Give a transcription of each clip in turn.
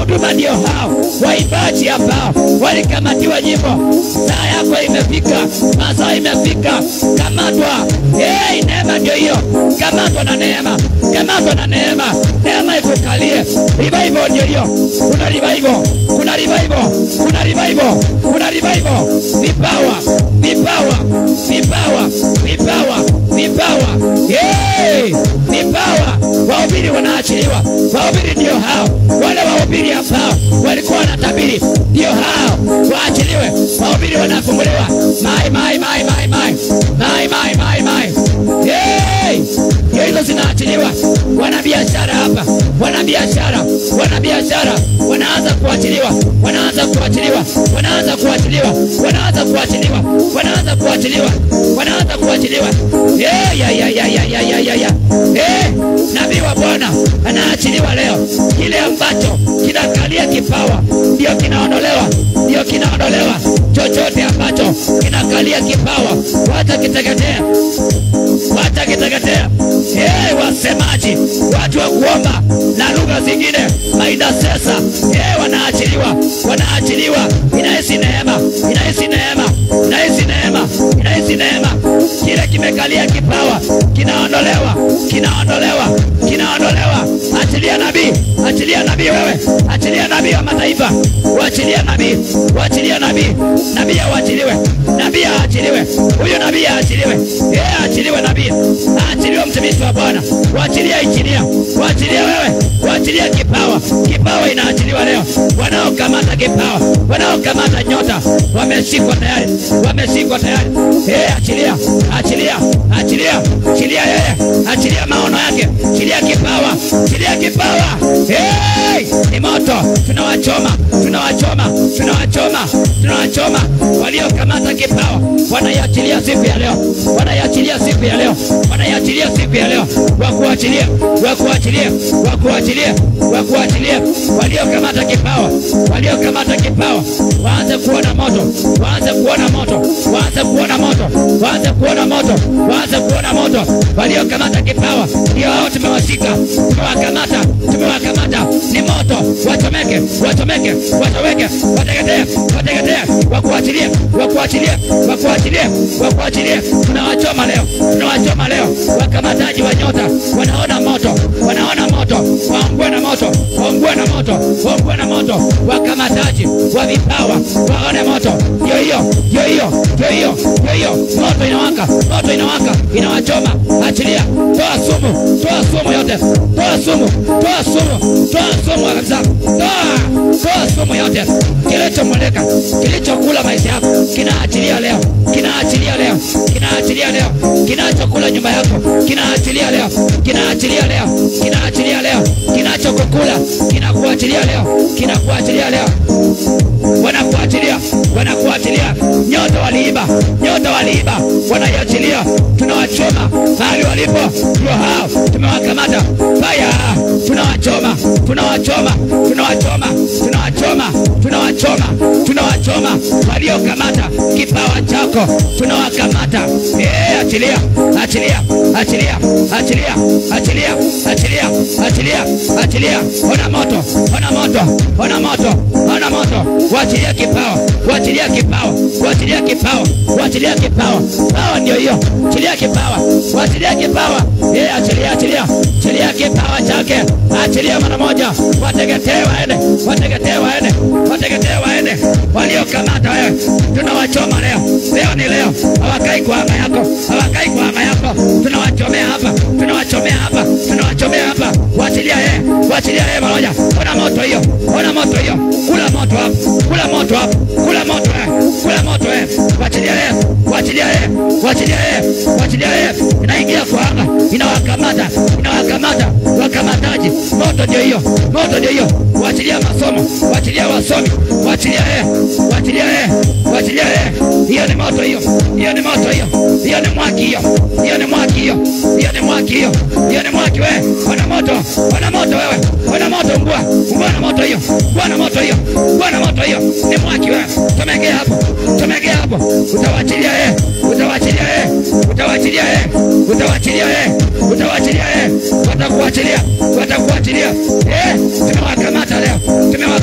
huduma ndio hao, waimbaji ambao walikamatiwa nyimbo. Saa yako imefika, masaa imefika, kamatwa. Hey, neema ndio hiyo, kamatwa na neema, kamatwa na neema, neema ikukalie. Revival ndio hiyo, kuna revival, kuna revival, kuna revival, kuna revival, vipawa, vipawa, vipawa, vipawa, vipawa, hey, vipawa. Wahubiri wanaachiliwa, wahubiri ndio hao, wale wahubiri ambao walikuwa wanatabiri ndio hao, waachiliwe. Wahubiri wanafunguliwa, mai mai mai mai mai mai mai mai mai, hey, ndio hizo zinaachiliwa. Wanabiashara hapa, wanabiashara, wanabiashara wanaanza kuachiliwa, wanaanza kuachiliwa, wanaanza kuachiliwa, wanaanza kuachiliwa, wanaanza kuachiliwa, wanaanza kuachiliwa. Eh, ya ya ya ya ya ya ya ya. Eh, nabii wa Bwana anaachiliwa leo. Kile ambacho kinakalia kipawa ndio kinaondolewa, ndio kinaondolewa. Chochote ambacho kinakalia kipawa wacha kiteketea, wacha kiteketea. Eh, wasemaji, watu wa kuomba na lugha zingine, maidasesa, eh, wanaachiliwa, wanaachiliwa. Inahisi neema, inahisi neema, inahisi neema, inahisi neema. Kile kimekalia kipawa kinaondolewa, kinaondolewa, kinaondolewa. Achilia nabii, achilia nabii wewe, achilia nabii wa mataifa, wachilia nabii, wachilia nabii, nabii aachiliwe, nabii aachiliwe, huyo nabii aachiliwe, yeye aachiliwe, nabii aachiliwe, mtumishi wa Bwana, waachilia injinia, waachilia wewe, waachilia kipawa, kipawa inaachiliwa leo. Wanaokamata kipawa, wanaokamata nyota wameshikwa tayari, wameshikwa tayari. Yeye achilia, achilia, achilia, achilia yeye, achilia maono yake, achilia kipawa, achilia kipawa. Hey, ni moto, tunawachoma, tunawachoma, tunawachoma, tunawachoma. Waliokamata kipawa wanaiachilia siku ya leo, wanaiachilia siku ya leo, wanaiachilia siku ya leo, wakuachilia, wakuachilia, wakuachilia, wakuachilia. Waliokamata kipawa, waliokamata kipawa waanze kuona moto, waanze kuona moto, waanze kuona moto, waanze kuona moto, waanze kuona moto. Waliokamata kipawa ndio hao tumewashika, tumewakamata, tumewakamata. Ni moto, wachomeke, wachomeke, wachomeke, wateketee, wateketee, wakuachilie, wakuachilie, wakuachilie, wakuachilie. Tunawachoma leo, tunawachoma leo. Wakamataji wa nyota wanaona moto, wanaona moto, waungue na moto, waungue na moto, waungue na moto. Wakamataji wa vipawa waone moto, ndio hiyo, ndio hiyo, ndio hiyo, ndio hiyo. Moto inawaka, moto inawaka, inawachoma. Achilia, toa sumu, toa sumu yote, toa sumu, toa sumu, toa sumu kabisa, toa, toa sumu yote. Kilichomulika, kilichokula maisha yako kinaachilia leo, kinaachilia leo, kinaachilia leo, kinachokula nyumba yako kinaachilia leo, kinaachilia leo, kinaachilia leo, kinachokukula kinakuachilia leo, kinakuachilia leo wanakuachilia wanakuachilia. Nyota waliiba, nyota waliiba, wanaiachilia. Tunawachoma mahali walipo, ndio hao tumewakamata. Faya, tunawachoma, tunawachoma, tunawachoma, tunawachoma, tunawachoma, tunawachoma. Waliokamata kipawa chako tunawakamata. Eh, achilia, achilia, achilia, achilia, achilia, achilia, achilia, achilia. Ona moto, ona moto, ona moto, ona moto. Wachilia kipawa, wachilia kipawa, wachilia kipawa, wachilia kipawa. Pawa ndio hiyo, achilia kipawa, wachilia kipawa. Eh, achilia, achilia, achilia kipawa chake, achilia mara moja. Wateketee waende, wateketee waende, wateketee waende. Waliokamata wewe tunawachoma leo, leo ni leo. Hawakai kwa anga yako, hawakai kwa anga yako. Tunawachomea hapa, tunawachomea hapa, tunawachomea hapa. Wachilia yeye, wachilia yeye mara moja. Ona moto hiyo, ona moto hiyo, kula moto hapo, kula moto hapo, kula moto eh, kula moto eh. Wachilia yeye, wachilia yeye, wachilia yeye, wachilia yeye. Inaingia kwa anga, inawakamata, inawakamata wakamataji. Moto ndio hiyo, moto ndio hiyo. Wachilia masomo, wachilia wasomi, wachilia yeye, wachilia yeye, wachilia yeye. Hiyo ni moto hiyo, hiyo ni moto hiyo, hiyo ni mwaki hiyo, hiyo ni mwaki hiyo, hiyo ni mwaki hiyo, hiyo ni mwaki wewe. Wana moto, wana moto wewe, wana moto mbwa, mbwa na moto hiyo, mbwa na moto hiyo, mbwa na moto hiyo. Ni mwaki wewe. Tomegea hapo, tomegea hapo. Utawachilia yeye, utawachilia yeye, utawachilia yeye, utawachilia yeye, utawachilia yeye. Watakuachilia, watakuachilia. Eh, tumewakamata leo, tumewakamata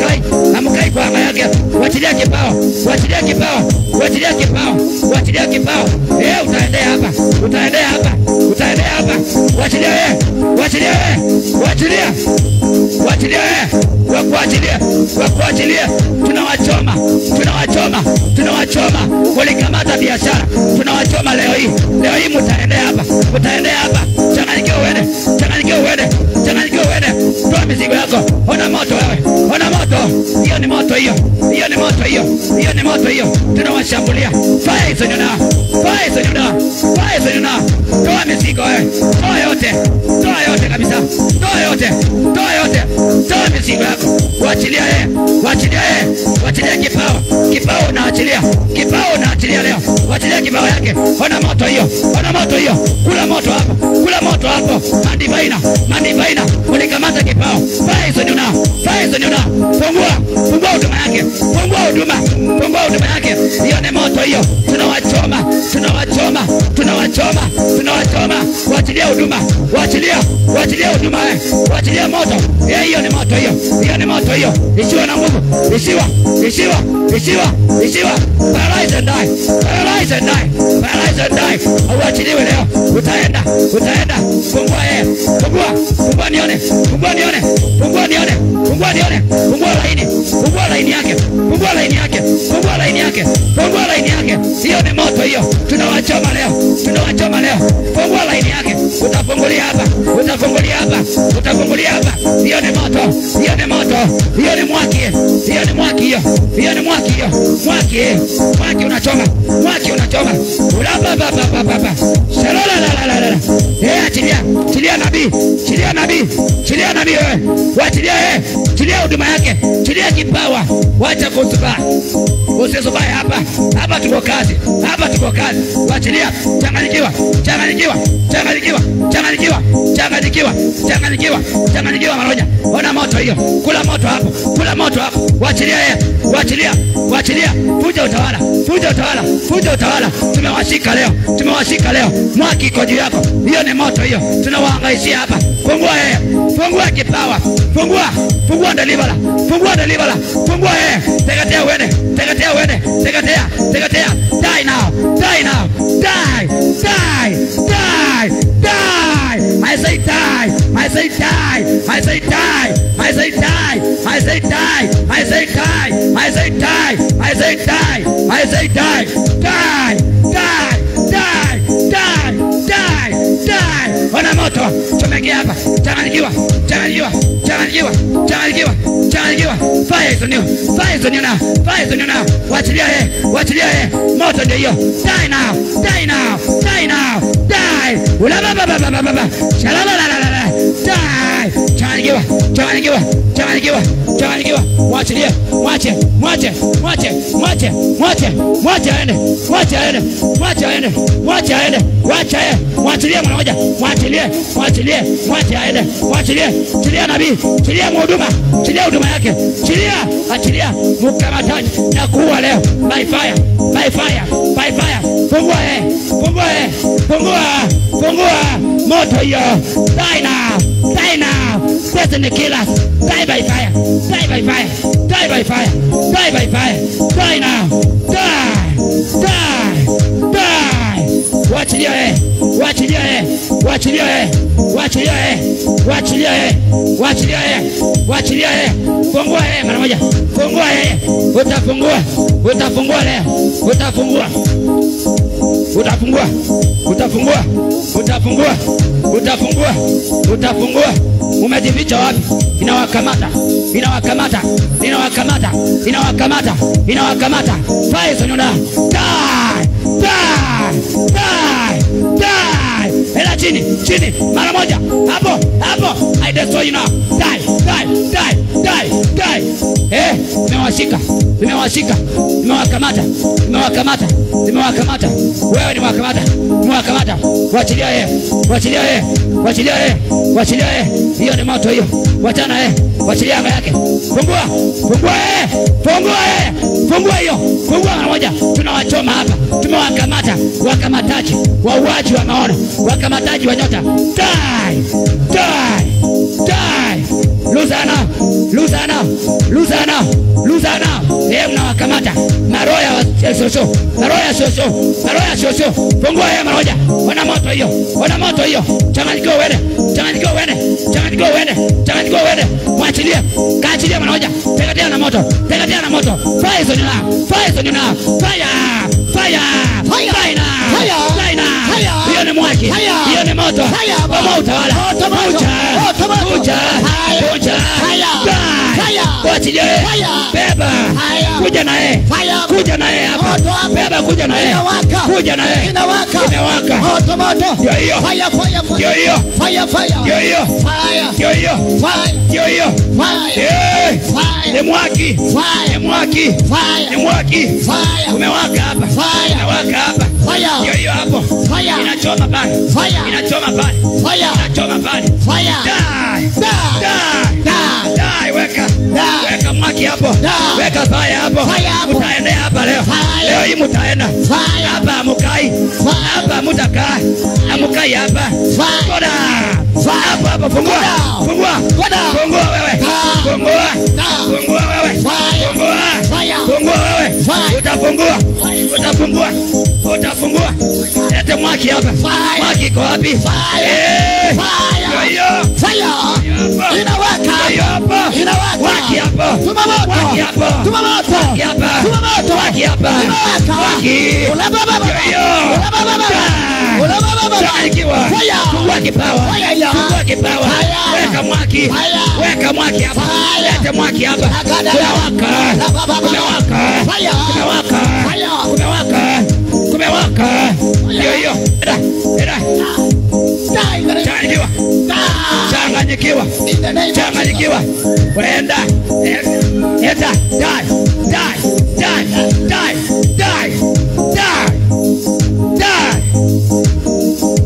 hamkai, hamkai kwa anga yake. Wachilia kipao, wachilia kipao, wachilia kipao, wachilia kipao. Eh, utaendea hapa, utaendea hapa, utaendea hapa. Wachilia wewe, wachilia wewe, wachilia, wachilia wewe, wakuachilia, wakuachilia. Tunawachoma, tunawachoma, tunawachoma. Ulikamata biashara, tunawachoma leo hii, leo hii mutaendea hapa, mutaendea hapa. Changanyikiwa uende, changanyikiwa uende, changanyikiwa uende. Toa mizigo yako, ona moto wewe, ona moto. Hiyo ni moto hiyo, hiyo ni moto hiyo, hiyo ni moto hiyo. Tunawashambulia, fire hizo nyona, fire hizo nyona, fire hizo nyona. Toa mizigo wewe, toa yote, toa yote kabisa, toa yote, toa yote, toa mizigo yako, wachilia yeye, wachilia yeye, wachilia kipao, kipao unaachilia, kipao unaachilia leo, wachilia kipao yake. Ona moto hiyo, ona moto hiyo, kula moto hapo, kula moto hapo. Mandivaina, mandivaina, ulikamata kipao, fire hizo nyona, fire hizo nyona. Fungua, fungua huduma yake, fungua huduma, fungua huduma yake. Hiyo ni moto hiyo, tunawachoma, tunawachoma, tunawachoma, tunawachoma. Wachilia huduma, wachilia, wachilia huduma, eh, wachilia moto. Eh, hiyo ni moto hiyo, hiyo ni moto hiyo. Isiwa na nguvu, isiwa, isiwa, isiwa, isiwa. Paralyze and die, paralyze and die, paralyze and die. Uachiliwe leo, utaenda, utaenda. Fungua yeye, fungua, fungua nione, fungua nione, fungua nione, fungua nione, fungua laini, fungua laini yake, fungua laini yake, fungua laini yake, fungua laini yake. Hiyo ni moto hiyo, tunawachoma leo, tunawachoma leo. Fungua laini yake, utafungulia hapa, utafungulia hapa, utafungulia hapa. Hiyo ni moto, hiyo ni moto, hiyo ni mwaki, hiyo ni mwaki hiyo, hiyo ni mwaki hiyo, mwaki, mwaki unachoma, mwaki unachoma. Ulapa baba baba baba. Shalala la la la la. Eh, achilia, chilia nabii, chilia nabii, chilia nabii wewe. Wachilia yeye, chilia huduma yake, chilia kipawa. Wacha kuzuba. Usizubae hapa. Hapa tuko kazi. Hapa tuko kazi. Wachilia, changanyikiwa, changanyikiwa, changanyikiwa, changanyikiwa, changanyikiwa, changanyikiwa, changanyikiwa maroja. Ona moto hiyo. Kula moto hapo. Kula moto hapo. Wachilia yeye. Wachilia, wachilia. Fuja utawala, fuja utawala, fuja utawala. Tumewashika leo, tumewashika leo. Mwaki iko juu yako. Hiyo ni moto hiyo. Tunawahangaishia hapa. Fungua yeye. Fungua kipawa. Fungua, fungua delivala. Fungua delivala. Fungua yeye. Teketea uende. Teketea uende. Teketea, teketea. Die now. Die now. Die. Die. Die. Die. I say die. I say die. I say die. I say die. I say die. I say die. I say die. I say die. I say die. Die. Die. Die. Die. Die. Die. Ona moto. Chomekea hapa. Changanyikiwa. Changanyikiwa. Changanyikiwa. Changanyikiwa. Changanyikiwa. Fire is on you. Fire is on you now. Fire is on you now. Wachilia yeye. Wachilia yeye. Moto ndio hiyo. Die now. Die now. Die now. Die. Ulaba baba baba baba. Shalala la la la la. Die. Changanyikiwa. Changanyikiwa. Changanyikiwa. Changanyikiwa. Mwachilie. Mwache. Mwache. Mwache. Mwache. Mwache. Mwache aende. Mwache aende. Mwache aende. Mwache aende. Mwache aende. Mwachilie mwana moja. Mwachilie. Mwachilie. Mwache aende. Mwachilie. Chilia nabii. Chilia mhuduma. Chilia huduma yake. Chilia. Achilia. Mkamataji na kuua leo. By fire. By fire. By fire. Fungua yeye. Fungua yeye. Fungua. Fungua. Moto hiyo. Die now. Die now. Destiny killers. Die by fire. Die by fire. Die by fire. Die by fire. Die now. Die. Die. Die. Wachilia yeye. Wachilia yeye. Wachilia yeye. Wachilia yeye. Wachilia yeye. Wachilia yeye. Wachilia yeye. Fungua yeye mara moja. Fungua yeye. Utafungua. Utafungua leo. Utafungua. Utafungua. Utafungua. Utafungua. Utafungua. Utafungua. Umejificha wapi? Inawakamata. Inawakamata. Inawakamata. Inawakamata. Inawakamata. Fire is on you now. Die. Die. Die. Die. Ela chini, chini, mara moja. Hapo, hapo. I destroy you now. Die. Die. Die. Die. Die. Eh, nimewashika. Nimewashika. Nimewakamata. Nimewakamata. Nimewakamata. Wewe ni wakamata. Nimewakamata. Wachilia yeye. Wachilia yeye. Wachilia yeye. Wachilia yeye. Hiyo ni moto hiyo. Wachana yeye. Wachilia anga yake. Fungua. Fungua yeye. Fungua yeye. Fungua hiyo. Fungua mara moja. Tunawachoma hapa. Tumewakamata. Wakamataji. Wauaji wa maono. Wakamataji wa nyota. Die. Die. Die. luzana luzana luzana luzana eh mnawakamata maroho ya wa- shosho maroho ya shosho maroho ya shosho fungua hiyo maroja ona moto hiyo ona moto hiyo changanyikiwa uende changanyikiwa uende changanyikiwa uende changanyikiwa uende mwachilie kaachilie maroja teketea na moto teketea na moto fire hizo nyuna fire hizo nyuna fire fire Fire. fire Fire. fire Fire. hiyo ni mwaki Fire. hiyo ni moto Fire. kama utawala Moto, moto. kuja Moto, moto. kuja Fire. kuja Fire. Die. Fire. Kuachilie. Fire. beba Fire. kuja naye Fire. kuja naye hapa Moto hapa. beba kuja naye Inawaka. kuja naye Inawaka. imewaka Moto moto. Ndio hiyo. Fire fire fire. Ndio hiyo. Fire fire. ndio hiyo Fire. ndio hiyo Fire. ndio hiyo Fire. Eh, Fire. ni mwaki ni Fire. mwaki ni Fire. mwaki Fire. umewaka hapa Fire. umewaka hapa Fire. ndio hiyo hapo Fire. inachoma pale Fire. inachoma pale Fire. inachoma pale Fire. Die. Die. Die. Die. Die, weka Die. weka mwaki hapo Die. weka fire hapo Fire hapo. mtaendea hapa leo Fire. leo hii mtaenda Fire. hapa amukai hapa mutakaa amukai hapa Fire. Koda. Fire. hapo hapo fungua Koda. fungua Koda. fungua wewe Fire. fungua Fire. fungua wewe Fire. fungua Fire. fungua wewe Fire. utafungua utafungua utafungua lete mwaki hapa Fire. mwaki iko wapi Fire. Eh. Fire. Ndio hiyo Fire. hapa. Inawaka. Ndio hiyo hapa. Inawaka. Mwaki hapa. Tuma moto. Mwaki hapa. Tuma moto. Mwaki hapa. Tuma moto. Mwaki hapa. Inawaka. Mwaki. Ulabababa. Ndio hiyo. Ulabababa. Ah. Ulabababa. Changanyikiwa. Fire. Fungua kipawa. Fire ya. Fungua kipawa. Fire. Weka mwaki. Fire. Weka mwaki hapa. Fire. Lete mwaki hapa. Agada. Kumewaka. Labababa. Kumewaka. Fire. Kumewaka. Fire. Kumewaka. Kumewaka. Ndio hiyo. Eda. Eda. Die. Changanyikiwa. Die. Changanyikiwa. In the name of changanyikiwa wenda eta die die die die die die die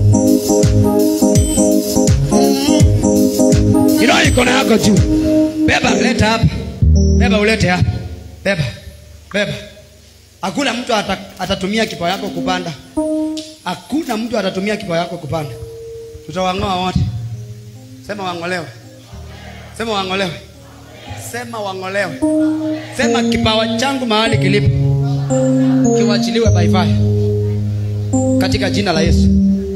Inua mikono yako juu beba leta hapa beba ulete hapa beba beba hakuna mtu ata, atatumia kipawa yako kupanda hakuna mtu atatumia kipawa yako kupanda tutawang'oa wote sema wang'olewe sema wang'olewe sema wang'olewe sema kipawa changu mahali kilipo kiwachiliwe by fire katika jina la yesu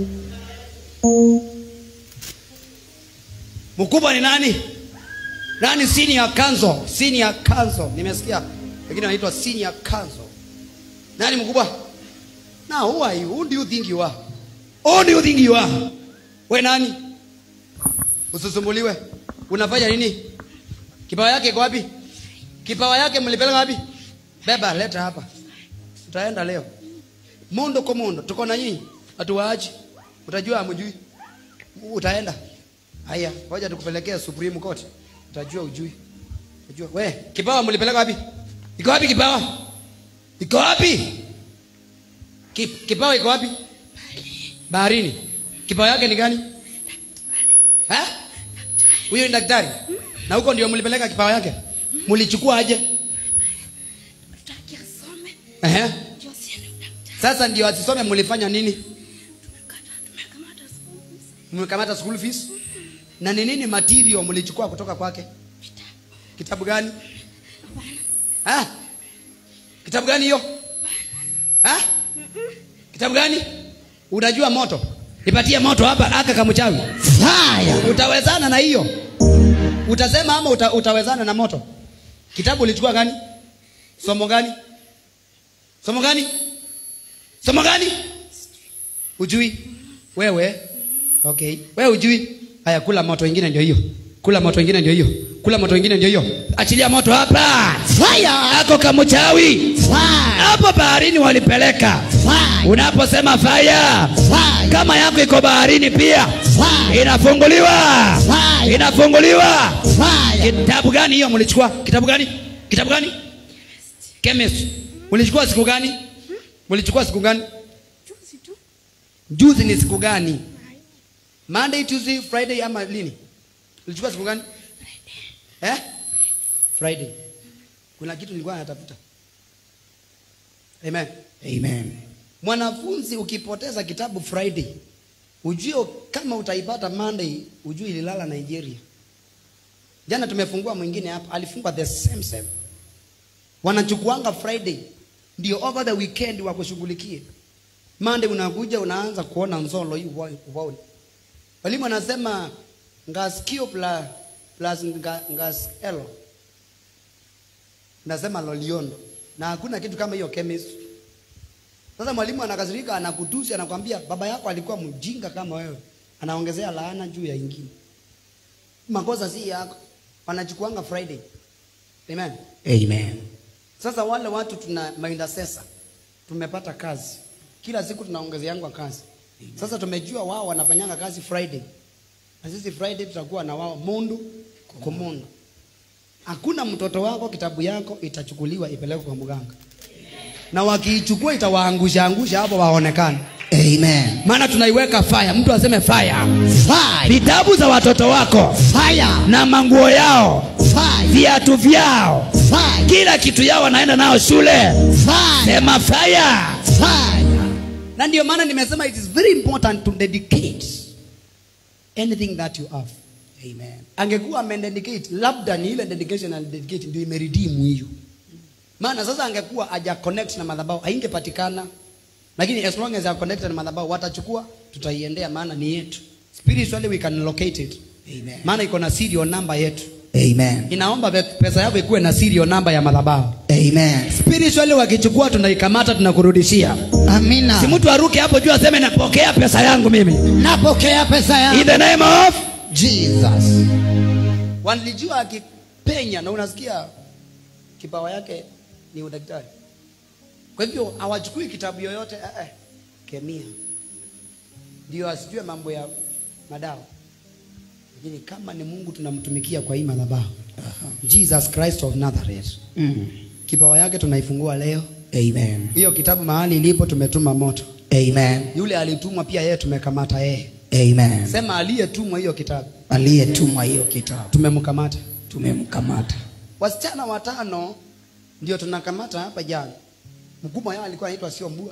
mkubwa ni nani nani senior council senior council nimesikia wengine wanaitwa senior council nani mkubwa na who are you who do you think you are who do you think you are we nani usisumbuliwe unafanya nini kipawa yake iko wapi kipawa yake mlipeleka wapi beba leta hapa utaenda leo mundo kwa mundo tuko na nyinyi hatuwaachi utajua amjui utaenda haya ngoja tukupelekea supreme court utajua ujui utajua we kipawa mlipeleka wapi iko wapi kipawa iko wapi Ki, kipawa iko wapi baharini kipawa yake ni gani Ha? huyo ni daktari na huko ndio mlipeleka kipawa yake mlichukua aje Tutaki asome Ehe. ndio asiende udaktari. sasa ndio asisome mlifanya nini Tumekata- tumekamata school fees. mmekamata school fees na ni nini material mlichukua kutoka kwake Vitabu. kitabu gani ha? kitabu gani hiyo ha? kitabu gani unajua moto nipatie moto hapa aka kamchawi Fire. utawezana na hiyo utasema ama uta, utawezana na moto kitabu ulichukua gani somo gani somo gani somo gani ujui wewe okay wewe ujui haya kula moto ingine ndio hiyo kula moto ingine ndio hiyo kula moto ingine ndio hiyo achilia moto hapa Fire. ako kamchawi Fire. hapo baharini walipeleka Fire. unaposema faya Fire. kama yako iko baharini pia Fire. inafunguliwa Fire. inafunguliwa Fire. kitabu gani hiyo mlichukua kitabu gani kitabu gani chemist mlichukua siku gani mlichukua siku gani Juzi tu. juzi ni siku gani monday tuesday friday ama lini ulichukua siku gani eh? friday kuna kitu nilikuwa natafuta amen Amen. mwanafunzi ukipoteza kitabu friday ujue kama utaipata monday ujue ililala nigeria Jana tumefungua mwingine hapa, alifungwa the same same. Wanachukuanga Friday ndio over the weekend wakushughulikie. Monday unakuja unaanza kuona nzolo hii uwa- uwaoni. Walimu anasema ngaskio plus, plus nga, ngaskelo nasema loliondo na hakuna kitu kama hiyo chemistry. Sasa mwalimu anakasirika, anakutusi, anakwambia baba yako alikuwa mjinga kama wewe, anaongezea laana juu ya ingine. Makosa si yako, wanachukuanga Friday. Amen. Amen. Sasa wale watu tuna maintercessor, tumepata kazi kila siku tunaongezeangwa kazi. Sasa tumejua wao wanafanyanga kazi Friday, na sisi Friday tutakuwa na wao mundu kwa mundu. Hakuna mtoto wako kitabu yako itachukuliwa ipelekwe kwa mganga, na wakiichukua itawaangusha angusha hapo waonekane, Amen. maana tunaiweka fire. Mtu aseme fire. Fire. Vitabu za watoto wako Fire. na manguo yao, Fire. viatu vyao, Fire. kila kitu yao wanaenda nao shule, Fire. sema fire. Fire. na ndio maana nimesema it is very important to dedicate anything that you have Amen. angekuwa amededicate labda ni ile dedication and dedicate ndio imeredeem hiyo maana sasa angekuwa haja connect na madhabahu haingepatikana lakini as long as you are connected na madhabahu watachukua tutaiendea maana ni yetu spiritually we can locate it Amen. maana iko na serial number yetu Amen. inaomba pe- pesa yako ikuwe na serial number ya madhabahu Amen. spiritually wakichukua tunaikamata tunakurudishia Amina. si mtu aruke hapo juu aseme napokea pesa yangu mimi Napokea pesa in ya the name of Jesus. walijua akipenya na unasikia kipawa yake ni udaktari kwa hivyo hawachukui kitabu yoyote eh, eh, kemia ndio asijue mambo ya madawa lakini kama ni mungu tunamtumikia kwa hii madhabahu jesus christ of nazareth Mm. kipawa yake tunaifungua leo Amen. hiyo kitabu mahali ilipo tumetuma moto Amen. yule alitumwa pia yeye tumekamata yeye Amen. sema aliyetumwa hiyo kitabu Aliyetumwa hiyo kitabu tumemkamata tumemkamata. wasichana watano ndio tunakamata hapa jana mkubwa yao alikuwa anaitwa sio mbua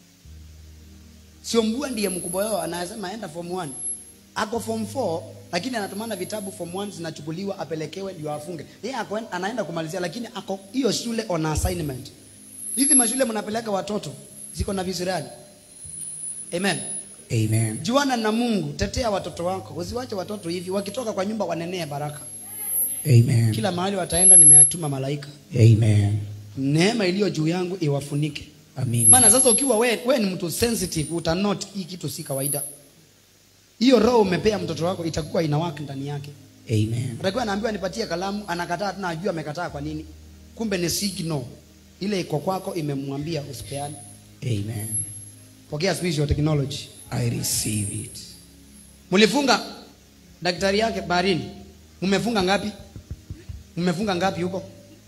sio mbua ndiye mkubwa wao anasema aenda form 1 ako form 4 lakini anatumana vitabu form 1 zinachukuliwa apelekewe ndio afunge yeye ako anaenda kumalizia lakini ako hiyo shule on assignment hizi mashule mnapeleka watoto ziko na visirani amen Amen. juana na mungu tetea watoto wako usiwache watoto hivi wakitoka kwa nyumba wanenee baraka Amen. kila mahali wataenda nimeatuma malaika Amen. neema iliyo juu yangu iwafunike Amina. maana sasa ukiwa we, we ni mtu sensitive utanot hii kitu si kawaida hiyo roho umepea mtoto wako itakuwa inawaka ndani yake Amen. atakuwa anaambiwa nipatie kalamu anakataa tena ajua amekataa kwa nini kumbe ni signal ile iko kwako imemwambia usipeane Amen. pokea spiritual technology I receive it. mlifunga daktari yake baharini mmefunga ngapi mmefunga ngapi huko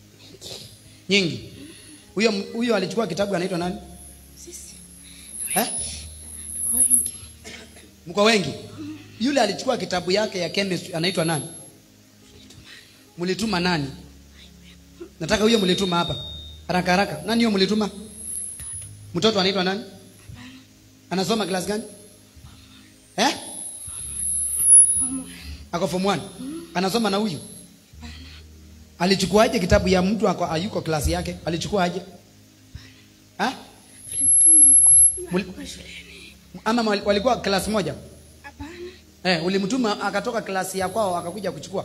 nyingi huyo huyo alichukua kitabu anaitwa nani Sisi eh? tuko wengi. mko wengi yule alichukua kitabu yake ya chemistry anaitwa nani mlituma nani nataka huyo mlituma hapa haraka haraka nani huyo mlituma mtoto anaitwa nani anasoma class gani eh ako form 1 anasoma na huyu alichukuaje kitabu ya mtu ako ayuko klasi yake alichukuaje ha? Tulimtuma huko. Muli- Alikuwa shuleni. ama wal- walikuwa klasi moja Hapana. Eh, ulimtuma akatoka klasi ya kwao akakuja kuchukua.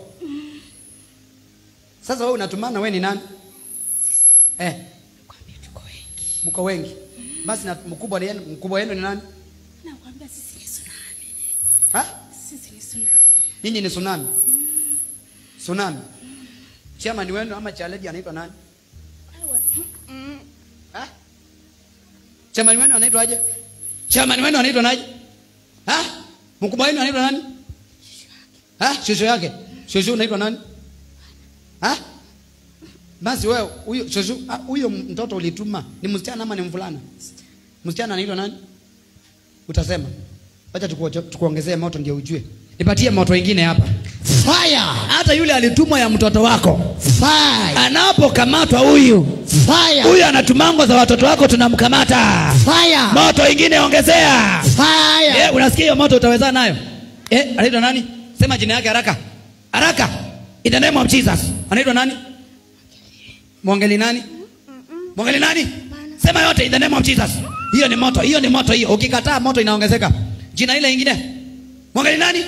Sasa wewe unatumana wewe ni nani? Sisi Eh, nakwambia tuko wengi. mko wengi. Basi na mkubwa ni mkubwa wenu ni nani? Nakwambia sisi ni tsunami. Ha? Sisi ni tsunami. Nyinyi ni tsunami. Tsunami. Chama ni wenu ama chaleji anaitwa nani? Wewe. Mm. Ha? Chama ni wenu anaitwa aje? Chama ni wenu anaitwa nani? Ha? Mkubwa wenu anaitwa nani? Ha? Shosho yake. Shosho unaitwa nani? Ha? Basi wewe huyo shosho ah, huyo mtoto ulituma ni msichana ama ni mvulana? Msichana anaitwa nani? Utasema. Acha tukuoje- tukuongezee moto ndio ujue. Nipatie moto ingine hapa. Fire. Hata yule alitumwa ya mtoto wako. Fire. Anapokamatwa huyu, Fire. huyu anatumango za watoto wako tunamkamata. Fire. Moto ingine ongezea. Fire. Eh, unasikia hiyo moto utaweza nayo? Eh, anaitwa nani? Sema jina yake haraka. Haraka. in the name of jesus anaitwa nani mwongeli nani mwongeli nani sema yote in the name of jesus hiyo ni moto hiyo ni moto hiyo ukikataa moto inaongezeka jina ile ingine mwongeli nani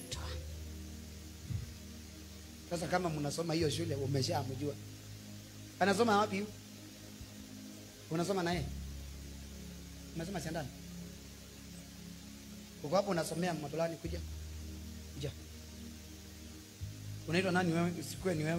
sasa kama mnasoma hiyo shule umeshamjua anasoma wapi huyu unasoma naye unasoma siandani uko hapo unasomea mabulani kuja kuja unaitwa nani wewe usikue ni wewe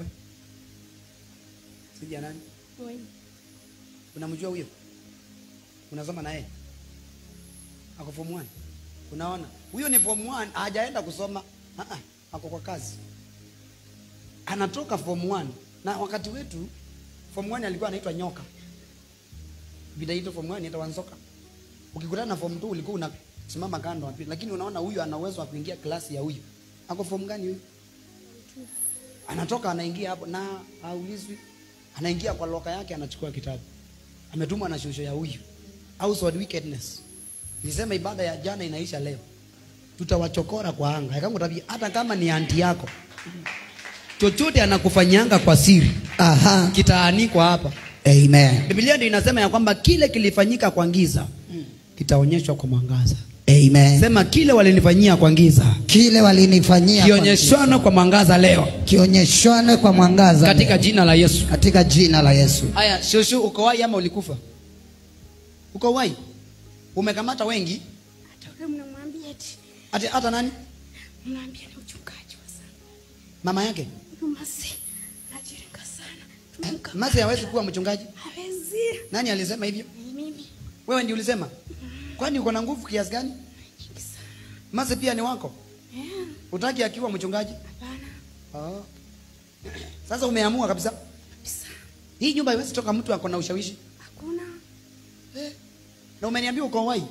sija nani unamjua huyo unasoma naye ako form 1 unaona huyo ni form 1 hajaenda kusoma ah ah ako kwa kazi anatoka form 1 na wakati wetu form 1 alikuwa anaitwa nyoka vidaito form 1 inaitwa wanzoka ukikutana na form 2 ulikuwa unasimama kando wapi lakini unaona huyu ana uwezo wa kuingia klasi ya huyu ako form gani huyu anatoka anaingia hapo na haulizwi anaingia kwa loka yake anachukua kitabu ametumwa na shosho ya huyu household wickedness nilisema ibada ya jana inaisha leo tutawachokora kwa anga kama tabia hata kama ni anti yako chochote anakufanyanga kwa siri Aha. kitaanikwa hapa Amen. biblia ndio inasema ya kwamba kile kilifanyika kwa giza kitaonyeshwa kwa mwangaza Amen. sema kile walinifanyia kwa giza Kile walinifanyia kwa kionyeshwana kwa mwangaza leo giza. kionyeshwane kwa mwangaza katika jina la yesu katika jina la Yesu. haya shoshu uko wai ama ulikufa uko wai umekamata wengi Hata ule mnamwambia eti hata, hata nani mnaambia ni uchungaji wa sana. mama yake Huyu masi anajiringa sana. Tumemka masi hawezi kuwa mchungaji hawezi. nani alisema hivyo Ni mimi wewe ndio ulisema kwani uko na nguvu kiasi gani nyingi sana. masi pia ni wako Eh, utaki akiwa mchungaji hapana oh. sasa umeamua kabisa kabisa. hii nyumba haiwezi toka mtu ako na ushawishi Hakuna. na umeniambia uko wai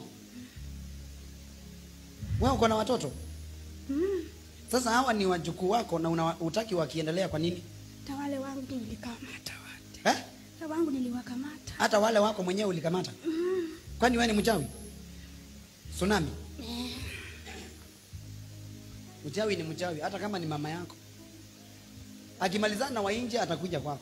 wewe uko na watoto Mm. sasa hawa ni wajukuu wako na una, utaki wakiendelea kwa nini Hata wale wangu nilikamata wote. eh? Hata wangu niliwakamata. hata wale wako mwenyewe ulikamata Mm. kwani wewe ni mchawi tsunami Eh, mchawi ni mchawi hata kama ni mama yako akimalizana na wainje atakuja kwako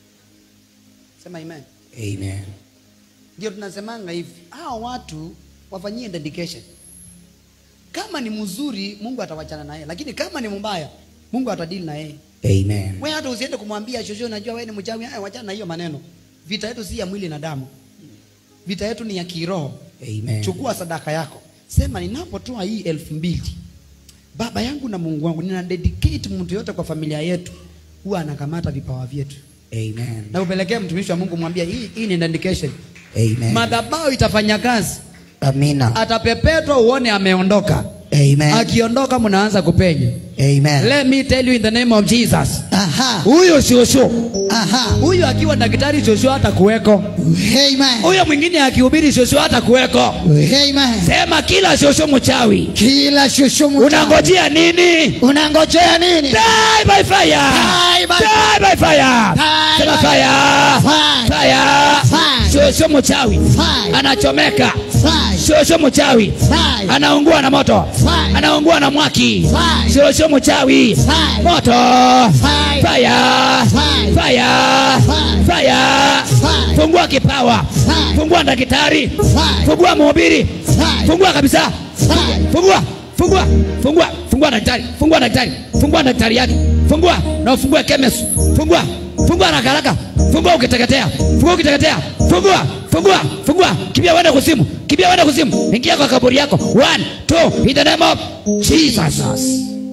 sema amen Amen. ndio tunasemanga hivi hawa watu wafanyie dedication kama ni mzuri mungu atawachana naye lakini kama ni mbaya mungu atadili na yeye Amen. wewe hata usiende kumwambia shosho najua wewe ni mchawi haya wachana na hiyo maneno vita yetu si ya mwili na damu vita yetu ni ya kiroho Amen. chukua sadaka yako sema ninapotoa hii elfu mbili baba yangu na mungu wangu nina dedicate mtu yote kwa familia yetu huwa anakamata vipawa vyetu Amen. na upelekee mtumishi wa mungu mwambia hii, hii ni dedication Amen. madhabahu itafanya kazi Amina. atapepetwa uone ameondoka Amen. akiondoka mnaanza kupenya Amen. let me tell you in the name of jesus Aha. huyo shosho Aha. huyo akiwa daktari shosho hata kuweko Amen. huyo mwingine akihubiri shosho hata kuweko Amen. sema kila shosho mchawi Kila shushu mchawi. unangojea nini unangojea nini? Die by fire. Die by Die by fire. Die Sema by fire. Fire. Fire. Fire. Shosho mchawi Fire. anachomeka. Fire. Shosho mchawi Fire. anaungua na moto. Fire. Anaungua na mwaki. Fire. Shosho mchawi Fire. moto. Fire. Fire. Fire. Fire. Fire. Fire. Fire. Fungua kipawa. Fire. Fungua daktari. Fire. Fungua mhubiri. Fire. Fungua kabisa. Fire. Fungua, fungua, fungua, fungua daktari, fungua daktari, fungua daktari yake, fungua na ufungue chemist, fungua, fungua haraka haraka, fungua ukiteketea, fungua ukiteketea, fungua, fungua, fungua, kimbia uende kuzimu, kimbia uende kuzimu, ingia kwa kaburi yako. One, two, in the name of Jesus.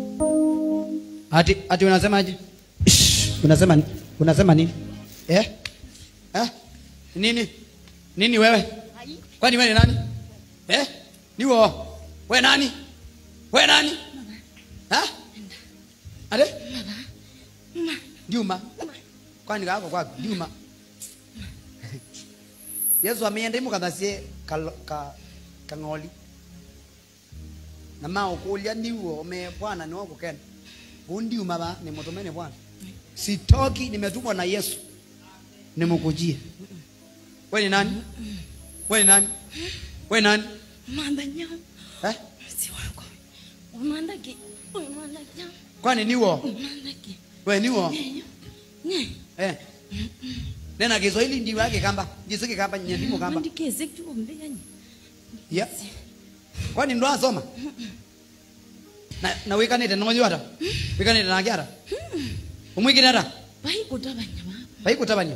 Ati, ati unasemaje? Shh, Unasema ni- unasema nini? Eh? Eh? Nini? Nini wewe? Kwani wewe ni nani? Eh? Ni wewe. Wewe nani? Wewe nani? Ha? Ade? Juma. Kwani kako kwako Juma. Yesu ameenda imu kathasie ka ka kang'oli. Na mao kulia ndiwo me bwana ni wako kena. Undi umaba ni mutumene bwana. Sitoki nimetumwa na Yesu. Nimukujie. Wewe ni nani? Wewe ni nani? Wewe ni nani? Manda nyao. Eh? Si wako. Umanda ki. Umanda nyao. Kwani niwo? Umanda ki. we niwo Nye. eh nena kiswahili ndiwe yake kamba jisiki kamba nyandimo kamba Wandikeze kutuombe yani. yeah kwani ndo asoma na na wikanite nonyo ata wikanite na kiara umwikine ata Bai kutabanya baba. baikutabanya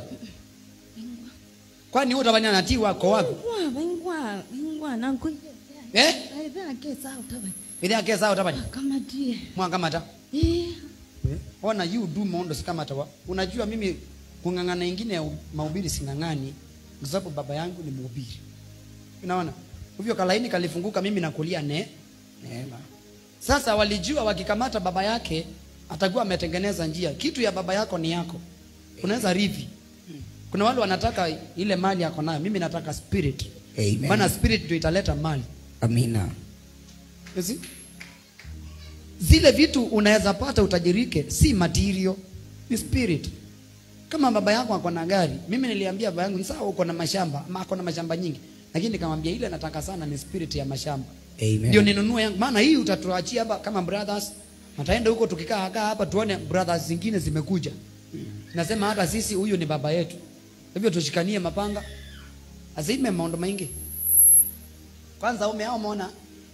kwani utabanya na ti wako wako Ingwa, ingwa, ingwa nangu. eh Ai bana kesa utabanya. ile akesa utabanya Kama die. mwangamata Eh. ona you do maondo sikamata wa unajua mimi kung'ang'ana ingine ya mahubiri sing'ang'ani kwa sababu baba yangu ni mhubiri unaona hivyo kalaini kalifunguka mimi nakulia ne neema sasa walijua wakikamata baba yake atakuwa ametengeneza njia kitu ya baba yako ni yako unaweza rithi kuna wale wanataka ile mali yako nayo mimi nataka spirit Amen. maana spirit ndio italeta mali Amina. You see? zile vitu unaweza pata utajirike si material ni spirit kama baba yako ako na gari mimi niliambia baba yangu sawa uko na mashamba ama ako na mashamba nyingi lakini nikamwambia ile nataka sana ni spirit ya mashamba Amen. ndio ninunue yangu maana hii utatuachia hapa kama brothers nataenda huko tukikaa kaa hapa tuone brothers zingine zimekuja nasema hata sisi huyu ni baba yetu hivyo tushikanie mapanga azime maondo maingi kwanza ume ao mona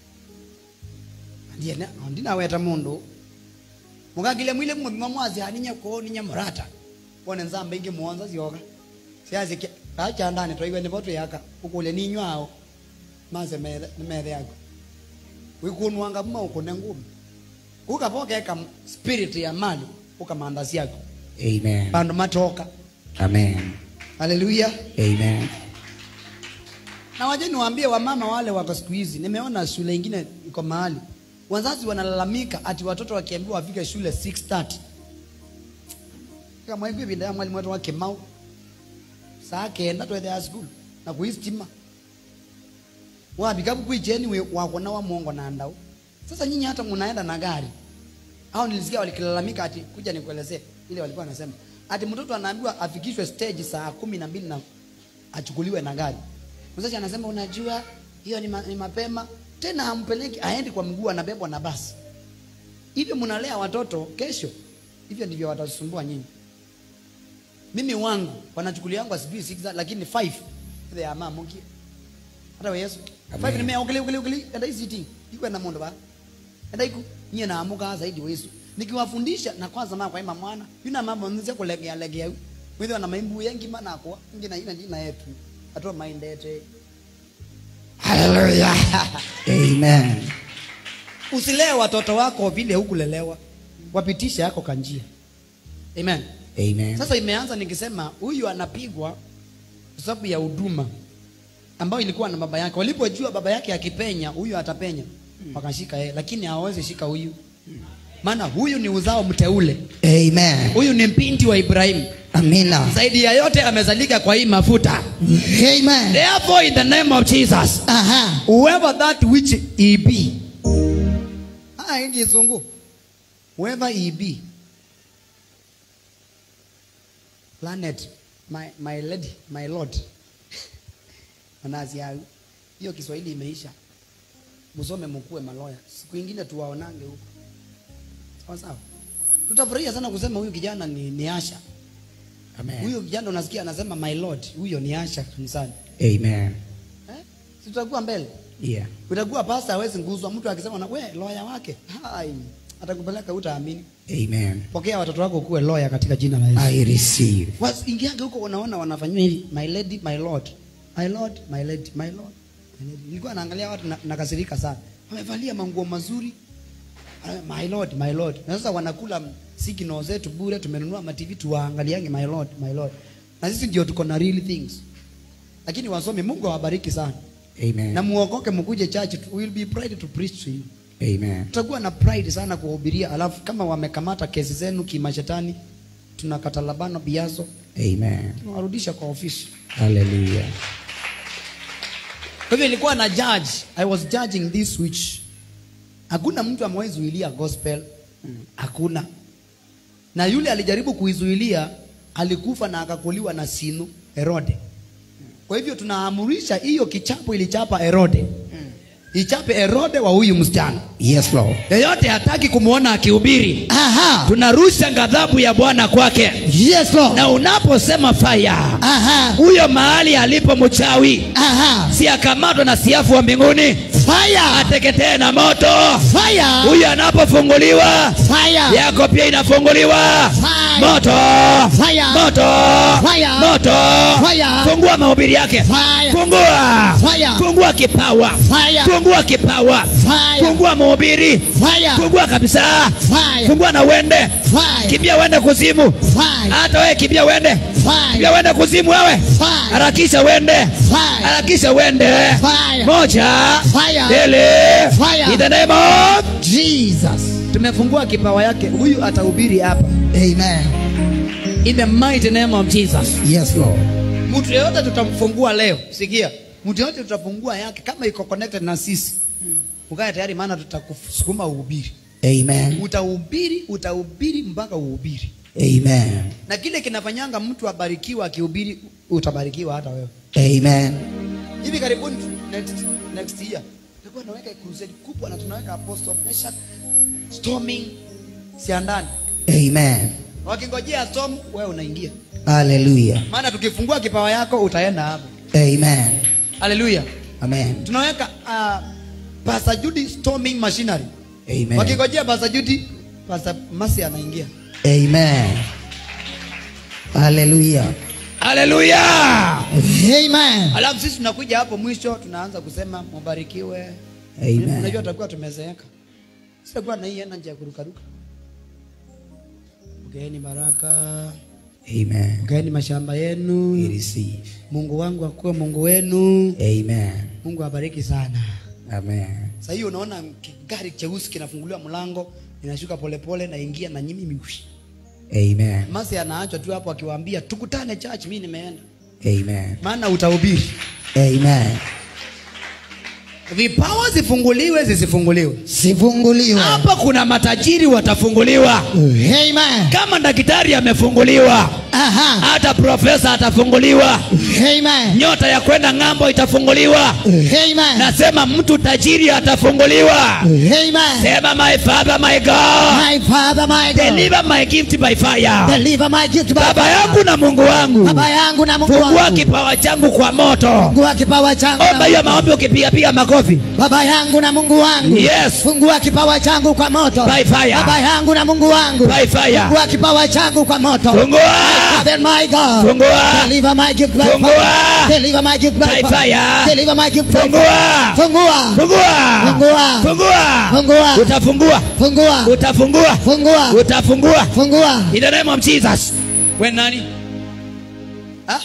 ndiye na ndinaweta mundu mukagile mwile mumima mwazi haninya ko ninya murata wone nzamba ingi muonza zioka siazi kacha ndani toiwe ni botu yaka ukule ninywao maze methe ni methe yako wikunwanga muma ukune ngumi ukapokeka spirit ya mali ukamandasi yako Amen. bandu matoka Amen. haleluya Amen. na waje niwaambie wamama wale wako siku hizi nimeona shule ingine iko mahali wazazi wanalalamika ati watoto wakiambiwa wafike shule 6:30 kama hivi vinda ya mwalimu wetu wa Kimau saa kenda twethe school na kuistima wabikabu kuijeni we wakona wa mwongo na ndau sasa nyinyi hata mnaenda na gari au nilisikia walikilalamika ati kuja nikuelezee ile walikuwa wanasema ati mtoto anaambiwa afikishwe stage saa kumi na mbili na achukuliwe na gari mzazi anasema unajua hiyo ni, ma, ni mapema tena hampeleki aendi kwa mguu anabebwa na basi hivyo mnalea watoto kesho hivyo ndivyo watasumbua nyinyi mimi wangu wanachukulia wangu asijui 6 lakini 5 ile ya mama mki hata we Yesu 5 ni mea ukili ukili ukili enda ICT iko na mondo ba enda iku nyie na amuka zaidi wesu nikiwafundisha na kwanza mama kwa ima mwana yuna mama nzia kulegea legea wewe wana maimbu yengi mana kwa ngina ina jina yetu atoa maindete haleluya Amen. usilee watoto wako vile hukulelewa wapitishe yako kanjia amen Amen. sasa imeanza nikisema huyu anapigwa kwa sababu ya huduma ambayo ilikuwa na baba yake walipojua baba yake akipenya huyu atapenya wakashika yeye lakini hawawezi shika huyu maana huyu ni uzao mteule Amen. huyu ni mpindi wa ibrahimu Amina. zaidi ya yote amezalika kwa hii mafuta Amen. therefore in the name of jesus Aha. whoever that which he be ah ingi sungu whoever he be planet my, my lady my lord manazi yangu hiyo kiswahili imeisha musome mkuwe maloya siku ingine tuwaonange huko sawa sawa tutafurahia sana kusema huyu kijana ni, ni asha Amen. huyo kijana unasikia anasema my lord huyo ni asha kanisani Amen. eh? si tutakuwa mbele Yeah. utakuwa pasta hawezi nguzwa mtu akisema na we loya wake hai atakupeleka utaamini Amen. pokea watoto wako kuwe loya katika jina la Yesu I receive. ingiaga huko unaona wanafanywa hivi my lady my lord my lord my lady my lord my lady. nilikuwa naangalia watu na- nakasirika sana wamevalia manguo mazuri Ah, my lord my lord na sasa wanakula signal zetu bure tumenunua ma TV tuwaangaliange my lord my lord na sisi ndio tuko na real things lakini wasome Mungu awabariki sana Amen. na muokoke mkuje church we will be proud to preach to you Amen. tutakuwa na pride sana kuwahubiria alafu kama wamekamata kesi zenu kimashetani tunakata labano biazo Amen. tunawarudisha kwa ofisi Hallelujah. kwa hivyo ilikuwa na judge i was judging this witch hakuna mtu amewahi zuilia gospel hakuna na yule alijaribu kuizuilia alikufa na akakuliwa na sinu herode kwa hivyo tunaamurisha hiyo kichapo ilichapa herode ichape Herode wa huyu msichana. Yes, Lord. Yeyote hataki kumwona akihubiri, Aha. tunarusha ghadhabu ya Bwana kwake. Yes, Lord. Na unaposema fire, Aha. huyo mahali alipo mchawi Aha. si akamatwa na siafu wa mbinguni Fire. ateketee na moto. Fire. Huyo anapofunguliwa Fire. yako pia inafunguliwa. Fire. Moto, Fire. moto, Fire. moto. Fire. Fungua mahubiri yake, Fire. fungua, Fire. fungua kipawa, Fire. fungua kipawa, Fire. fungua mahubiri, Fire. fungua kabisa, Fire. fungua na uende, Fire. kimbia uende kuzimu. Fire. Hata wewe kimbia uende, kimbia Fire. uende kuzimu wewe, Fire. harakisha uende, Fire. harakisha uende. Fire. Moja, Fire. mbili, Fire. in the name of Jesus. tumefungua kipawa yake, huyu atahubiri hapa Amen. in the mighty name of Jesus. Yes, Lord. Mtu yeyote tutamfungua leo, sikia, mtu yeyote tutafungua yake kama iko connected na sisi, ukae tayari, maana tutakusukuma uhubiri. Amen. Utahubiri, utahubiri mpaka uhubiri, Amen. na kile kinafanyanga mtu abarikiwa akihubiri, utabarikiwa hata wewe. Amen. Hivi karibuni tu, next, next year tutakuwa tunaweka crusade kubwa na tunaweka apostle Meshach storming siandani, Amen. wakingojea storm, wewe unaingia, Hallelujah. maana tukifungua kipawa yako utaenda hapo. Amen. Haleluya! Amen. tunaweka uh, Pastor Judy storming machinery. Amen. Wakingojea Pastor Judy, Pastor Masi anaingia. Amen. Hallelujah. Haleluya! Amen. Alafu sisi tunakuja hapo mwisho tunaanza kusema mubarikiwe. Amen. Unajua tutakuwa tumezeeka. Sitakuwa na hii energy ya kurukaruka. Pokeeni baraka, Amen. pokeeni mashamba We yenu. receive. Mungu wangu akuwe Mungu wenu. Amen. Mungu awabariki sana. Amen. Sasa hiyo unaona gari cheusi kinafunguliwa mlango, inashuka polepole na ingia na nyimi mishi. Amen. Masi anaachwa tu hapo akiwaambia tukutane church, mimi nimeenda. Amen. Maana utahubiri. Amen. Vipawa zifunguliwe zisifunguliwe. Sifunguliwe. Hapa kuna matajiri watafunguliwa. Amen. Kama daktari amefunguliwa, Aha. hata profesa atafunguliwa. Amen. Nyota ya kwenda ng'ambo itafunguliwa. Amen. Nasema mtu tajiri atafunguliwa. Amen. Sema my father my God, My Father, my God. deliver my gift by fire. Deliver my gift by Baba fire. yangu na Mungu wangu, Baba yangu na Mungu fungua wangu. kipawa changu kwa moto. Fungua kipawa changu. na Omba hiyo maombi ukipiga piga makofi. Baba yangu na Mungu wangu. Yes. Fungua kipawa changu kwa moto. By fire. Baba yangu na Mungu wangu. By fire. Fungua kipawa changu kwa moto. Fungua. Father my God. Fungua. Deliver my gift by Fungua. fire. Deliver my gift by By fire. fire. Deliver my gift by Fungua. fire. Fungua. Fungua. Fungua. Fungua. Fungua. Utafungua. Fungua. Utafungua. Fungua. Utafungua. Fungua. In the name of Jesus. We nani? Ha?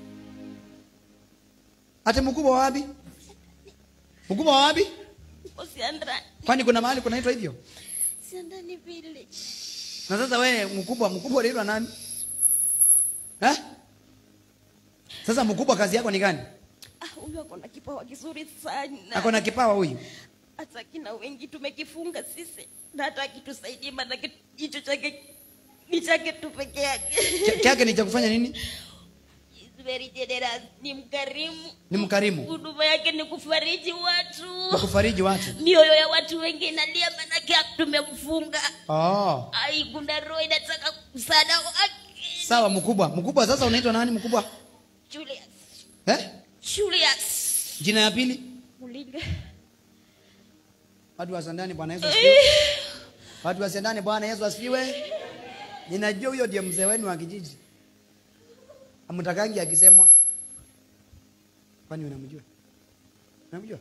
Ati mkubwa wa wapi? Mkubwa wa wapi? Usiandani. Kwani kuna mahali kunaitwa hivyo? Siandani village. Na sasa wewe mkubwa, mkubwa unaitwa nani? Ha? Sasa mkubwa kazi yako ni gani? Ah, huyu ako na kipawa kizuri sana. Ako na kipawa huyu. hata kina wengi tumekifunga sisi na hata akitusaidie manake hicho chake ni chake tu peke yake Ch- Chake ni cha kufanya nini? He's very generous ni mkarimu Ni mkarimu. huduma yake ni kufariji watu Kwa kufariji watu. mioyo ya watu wengi inalia manake tumemfunga Oh. ai kuna roho inataka msaada wake Sawa mkubwa. Mkubwa sasa unaitwa nani mkubwa? Julius Eh? Julius Jina ya pili? Mulinga Watu wa Sandani Bwana Yesu asifiwe. Watu wa Sandani Bwana Yesu asifiwe. Ninajua huyo ndiye mzee wenu wa kijiji. Amtakangi akisemwa. Kwani unamjua? Unamjua?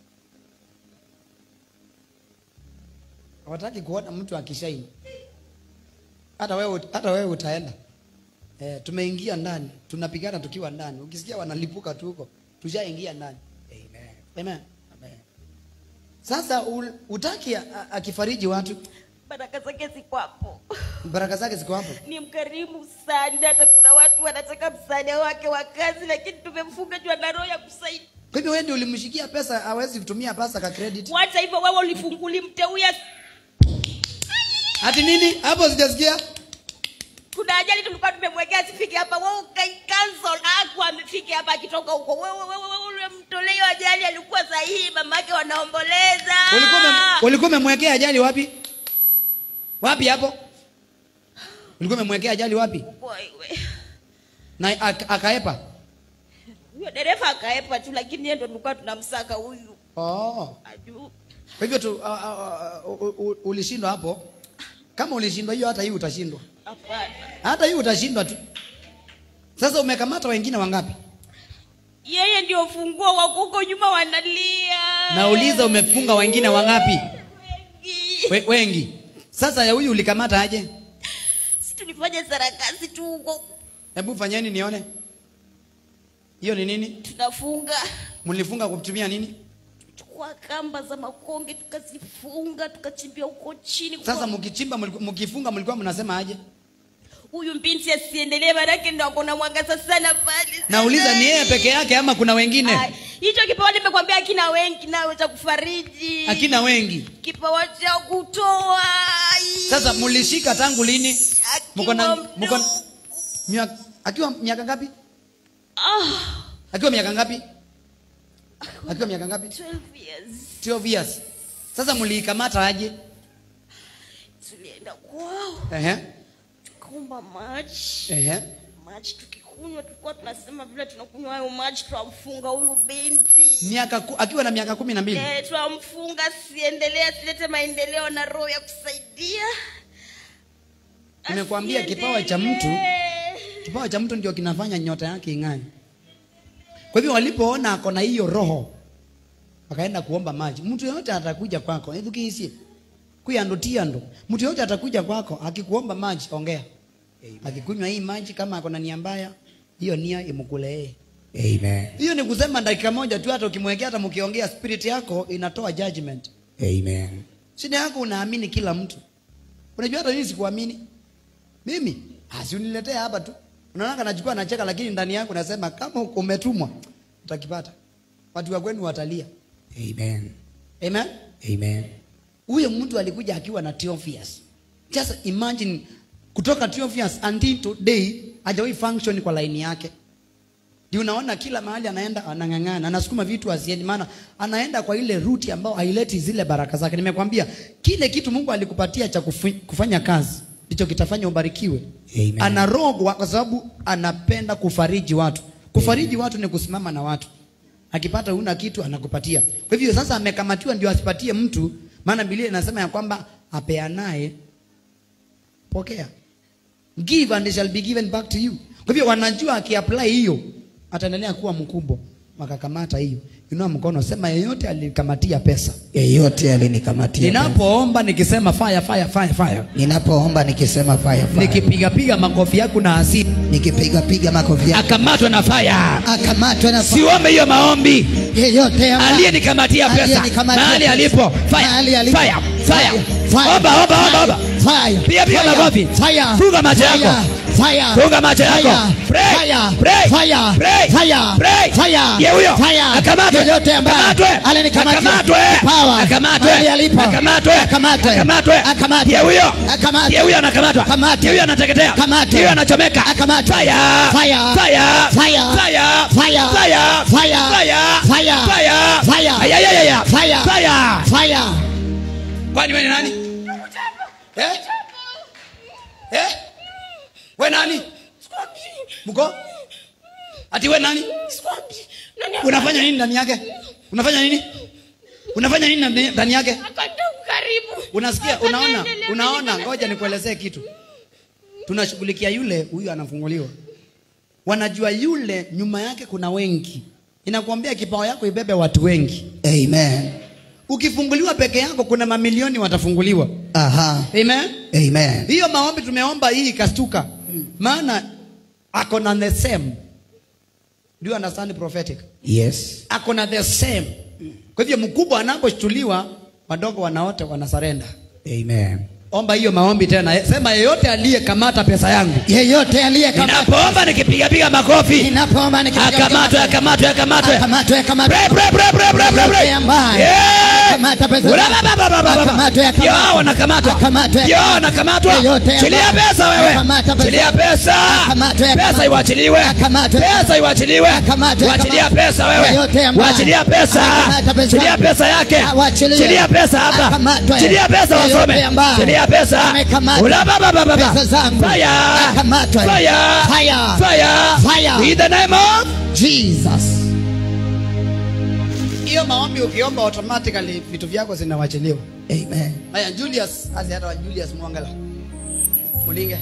Hawataki kuona mtu akishaini. Hata wewe hata wewe utaenda. Eh, tumeingia ndani, tunapigana tukiwa ndani. Ukisikia wanalipuka tu huko, tushaingia ndani. Amen. Amen. Amen. Sasa u- utaki a- a- akifariji watu, baraka zake ziko hapo baraka zake ziko hapo. ni mkarimu sana hata kuna watu wanataka msaada wake wa kazi lakini tumemfunga juu ana roho ya kusaidia Kwa hivyo wewe ndio ulimshikia pesa, hawezi kutumia pesa ka credit. wacha hivyo wewe ulifunguli mteuya Ati nini? Hapo sijasikia. kuna ajali tulikuwa tumemwekea asifike hapa wewe ukai cancel aku amefike hapa akitoka huko wewe wewe wewe ulimtolea hiyo ajali alikuwa sahii mamake wanaomboleza ulikuwa ume- ulikuwa umemwekea ajali wapi wapi hapo ulikuwa umemwekea ajali wapi Wewe. na ak- akaepa huyo dereva akaepa tu lakini yeye ndo tulikuwa tunamsaka huyu oh. Aju- kwa hivyo tu, uh, uh, uh, uh, ulishindwa hapo kama ulishindwa hiyo hata hii utashindwa hapana hata hii utashindwa tu sasa umekamata wengine wangapi yeye ndio funguo wa kuko nyuma wanalia nauliza umefunga wengine wangapi Wengi. We, wengi sasa ya huyu ulikamata aje si tulifanya sarakasi tu huko hebu fanyeni nione hiyo ni nini tunafunga mlifunga kutumia nini chukua kamba za makonge tukazifunga tukachimbia huko chini sasa kwa- mkichimba mliku- mkifunga mlikuwa mnasema aje huyu binti asiendelee manake ndo akona mwangaza sana pale nauliza ni yeye peke yake ama kuna wengine Ai, hicho kipawa nimekwambia akina wengi nawe cha kufariji akina wengi kipawa cha kutoa ai. sasa mlishika tangu lini Akiwa mko na mdogo. mko miaka akiwa miaka ngapi Ah, akiwa miaka ngapi akiwa miaka ngapi 12 years 12 years sasa mliikamata aje tulienda kwao ehe tukaomba maji ehe maji tukikunywa tulikuwa tunasema vile tunakunywa hayo maji twamfunga huyu binti miaka ku- akiwa na miaka kumi na mbili Eh, twamfunga siendelee asilete maendeleo na roho ya kusaidia Nimekuambia kipawa cha mtu- Asiendelee. kipawa cha mtu ndio kinafanya nyota yake ing'ae kwa hivyo walipoona ako na hiyo roho wakaenda kuomba maji mtu yoyote atakuja kwako edhukiisie kuyando tiando mtu yoyote atakuja kwako akikuomba maji ongea akikunywa hii maji kama ako na nia mbaya hiyo nia imkule yeye Amen. hiyo ni kusema dakika moja tu hata ukimwekea hata mkiongea spirit yako inatoa judgment Amen. shida yako unaamini kila mtu unajua hata mimi sikuamini mimi asiuniletea hapa tu unaona nachukua nacheka lakini ndani yako nasema kama umetumwa utakipata watu wa kwenu watalia Amen. amen Amen. huyo mtu alikuja akiwa na 12 years just imagine kutoka 12 years until today hajawahi function kwa laini yake ndio unaona kila mahali anaenda anang'ang'ana anasukuma vitu asiendi maana anaenda kwa ile ruti ambayo haileti zile baraka zake nimekwambia kile kitu mungu alikupatia cha kufu, kufanya kazi ndicho kitafanya ubarikiwe Amen. anarogwa kwa sababu anapenda kufariji watu kufariji watu ni kusimama na watu akipata una kitu anakupatia kwa hivyo sasa amekamatiwa ndio asipatie mtu maana biblia inasema ya kwamba apeanaye pokea give and it shall be given back to you kwa hivyo wanajua akiapply hiyo ataendelea kuwa mkubwa wakakamata hiyo inua mkono sema yeyote alikamatia pesa Yeyote alinikamatia. ninapoomba nikisema fire fire fire fire ninapoomba nikisema fire fire. nikipigapiga makofi yako na hasira nikipiga piga makofi yako. akamatwe na fire akamatwe na fire. siombe hiyo maombi yeyote ambaye- aliyenikamatia pesa aliyenikamatia mahali pesa. alipo Mahali fire alipo. fire fire Fire. omba omba omba omba Fire. Piga, piga Fire. makofi. Fire. Funga macho Fire. yako. Fire. funga macho yako Fire. Pray. Fire. Pray. Fire. Pray. Fire. Pray. Fire. Ye huyo Fire. akamatwe Yeyote ambaye akamatwe alinikamatia akamatwe kipawa. akamatwe Mahali alipo. akamatwe Akamatwe. akamatwe Akamatwe. Ye huyo Akamatwe. Ye huyo anakamatwa Akamatwe. Ye huyo anateketea Akamatwe. Ye huyo anachomeka Akamatwe. fire Fire. fire Fire. fire Fire. fire Fire. fire Fire. fire Fire. ayayaya Fire. fire Fire. kwani wewe ni nani eh eh wewe nani mko ati wewe nani unafanya nini ndani yake unafanya nini unafanya nini ndani- ndani yake karibu unasikia unaona unaona ngoja nikuelezee kitu tunashughulikia yule huyu anafunguliwa wanajua yule nyuma yake kuna wengi inakuambia kipawa yako ibebe watu wengi Amen. ukifunguliwa peke yako kuna mamilioni watafunguliwa Aha. amen Amen. hiyo maombi tumeomba hii ikastuka maana ako na the same do you understand prophetic Yes. ako na the same kwa hivyo mkubwa anaposhtuliwa wadogo wanaote wanasarenda Amen. omba hiyo maombi tena sema yeyote aliyekamata pesa yangu Yeyote aliyekamata ninapoomba nikipigapiga makofi ninapoomba nikipiga akamatwe akamatwe akamatwe akamatwe akamatwe Pray, pray, pray, pray, pray, pray, pray. Yeyote ambaye Yeah! Akamata pesa Ula zako. baba baba baba. Akamatwe, akamatwe. Ndio hao wanakamatwa. Akamatwe. Ndio hao wanakamatwa. Yeyote Chilia ambaye- pesa wewe. Akamata pesa. Chilia pesa. Akamatwe, Pesa akamatwe. iwachiliwe. Akamatwe. Pesa iwachiliwe. Akamatwe, Wachilia akamatwe. pesa wewe. Yeyote ambaye- Wachilia pesa. Akamata pesa. Chilia pesa yake. Awachilie. Chilia pesa hapa. Akamatwe. Chilia pesa Yeyote wasome. ambaye- Chilia pesa. Amekamatwa. Ula baba baba baba. Pesa zangu. Fire. Akamatwe. Fire. Fire. Fire. Fire. In the name of Jesus. hiyo maombi ukiomba automatically vitu vyako zinawachiliwa Amen. haya julius asi hata wa julius mwangala mulinge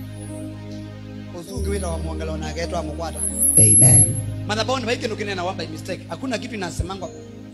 usungi wila wa mwangala unagetwa mukwata Amen. madhabahuni vaikendo kinena wa by mistake hakuna kitu inasemangwa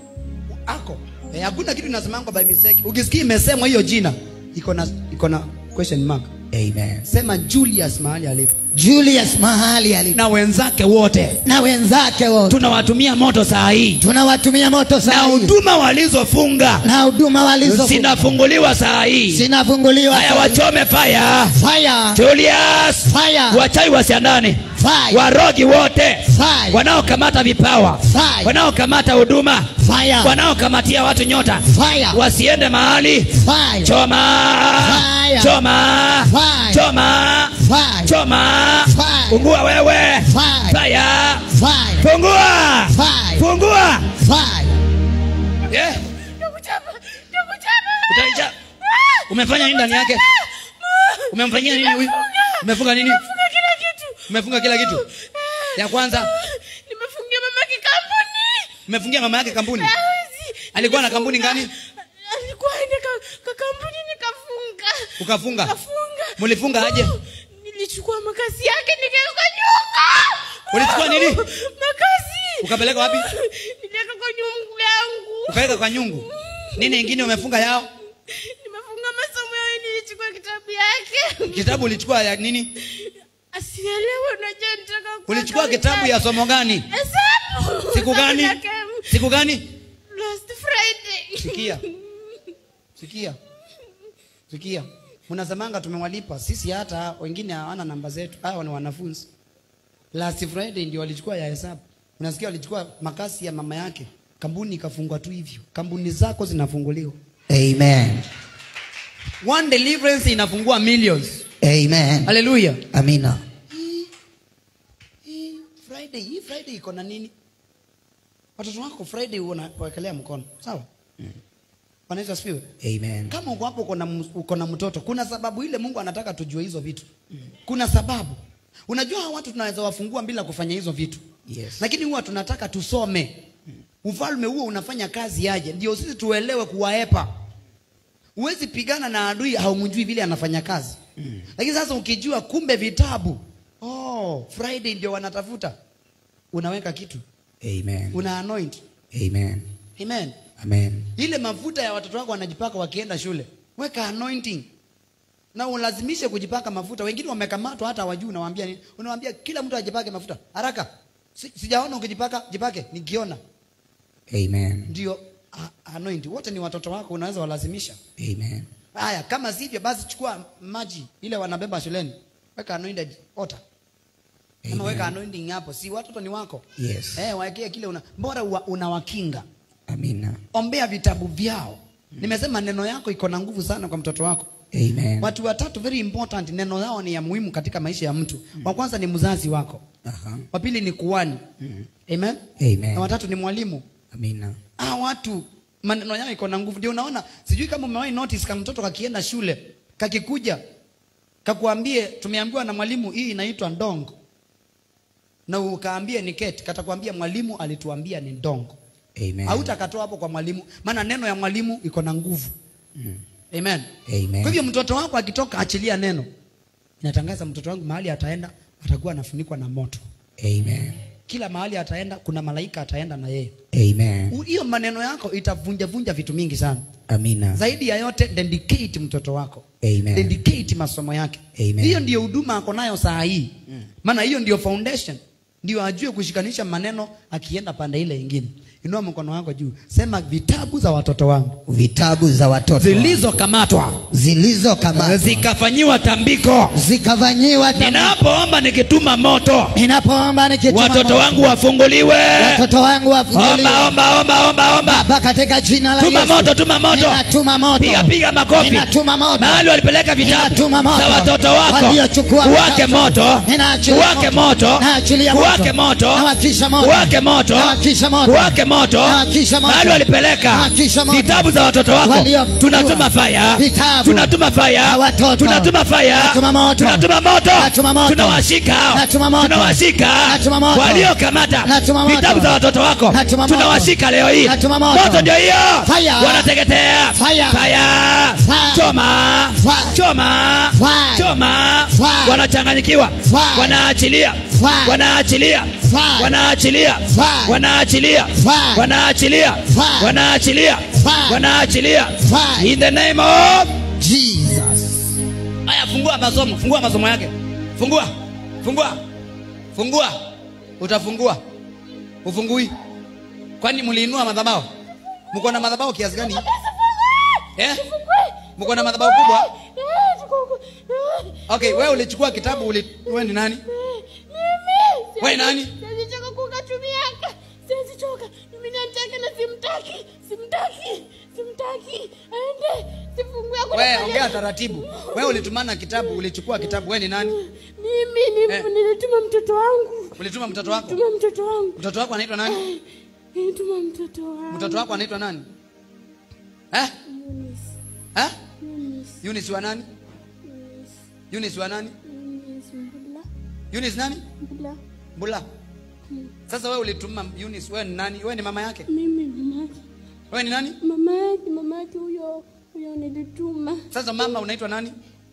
ako eh, hakuna kitu inasemangwa by mistake ukisikia imesemwa hiyo jina iko na iko na question mark Amen. sema julius mahali alipo Julius mahali alipo na wenzake wote na wenzake wote tunawatumia moto saa hii tunawatumia moto na saa hii huduma walizofunga na huduma walizo zinafunguliwa saa hii zinafunguliwa haya saa hii. wachome faya Fire. Julius Fire. wachai wasiandane Fire. warogi wote Fire. wanaokamata vipawa Fire. wanaokamata huduma Fire. wanaokamatia watu nyota Fire. wasiende mahali Fire. choma Fire. choma Fire. choma Fire. choma Fire. fungua wewe Fire. fire Fire. fungua Fire. fungua Fire. yeah. Nakuchapa, nakuchapa. Utaisha. umefanya nini ndani yake umemfanyia nini huyu umefunga nini Nimefunga kila kitu. umefunga kila kitu ya kwanza Nimefungia mamake kampuni. umefungia mama yake kampuni Hawezi. alikuwa na kampuni Nimefunga. gani Alikuwa aende ka, ka kampuni nikafunga. ukafunga Kafunga. Mulifunga aje? Nilichukua makasi yake nikaweka nyunga. Ulichukua nini? Makasi. Ukapeleka wapi? Niliweka kwa nyungu yangu. ukaweka kwa nyungu nini ingine umefunga yao Nimefunga masomo yao nilichukua kitabu yake. kitabu ulichukua ya nini Asielewe unajua nitaka kuwa ulichukua kama kitabu ya somo gani Hesabu. siku gani Hesabu yake. siku gani Last Friday. sikia sikia sikia mnasemanga tumewalipa sisi hata wengine hawana namba zetu hawa ni wanafunzi last friday ndio walichukua ya hesabu unasikia walichukua makasi ya mama yake kampuni ikafungwa tu hivyo kampuni zako zinafunguliwa Amen. one deliverance inafungua millions Amen. haleluya Amina. hii friday hii friday iko na nini watoto wako friday unawekelea mkono sawa Bwana Yesu asifiwe Amen. kama uko hapo uko na ms- uko na mtoto kuna sababu ile mungu anataka tujue hizo vitu kuna sababu unajua hawa watu tunaweza wafungua bila kufanya hizo vitu Yes. lakini huwa tunataka tusome ufalme huo unafanya kazi aje ndio sisi tuelewe kuwaepa huwezi pigana na adui haumjui vile anafanya kazi lakini sasa ukijua kumbe vitabu oh, friday ndio wanatafuta unaweka kitu Amen. una anoint Amen. amen Amen. ile mafuta ya watoto wako wanajipaka wakienda shule weka anointing na ulazimishe kujipaka mafuta wengine wamekamatwa hata wajuu unawaambia nini unawaambia kila mtu ajipake mafuta haraka si, sijaona ukijipaka jipake nikiona Amen. ndio a- anoint wote ni watoto wako unaweza walazimisha Amen. haya kama sivyo basi chukua maji ile wanabeba shuleni weka anointed water ama Amen. weka anointing hapo si watoto ni wako Yes. eh waekee kile una bora uwa- unawakinga Amina. ombea vitabu vyao nimesema neno yako iko na nguvu sana kwa mtoto wako Amen. watu watatu very important neno yao ni ya muhimu katika maisha ya mtu wa kwanza ni mzazi wako Aha. wa pili ni kuani amen Amen. na watatu ni mwalimu Amina. ah watu maneno yao iko na nguvu ndio unaona sijui kama umewahi notice kama mtoto kakienda shule kakikuja kakuambie tumeambiwa na mwalimu hii inaitwa ndongo na ukaambie ni keti katakwambia mwalimu alituambia ni ndongo Amen. hautakatoa hapo kwa mwalimu maana neno ya mwalimu iko na nguvu amen Amen. kwa hivyo mtoto wako akitoka achilia neno inatangaza mtoto wangu mahali ataenda atakuwa anafunikwa na moto Amen. kila mahali ataenda kuna malaika ataenda na yeye Amen. U- hiyo maneno yako itavunja vunja vitu mingi sana Amina. zaidi ya yote dedicate mtoto wako Amen. dedicate masomo yake Amen. hiyo ndio huduma ako nayo saa hii maana hiyo ndio foundation ndio ajue kushikanisha maneno akienda pande ile ingine inua mkono wako juu sema vitabu za watoto wangu vitabu za watoto zilizokamatwa zilizokamatwa zikafanyiwa tambiko zikafanyiwa tamu- ninapoomba nikituma moto ninapoomba nikituma watoto moto, wangu wafunguliwe watoto wangu wafunguliwe omba omba omba omba omba Baba katika jina la tuma Yesu moto tuma moto ninatuma moto piga piga makofi ninatuma moto mahali walipeleka vitabu Ninatuma moto. za watoto wako Waliochukua uwake vitabu. moto Ninaachilia uwake moto. moto Naachilia moto. uwake moto Nawakisha moto. uwake moto Nawakisha moto. uwake moto Nawakisha moto. mahali walipeleka Nawakisha moto. vitabu za watoto wako Waliochukua tunatuma faya vitabu tunatuma faya za watoto. tunatuma faya Natuma moto. tunatuma moto Natuma moto. tunawashika hao. Natuma moto. tunawashika Natuma moto. waliokamata Natuma moto. vitabu za watoto wako Natuma moto. tunawashika leo hii Natuma moto. moto ndio hiyo Fire. wanateketea Fire. Fire. Fire. choma Fire. choma Fire. choma Fire. wanachanganyikiwa Fire. wanaachilia Fire. wanaachilia Fire. wanaachilia Fire. wanaachilia Fire. wanaachilia Fire. wanaachilia Fire. wanaachilia Fire. in the name of Jesus haya fungua masomo fungua masomo yake fungua fungua fungua utafungua ufungui kwani mliinua madhabao mko na madhabao kiasi gani eh? mko na madhabao kubwa okay wewe ulichukua kitabu uli... wewe ni nani Wewe nani? Sizichoka kukatumiaka. Sizichoka. Mimi nataka na simtaki. Simtaki. Simtaki. Aende. Sifungue kwa wewe ongea taratibu wewe ulitumana kitabu ulichukua kitabu wewe ni nani Mimi ni- Eh. nilituma mtoto wangu. ulituma mtoto wako Tuma mtoto wangu. mtoto wako anaitwa nani Nilituma mtoto wangu. mtoto wako anaitwa nani eh? Yunis. Eh? Yunis. Eunice wa nani Yunis. Eunice wa nani Yunis. Mbula. Eunice nani Mbula. Mbula. Sasa wewe ulituma Eunice, wewe ni nani? Wewe ni mama yake? Mimi mama yake. Wewe ni nani? Mama yake, mama yake huyo huyo nilituma. Sasa mama unaitwa nani?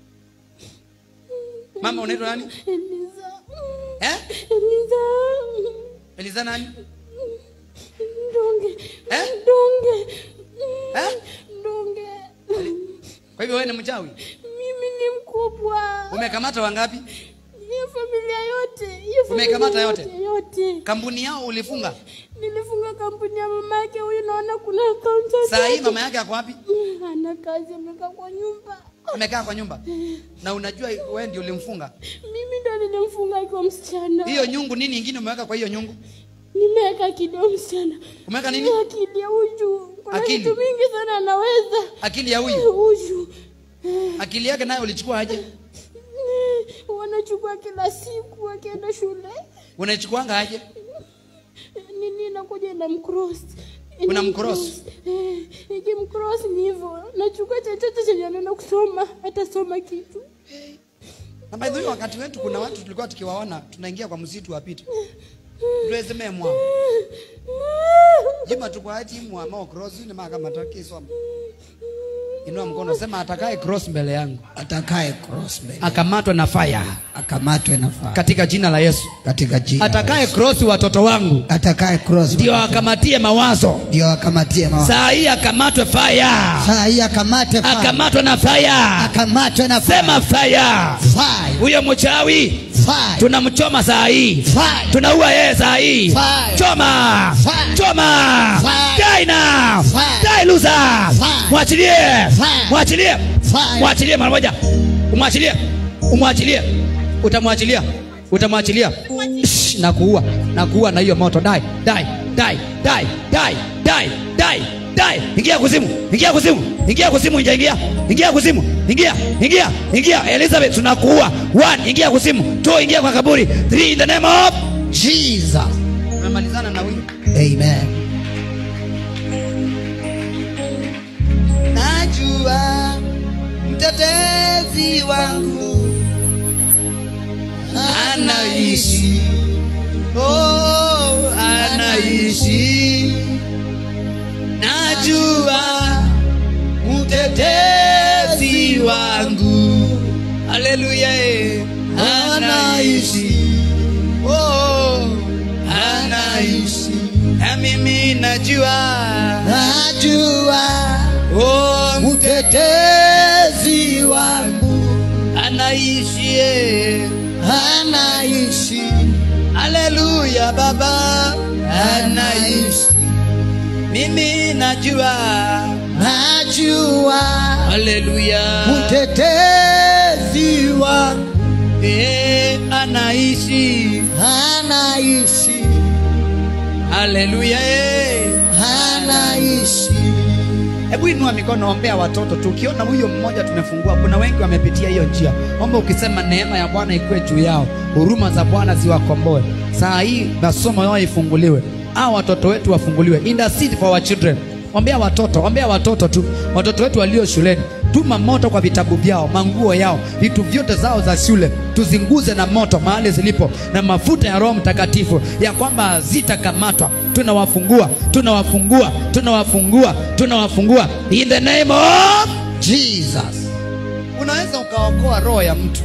Mama unaitwa nani? Eliza. Eh? Eliza. Eliza nani? Ndonge. Eh? Ndonge. Eh? Ndonge. Kwa hivyo wewe ni mchawi. Mimi ni mkubwa. Umekamata wangapi? Hiyo familia yote. Hiyo familia Umekamata yote? Yote. Kampuni yao ulifunga. Nilifunga kampuni ya mama yake huyu naona kuna akaunti. Saa hii mama yake ako wapi? Hana kazi amekaa kwa nyumba. Amekaa kwa nyumba. Na unajua wewe ndio ulimfunga. Mimi ndo nilimfunga akiwa msichana. Hiyo nyungu nini ingine umeweka kwa hiyo nyungu? Nimeweka akili ya msichana. Umeweka nini? Akili ya uju. Kuna Akili? vitu mingi sana anaweza. Akili ya huyu. Uju. Akili yake nayo ulichukua aje? Wanachukua kila siku akienda shule. Unaichukuanga aje? Nini nakuja na mcross. Una mcross? Eh, ikimcross ni hivyo. Nachukua chochote chenye anaenda kusoma, atasoma kitu. Na by the way wakati wetu kuna watu tulikuwa tukiwaona tunaingia kwa msitu wapita. Tuwezeme mwa. Jima tukwa ati mwa ma cross ni maka mataki soma. Inua mkono sema atakaye cross mbele yangu atakaye cross mbele akamatwe na fire akamatwe na faa katika jina la Yesu. katika jina Atakaye cross watoto wangu atakaye cross ndio akamatie mawazo. ndio akamatie mawa Saa hii akamatwe fire. saa hii akamate faa Akamatwe na fire. akamatwe na faa Sema fire. fire Huyo mchawi fire tunamchoma saa hii. fire tunaua yeye saa hii Fire. choma Fire. choma Fire. die now Fire. die loser Fire. mwachilie Fire. mwachilie Fire. mwachilie mara moja umwachilie umwachilie utamwachilia utamwachilia Shh, na kuua na kuua na hiyo moto die die die die die die die die ingia kuzimu ingia kuzimu ingia kuzimu ingia ingia ingia kuzimu ingia ingia ingia Elizabeth tunakuua one ingia kuzimu two ingia kwa kaburi three in the name of Jesus tumemalizana na huyu amen najua mtetezi wangu anaishi oh, anaishi najua mtetezi wangu haleluya eh. anaishi oh, anaishi na mimi najua najua oh, mtetezi wangu anaishi eh. anaishi haleluya baba anaishi mimi najua najua haleluya mtetezi wangu Eh, anaishi anaishi haleluya eh. anaishi hebu inua mikono ombea watoto tu ukiona huyo mmoja tumefungua kuna wengi wamepitia hiyo njia omba ukisema neema ya bwana ikuwe juu yao huruma za bwana ziwakomboe saa hii masomo yao ifunguliwe au watoto wetu wafunguliwe intercede for our children ombea watoto ombea watoto tu watoto wetu walio shuleni tuma moto kwa vitabu vyao manguo yao vitu vyote zao za shule tuzinguze na moto mahali zilipo na mafuta ya roho mtakatifu ya kwamba zitakamatwa tunawafungua tunawafungua tunawafungua tunawafungua in the name of jesus unaweza ukaokoa roho ya mtu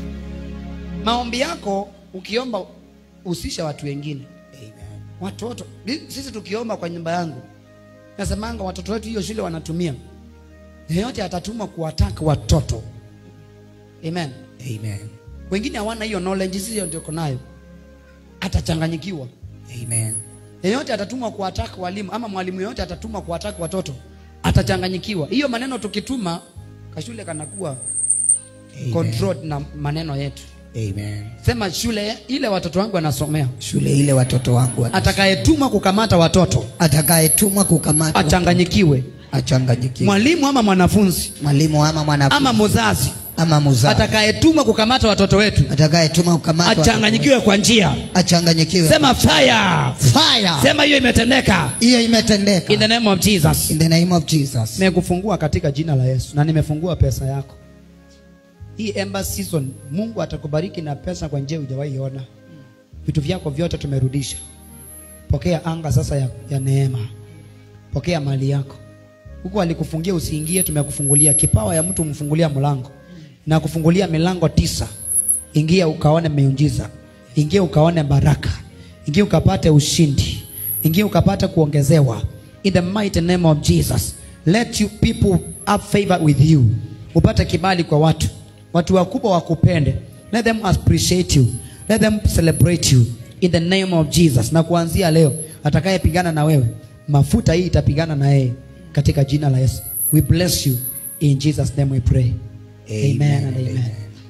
maombi yako ukiomba husisha watu wengine watoto Bi- sisi tukiomba kwa nyumba yangu nasemanga watoto wetu hiyo shule wanatumia yeyote atatuma kuwataka watoto amen amen wengine hawana hiyo knowledge sisi ndio tuko nayo atachanganyikiwa amen yeyote atatumwa kuwataka walimu ama mwalimu yeyote atatumwa kuwataka watoto atachanganyikiwa hiyo maneno tukituma kashule kanakuwa controlled na maneno yetu amen sema shule ile watoto wangu wanasomea shule ile watoto wangu wat- atakayetumwa kukamata watoto atakayetumwa kukamata achanganyikiwe achanganyikiwe mwalimu ama mwanafunzi mwalimu ama mwanafunzi ama mzazi ama muzazi atakayetumwa kukamata watoto wetu atakayetuma kukamata achanganyikiwe kwa njia achanganyikiwe sema fire fire sema hiyo imetendeka hiyo imetendeka in the name of jesus in the name of jesus nimekufungua katika jina la yesu na nimefungua pesa yako hii ember season mungu atakubariki na pesa kwa njia hujawahi ona vitu vyako vyote tumerudisha pokea anga sasa ya, ya neema pokea mali yako huku alikufungia usiingie tumekufungulia kipawa ya mtu umfungulia mlango na kufungulia milango tisa ingia ukaone miujiza ingia ukaone baraka ingia ukapate ushindi ingia ukapate kuongezewa in the mighty name of jesus let you people have favor with you upate kibali kwa watu watu wakubwa wakupende let them appreciate you let them celebrate you in the name of jesus na kuanzia leo atakayepigana na wewe mafuta hii itapigana na yeye katika jina la yesu we bless you in jesus name we pray amen, and amen.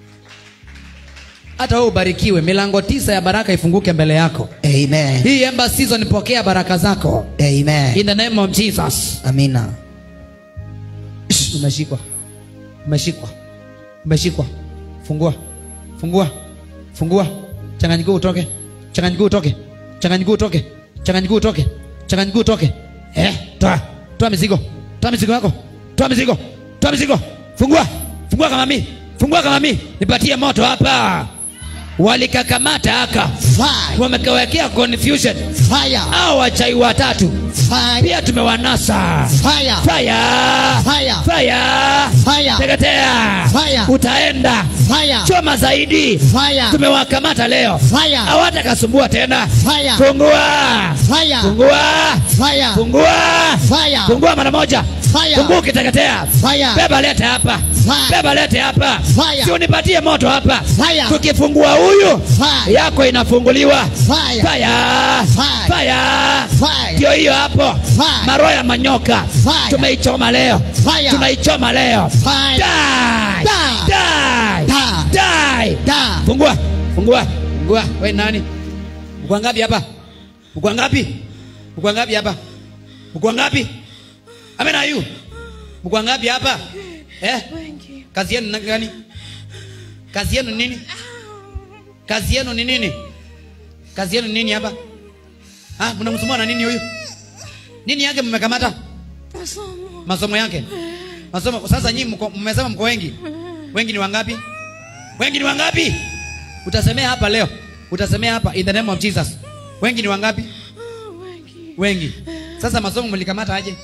hata wewe ubarikiwe milango tisa ya baraka ifunguke mbele yako amen hii ember season pokea baraka zako amen in the name of jesus amina umeshikwa umeshikwa umeshikwa fungua fungua fungua changanyikiwa utoke changanyikiwa utoke changanyikiwa utoke changanyikiwa utoke changanyikiwa utoke eh toa toa mizigo toa mizigo yako toa mizigo toa mizigo fungua fungua kama mimi fungua kama mimi nipatie moto hapa walikakamata aka fire wamekawekea confusion fire au wachai watatu fire pia tumewanasa fire fire Fire. fire Fire. teketea Fire. utaenda fire choma zaidi fire tumewakamata leo Fire. hawatakasumbua tena Fire. fungua fire fungua fire fungua fire fungua mara moja Fire. fungua ukiteketea Fire. beba lete hapa Fire. beba lete hapa Fire. si unipatie moto hapa Fire. tukifungua huyu Fire. yako inafunguliwa Fire. fire Fire. fire Fire. ndio hiyo hapo Fire. maroho ya manyoka Fire. tumeichoma leo Fire. tunaichoma leo Fire. Die. Die. Die. Die. Die. Da. fungua fungua fungua we nani mkwa ngapi hapa mkwa ngapi mkwa ngapi hapa mkwa ngapi amena yu mkwa ngapi hapa eh wengi kazi yenu na- gani kazi yenu nini kazi yenu ni nini kazi yenu ni nini hapa ah mnamsumbua na nini huyu nini yake mmekamata masomo masomo yake masomo sasa nyinyi mko- mmesema mko wengi wengi ni wangapi wengi ni wangapi utasemea hapa leo utasemea hapa in the name of jesus wengi ni wangapi Ah, wengi wengi sasa masomo mlikamata aje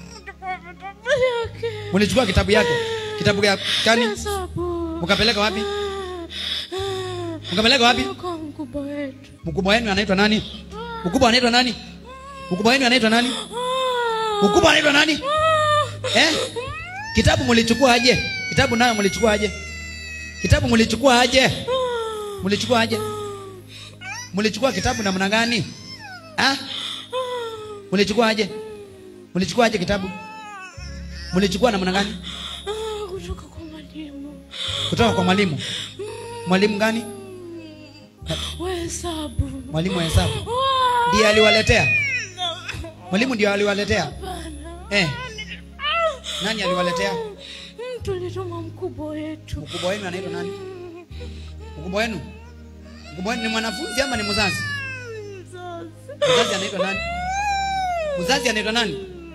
yake mlichukua kitabu yake kitabu ya kani hesabu mkapeleka wapi Ah, ah. mkapeleka wapi kwa mkubwa wetu mkubwa wenu anaitwa nani mkubwa anaitwa nani mkubwa wenu anaitwa nani Ah, mkubwa anaitwa nani ah. eh kitabu mlichukua aje kitabu nayo mlichukua aje kitabu mlichukua aje mlichukua aje mlichukua kitabu namna gani ah mlichukua aje mlichukua aje kitabu mlichukua namna gani Ah, kutoka kwa mwalimu kutoka kwa mwalimu mwalimu gani wa hesabu. mwalimu wa hesabu Wa- ndiye aliwaletea mwalimu ndio aliwaletea Hapana. eh. nani aliwaletea Mtu alituma mkubwa wetu. mkubwa wenu anaitwa nani mkubwa wenu mkubwa wenu ni mwanafunzi ama ni mzazi Mzazi. mzazi anaitwa nani mzazi anaitwa nani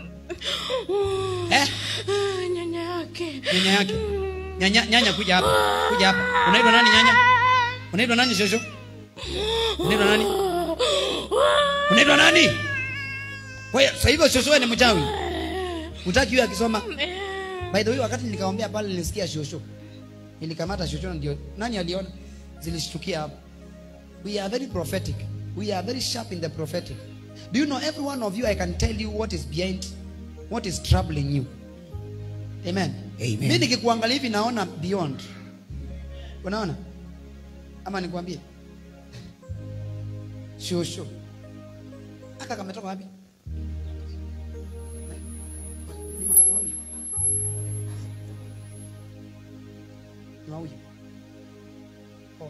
eh? Ah, Nyanya yake. nyanya yake nyanya, nyanya kuja hapa kuja hapa unaitwa nani nyanya unaitwa nani shosho unaitwa nani unaitwa nani kwa hiyo sasa hivyo shosho wewe ni mchawi utaki huyo akisoma by the way wakati nikaombea pale nilisikia shosho nilikamata shosho ndio nani aliona zilishtukia hapo we are very prophetic we are very sharp in the prophetic do you know every one of you i can tell you what is behind what is troubling you amen Amen. mimi nikikuangalia hivi naona beyond unaona ama nikwambie shosho aka kametoka wapi ni mtoto wa huyu ni wa huyu oh.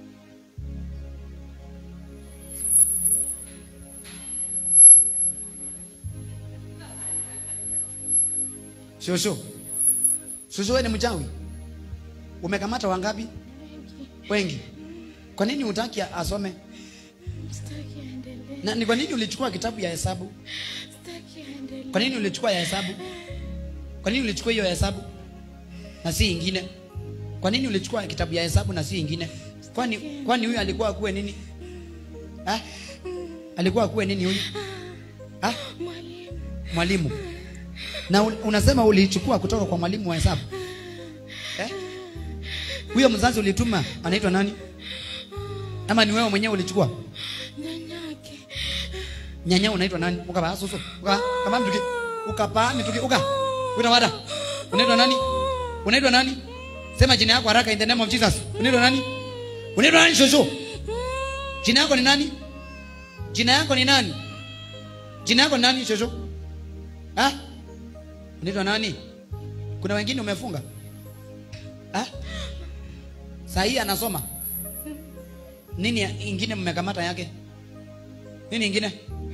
shosho shosho wewe ni mchawi umekamata wangapi wengi kwa nini utaki asome Sitaki aendelee. na ni kwa nini ulichukua kitabu ya hesabu Sitaki aendelee. kwa nini ulichukua ya hesabu kwa nini ulichukua hiyo ya hesabu na si ingine kwa nini ulichukua kitabu ya hesabu na si ingine kwani kwani huyu alikuwa akuwe nini ha? alikuwa akuwe nini huyu ha? Mwalimu. mwalimu na un- unasema ulichukua kutoka kwa mwalimu wa hesabu eh? huyo mzazi ulituma anaitwa nani ama ni wewe mwenyewe ulichukua Nyanyake. nyanya unaitwa nani ukapaa susu uka kama mtuki ukapaa mituki uka utawada unaitwa nani unaitwa nani sema jina yako haraka in the name of Jesus unaitwa nani unaitwa nani shosho jina yako ni nani jina yako ni nani jina yako ni nani shosho ah unaitwa nani kuna wengine umefunga ah saa hii anasoma nini ya- ingine mmekamata yake nini ingine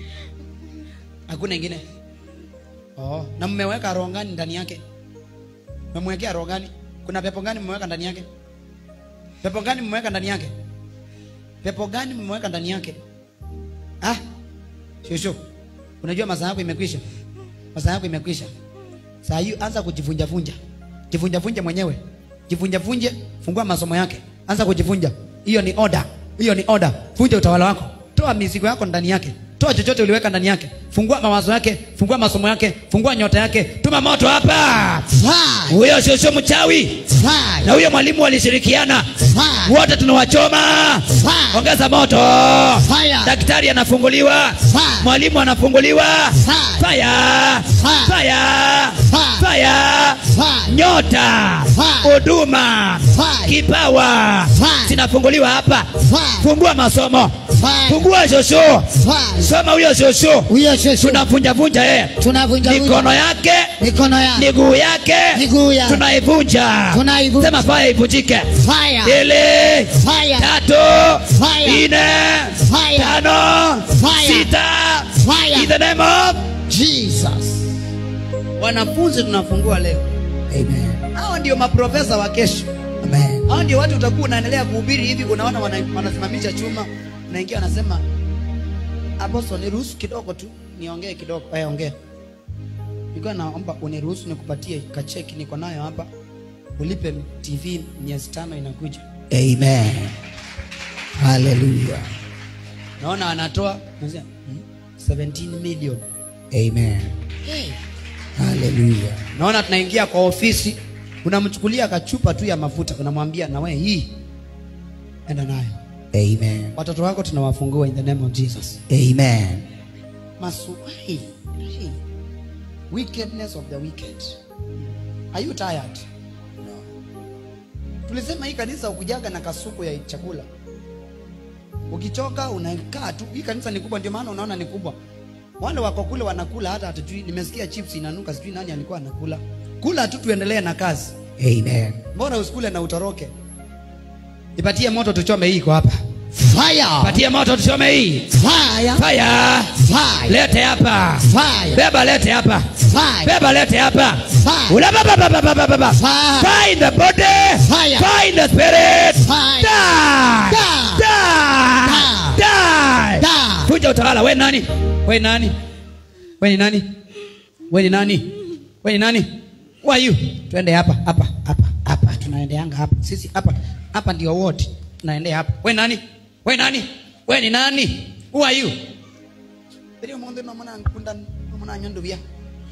hakuna ingine oh. na mmeweka roho gani ndani yake mmemwekea roho gani kuna pepo gani mmeweka ndani yake pepo gani mmeweka ndani yake pepo gani mmeweka ndani yake ah shushu unajua masaa yako imekwisha masaa yako imekwisha saa hii anza kujivunja vunja jivunja vunja mwenyewe jivunja vunje fungua masomo yake anza kujivunja hiyo ni order hiyo ni order vunja utawala wako toa mizigo yako ndani yake toa chochote uliweka ndani yake fungua mawazo yake fungua masomo yake fungua nyota yake tuma moto hapa Fire! huyo sio sio mchawi na Fire! huyo mwalimu walishirikiana Fire! wote tunawachoma Fire! ongeza moto Fire! daktari anafunguliwa Fire! mwalimu anafunguliwa Fire! fire Fire! fire Fire! fire Fire! nyota Fire! huduma Fire! kipawa Fire! zinafunguliwa hapa Fire! fungua masomo Fire! fungua shosho Fire! soma huyo shosho Huyo shosho tunavunjavunja yeye tunavunja mikono vunja yake mikono yake miguu yake Miguu yake. tunaivunja Tunaivunja. sema faya ivunjike fire mbili fire tatu Fire. nne Fire. tano Fire. sita Fire. in the name of Jesus wanafunzi tunafungua leo Amen. hao ndio maprofesa wa kesho Amen. hao ndio watu utakuwa unaendelea kuhubiri hivi unaona wana- wanasimamisha chuma unaingia wanasema aposto niruhusu kidogo tu niongee kidogo eh, ongea nilikuwa naomba uniruhusu nikupatie kacheki niko nayo hapa ulipe tv miezi tano inakuja Amen. Hallelujah. naona anatoa nasema, hmm, 17 million Amen. Hallelujah. naona tunaingia kwa ofisi unamchukulia kachupa tu ya mafuta unamwambia na wewe hii enda nayo Amen. watoto wako tunawafungua in the name of jesus Amen. Maswai. Hey. Wickedness of the wicked. Are you tired? No. Tulisema hii kanisa ukujaga na kasuku ya chakula. Ukichoka unakaa tu. Hii kanisa ni kubwa ndio maana unaona ni kubwa. wale wako kule wanakula hata hatujui nimesikia chips inanuka sijui nani alikuwa anakula kula tu tuendelee na kazi Amen. mbona usikule na utoroke ipatie moto tuchome hii iko hapa Fire. Patie moto tuchome hii. Fire. Fire. Fire. Lete hapa. Fire. Beba lete hapa. Fire. Beba lete hapa. Fire. Ula ba ba ba ba ba ba ba ba. Fire. Fire in the body. Fire. Fire in the spirit. Fire. Die. Die. Die. Die. Die. Kuja utawala. We nani? we nani we ni nani we ni nani we ni nani who are you twende hapa hapa hapa hapa tunaendeanga hapa sisi hapa hapa ndio wote tunaendea hapa we nani we nani we ni nani who are you Beri omonde no mona nkunda no mona nyondo bia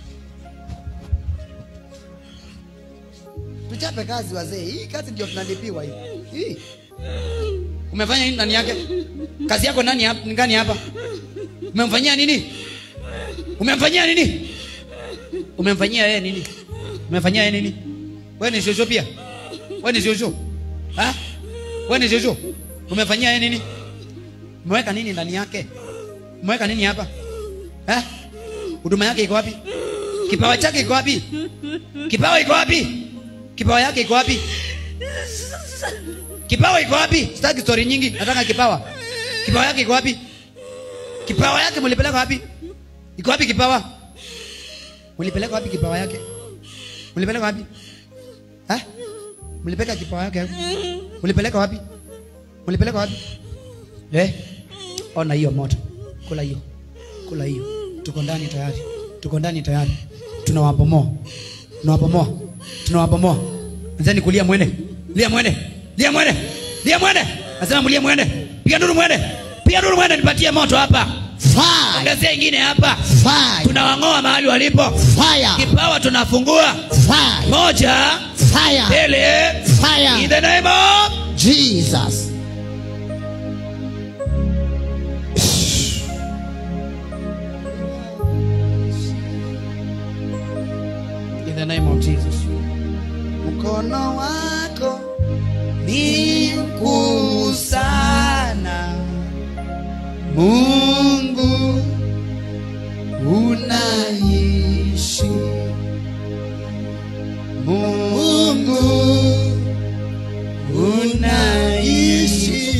tuchape kazi wazee hii kazi ndio tunalipiwa hii hii umefanya nini ndani yake kazi yako nani hapa ni gani hapa umemfanyia nini umemfanyia nini umemfanyia yeye nini umemfanyia yeye nini wewe ni shosho pia wewe ni shosho ha wewe ni shosho umefanyia yeye nini umeweka nini ndani yake umeweka nini hapa ha huduma yake iko wapi kipawa chake iko wapi kipawa iko wapi kipawa yake iko wapi kipawa iko wapi sitaki story nyingi nataka kipawa kipawa yake iko wapi kipawa yake mlipeleka wapi iko wapi kipawa mlipeleka wapi kipawa yake mlipeleka wapi ha mlipeleka kipawa yake wapi? mlipeleka wapi mlipeleka wapi eh ona hiyo moto kula hiyo kula hiyo tuko ndani tayari tuko ndani tayari tunawabomoa tunawabomoa tunawabomoa anzeni kulia mwene lia mwene lia mwene lia mwene nasema mlie mwene piga nduru mwene piga nduru mwene nipatie moto hapa Fire. ongezea ingine hapa Fire. tunawang'oa mahali walipo Fire. kipawa tunafungua Fire. moja Fire. mbili in Fire. the name of Jesus. in the name of Jesus. Mkono wako ni mkuu sana, Mungu unaishi, Mungu unaishi.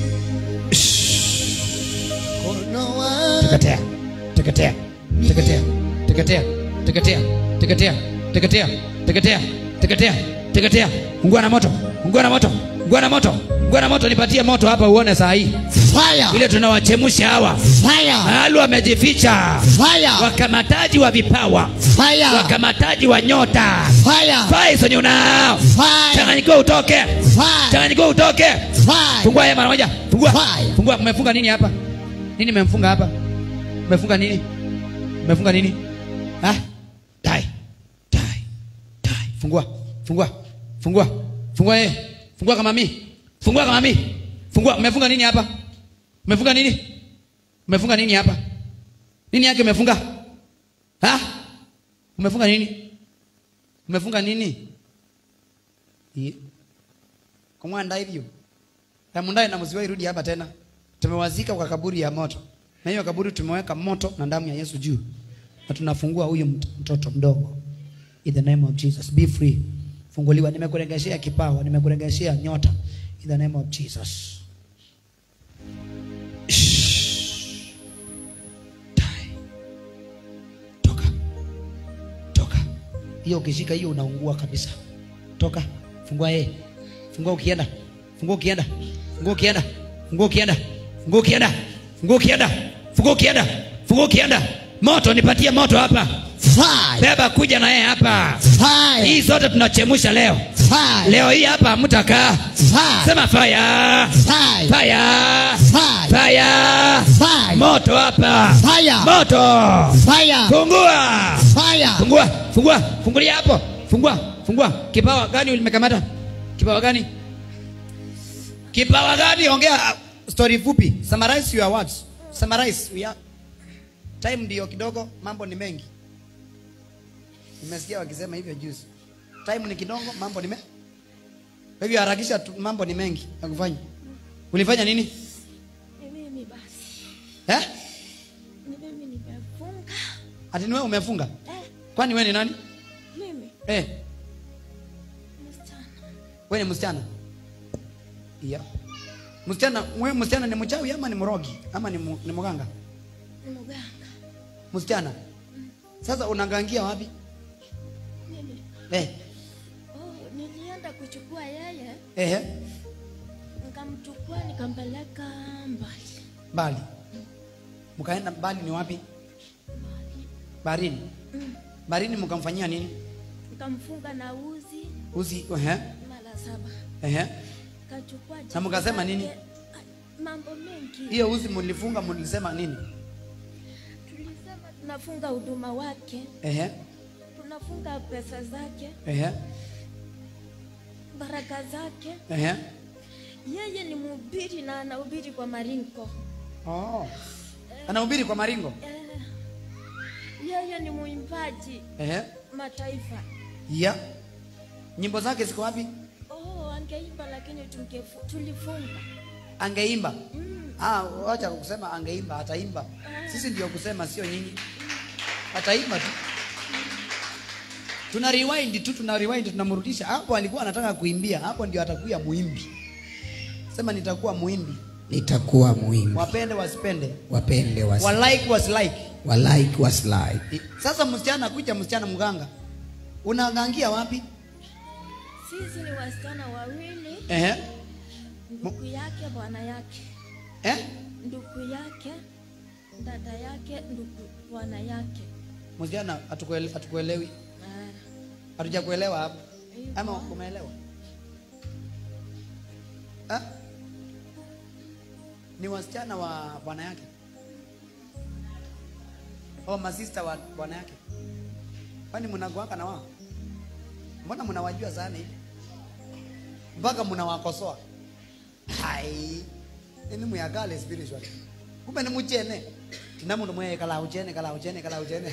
Mkono wa- teketea teketea teketea teketea teketea teketea teketea teketea teketea teketea ungua na moto ungua na moto ungua na moto ungua na moto nipatie moto hapa uone saa hii Fire. vile tunawachemsha hawa Fire. mahali wamejificha Fire. wakamataji wa vipawa Fire. wakamataji wa nyota Fire. fai sonye unao Fire. changanyikiwa utoke Fire. changanyikiwa utoke Fire. fungua haya mara moja fungua Fire. fungua mmefunga nini hapa nini mmemfunga hapa mmefunga nini mmefunga nini ah dai dai dai fungua fungua fungua fungua eh fungua kama mimi fungua kama mimi fungua mmefunga nini hapa mmefunga nini mmefunga nini hapa nini yake umefunga ha umefunga nini umefunga nini Ye- kumwanda hivyo Yamundaye na mziwa irudi hapa tena. Tumewazika kwa kaburi ya moto. Na hiyo kaburi tumeweka moto na damu ya Yesu juu. Na tunafungua huyu mt- mtoto mdogo. In the name of Jesus, be free. Funguliwa. Nimekuregeshea kipawa, nimekuregeshea nyota. In the name of Jesus. Shh. Die. Toka. Toka. Hiyo ukishika hiyo unaungua kabisa. Toka. Fungua yeye. Fungua ukienda. Fungua ukienda. Fungua ukienda. Fungua ukienda. Fungua ukienda. Fungua ukienda. Fungua ukienda. Fungua ukienda. Moto nipatie moto hapa. Fire. Beba kuja na yeye hapa. Fire. Hii zote tunachemsha leo. Fire. Leo hii hapa hamtakaa. Fire. Sema fire. Fire. Fire. Fire. Fire. Fire. Moto hapa. Fire. Moto. Fire. Fungua. Fire. Fungua, fungua, fungulia hapo. Fungua, fungua. Kipawa gani ulimekamata? Kipawa gani? Kipawa gani? Ongea uh, story fupi. Summarize your words. Summarize. We are... Time ndio kidogo, mambo ni mengi. Nimesikia wakisema hivyo juzi. Time ni kidogo, mambo ni mengi. Kwa hivyo harakisha tu, mambo ni mengi ya kufanya. Ulifanya nini? Ni mimi basi. Eh? Ni mimi nimefanya. ati ni wewe umefunga Eh, kwani wewe ni nani mimi eh msichana. wewe ni msichana yeah. msichana wewe msichana ni mchawi ama ni mrogi ama ni, mu, ni mganga Ni mganga. msichana sasa unagangia wapi Mimi. eh Oh, nilienda kuchukua yeye, eh nikamchukua nikampeleka mbali. mbali mkaenda mbali ni wapi baharini baharini mkamfanyia nini Nikamfunga na uzi uzi ehe mara saba. ehe Kachukua Na mkasema jina nini? lake. Ah, Mambo mengi. hiyo uzi mlifunga mlisema nini Tulisema tunafunga huduma wake, ehe tunafunga pesa zake, ehe baraka zake. ehe Yeye ni mhubiri na anahubiri kwa maringo. oh anahubiri kwa maringo Eh, yeye ni mwimbaji ehe mataifa. ya nyimbo zake ziko wapi Oh, angeimba lakini tungefu, tulifunga. angeimba Mm. ah wacha kusema angeimba ataimba sisi ndio kusema sio nyinyi ataimba tu tuna rewind tu tuna rewind tunamrudisha hapo alikuwa anataka kuimbia hapo ndio atakuwa muimbi sema nitakuwa muimbi nitakuwa muhimu wapende wasipende wapende was, walike wasilike walike waslike I- sasa msichana kuja msichana mganga unagangia wapi Sisi ni wasichana wawili, ehe ndugu yake, bwana yake, eh ndugu yake, dada yake, ndugu bwana yake. msichana hatukuele- hatukuelewi Ah, hatujakuelewa hapo hivyo. ama umeelewa ha? ni wasichana wa bwana yake oh, masista wa bwana yake kwani mnagoaka na wao mbona mnawajua sana hivi mpaka mnawakosoa hai ini muyakale spiritual kumbe ni muchene tina mundu mweye kala uchene kala uchene kala uchene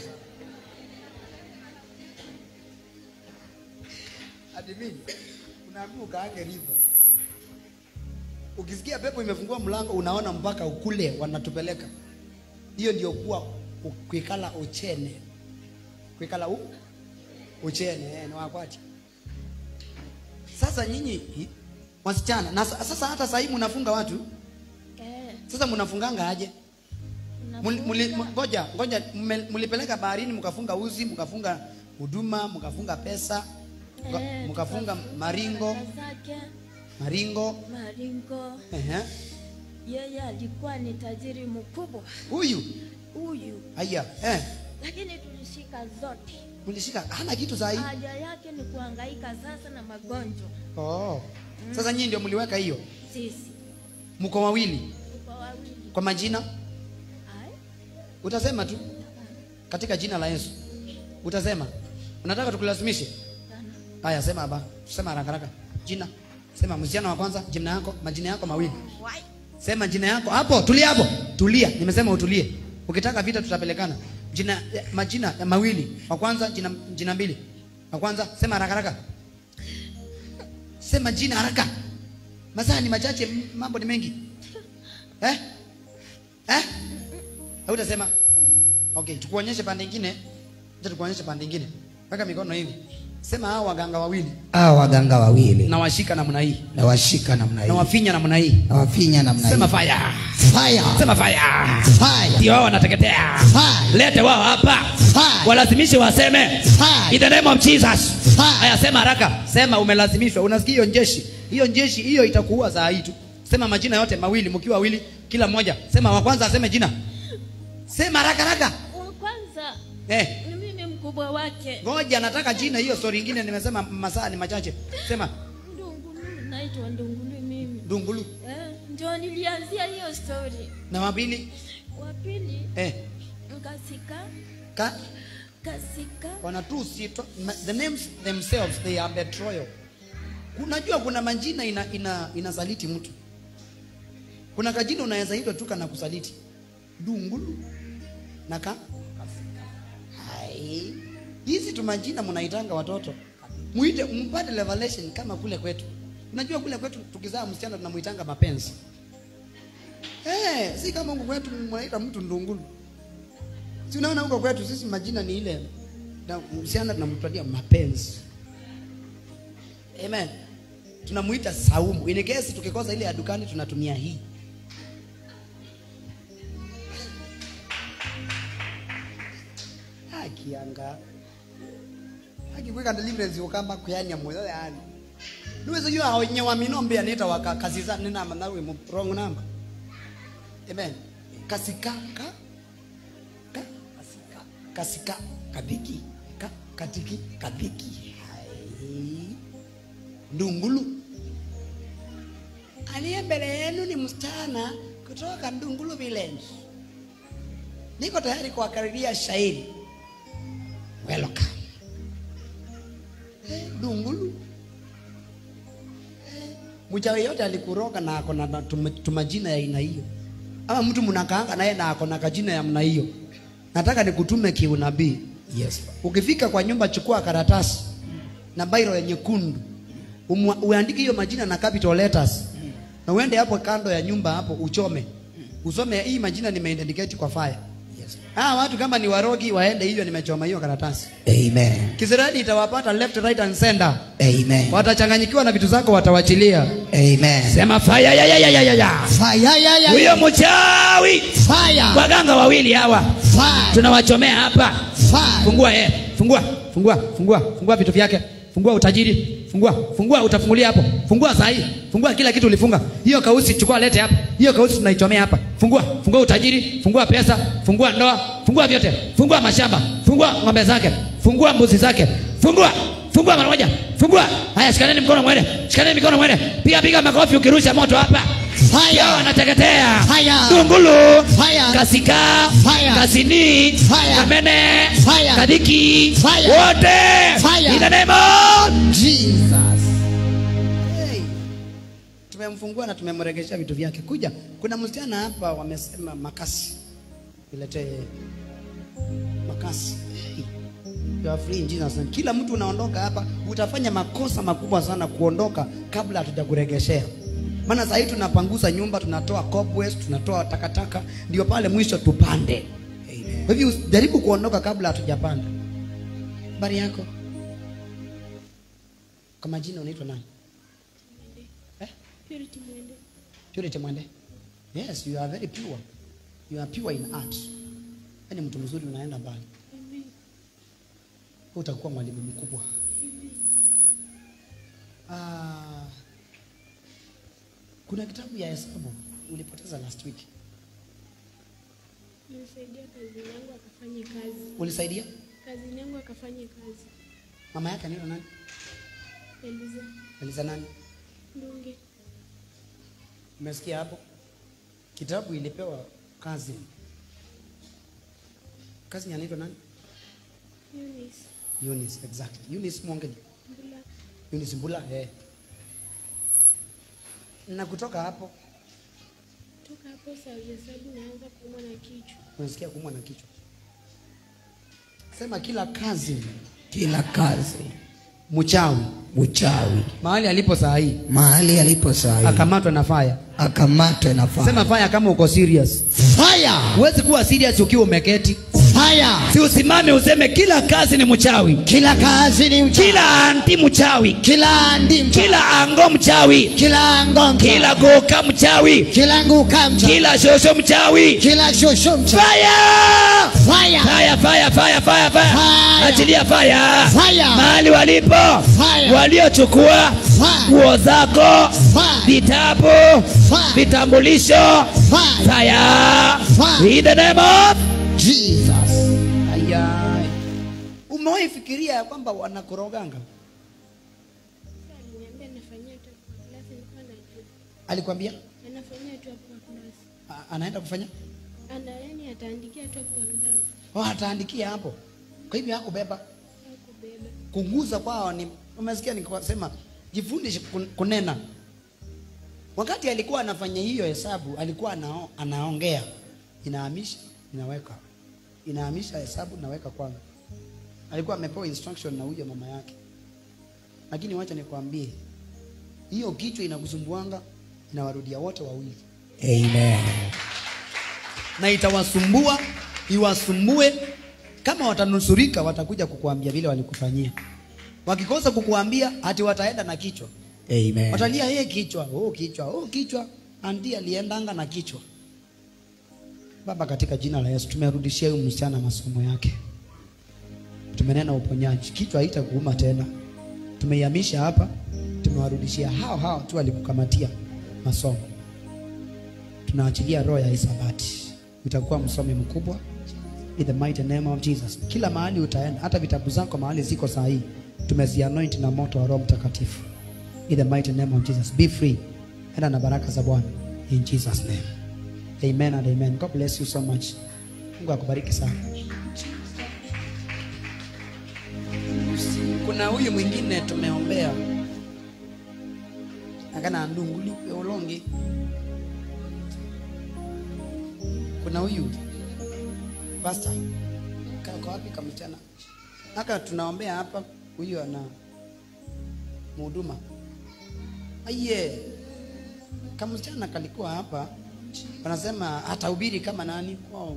ati mimi unaambiwa ukaange hivyo ukisikia pepo imefungua mlango unaona mpaka ukule wanatupeleka hiyo ndio kuwa u- kuikala uchene kuikala u uchene eh, ni wakwati sasa nyinyi hi- wasichana na sa- sasa hata sahii mnafunga watu Eh, sasa mnafunganga aje Muli- muli- unafunga. ngoja ngoja mme- mlipeleka baharini mkafunga uzi mkafunga huduma mkafunga pesa mka- Eh, mkafunga tukafunga maringo baraka zake, maringo maringo. ehe. Yeye alikuwa ni tajiri mkubwa huyu huyu, haya eh. lakini tulishika zote. mlishika hana kitu sahii Haja yake ni kuhangaika sasa na magonjwa. oh. sasa nyinyi ndio mliweka hiyo Sisi mko wawili tuko wawili. kwa majina Ai, utasema tu katika jina la yesu utasema unataka tukulazimishe sana. haya sema hapa sema haraka haraka jina sema msichana wa kwanza jina yako majina yako mawili sema jina yako hapo tulia hapo tulia nimesema utulie ukitaka vita tutapelekana jina eh, majina ya mawili wa kwanza jina, jina mbili wa kwanza sema haraka haraka sema jina haraka masaa ni machache m- mambo ni mengi eh eh hautasema okay tukuonyeshe pande ingine acha tukuonyeshe pande ingine weka mikono hivi sema hao waganga wawili hawa waganga wawili na washika namna hii na washika namna na hii wafinya namna hii na wafinya namna sema hii fire fire sema fire fire ndio wao wanateketea Fire. lete wao hapa Fire. walazimishe waseme Fire. in the name of Jesus Fire. haya sema haraka sema umelazimishwa unasikia hiyo njeshi hiyo njeshi hiyo itakuua saa hii tu sema majina yote mawili mkiwa wawili kila mmoja sema wa kwanza aseme jina sema haraka haraka Wa kwanza eh ni mimi mkubwa wake. ngoja nataka jina hiyo story ingine nimesema masaa ni machache sema Ndungulu, naitwa Ndungulu mimi. dungulu Eh, ndio nilianzia hiyo story. na wapili Wa pili eh Nkasika, ka Kasika, wanatusi to- ma- the names themselves they are betrayal unajua kuna majina ina, ina, inasaliti mtu kuna kajina unaweza itwa tu kana kusaliti dungulu na ka Hai. hizi tu majina mnaitanga watoto muite mpate revelation kama kule kwetu unajua kule kwetu tukizaa msichana tunamuitanga mapenzi eh si kama huku kwetu mnaita mtu ndungulu Si unaona huko kwetu sisi majina ni ile na msichana tunamtadia mapenzi. Amen. Tunamuita Saumu. In case tukikosa ile ya dukani tunatumia hii. Akianga. Akikweka deliverance ukamba kuyanya moyo yani. Nuweza jua hao wenye wa minombe anaita waka kazi za nina manawe mu wrong number. Amen. Kasika ka ka kasika kasika kabiki ka katiki kabiki. Hai. Ndungulu. Aliye mbele yenu ni msichana kutoka Ndungulu Village. Niko tayari kuwakariria shairi. Welcome. Eh, Ndungulu. mchawi yote alikuroga na ako na tum- tumajina ya aina hiyo, ama mtu mnakaanga naye na ako na kajina ya mna hiyo, nataka nikutume kiunabii. Yes. Ukifika kwa nyumba, chukua karatasi na bairo ya nyekundu, umwa- uandike hiyo majina na capital letters, na uende hapo kando ya nyumba hapo uchome, usome hii majina nimeindicate kwa fire. Yes. Ah, watu kama ni warogi waende hivyo, nimechoma hiyo karatasi. Amen. Kisirani itawapata left right and center, Amen. watachanganyikiwa na vitu zako, watawachilia. Amen. Sema fire ya ya ya ya ya ya. Fire, ya, ya, Huyo mchawi Fire. waganga wawili hawa Fire. tunawachomea hapa. Fire. Fungua eh, fungua, fungua, fungua, fungua vitu vyake. Fungua utajiri. Fungua, fungua utafungulia hapo. Fungua saa hii. Fungua kila kitu ulifunga. Hiyo kausi chukua lete hapa. Hiyo kausi tunaichomea hapa. Fungua, fungua utajiri, fungua pesa, fungua ndoa, fungua vyote. Fungua mashamba, fungua ng'ombe zake, fungua mbuzi zake. Fungua, fungua mara moja. Fungua. Haya shikaneni mkono mwende. Shikaneni mikono mwende. Piga piga makofi ukirusha moto hapa. Fire. Yao wanateketea. Fire. Tungulu. Fire. Kasika. Fire. Kasini. Fire. Kamene. Fire. Kadiki. Fire. Wote. Fire. In the name of Jesus. Hey. Tumemfungua na tumemregeshea vitu vyake. Kuja, kuna msichana hapa wamesema makasi. Niletee makasi. Hey. You are free in Jesus name. Kila mtu unaondoka hapa utafanya makosa makubwa sana kuondoka kabla hatujakuregeshea. Maana sasa hivi tunapanguza nyumba, tunatoa cobwebs, tunatoa takataka, ndio pale mwisho tupande. Amen. Kwa hivyo jaribu kuondoka kabla hatujapanda. Habari yako? Kwa majina unaitwa nani? Eh? Purity Mwende. Purity Mwende. Yes, you are very pure. You are pure in art. Yaani mtu mzuri unaenda mbali. Amen. Wewe utakuwa mwalimu mkubwa. Ah, kuna kitabu ya hesabu ulipoteza last week. Nilisaidia kazini yangu akafanye kazi. Ulisaidia? Kazini yangu akafanye kazi. Mama yake anaitwa nani? Eliza Eliza nani? Ndunge. Umesikia hapo? Kitabu ilipewa kazi. Kazi anaitwa nani? Eunice Eunice, exactly. Eunice Mwongeni. Mbula. Eunice Mbula, eh. Na kutoka hapo Toka hapo saa ya hesabu naanza kuumwa na kichwa. unasikia kuumwa na kichwa. Sema kila kazi Kila kazi mchawi uchawi mahali alipo saa hii mahali alipo sahi akamatwa na fire. akamatwe na fire. Sema fire kama uko serious. Fire. Huwezi kuwa serious ukiwa umeketi. Fire. si usimame useme kila kazi ni mchawi, Kila kazi ni uchawi. kila anti mchawi, kila ndimcha kila ango mchawi, kila ngomcha kila goka mchawi, kila nguka mcha kila shosho mchawi. kila shosho mcha Fire! fire Fire, fire, fire, fire, fire. Fire. Achilia fire. Fire. Mahali walipo Fire. waliochukua Fire. nguo zako, Fire. vitabu, Fire. vitambulisho. Fire. Fire. Fire. In the name of Jesus Ayai. Umewahi fikiria ya kwamba wanakoroganga? Sasa aliniambia nafanyia tu hapo kwa klasi, nilikuwa najua. Alikwambia Anafanyia tu hapo kwa klasi. a- anaenda kufanya? Ana yani ataandikia tu hapo kwa klasi. Oh, ataandikia hapo. Kwa hivyo hakubeba. Hakubeba. Kuguza kwao ni umesikia nikasema jifundishe kun- kunena. Wakati alikuwa anafanya hiyo hesabu, alikuwa anao, anaongea. Inahamisha, inaweka. Inahamisha hesabu naweka kwangu. Alikuwa amepewa instruction na huyo mama yake. Lakini wacha nikwambie, hiyo kichwa inakusumbuanga, inawarudia wote wawili. Amen na itawasumbua iwasumbue kama watanusurika watakuja kukuambia vile walikufanyia wakikosa kukuambia hati wataenda na kichwa Amen. watalia yeye kichwa oh kichwa oh kichwa andi aliendanga na kichwa baba katika jina la yesu tumerudishia huyu msichana masomo yake tumenena uponyaji kichwa haitakuuma tena tumeihamisha hapa tumewarudishia hao hao tu walikukamatia masomo tunaachilia roho ya isabati utakuwa msomi mkubwa in the mighty name of jesus kila mahali utaenda hata vitabu zako mahali ziko saa hii tumezianoint na moto wa roho mtakatifu in the mighty name of jesus be free enda na baraka za bwana in jesus name amen and amen god bless you so much mungu akubariki sana kuna huyu mwingine tumeombea akana ndunguli ulongi kuna huyu pasta kako wapi kamchana aka tunaombea hapa huyu ana mhuduma aiye kamsichana kalikuwa hapa wanasema hatahubiri kama nani kwao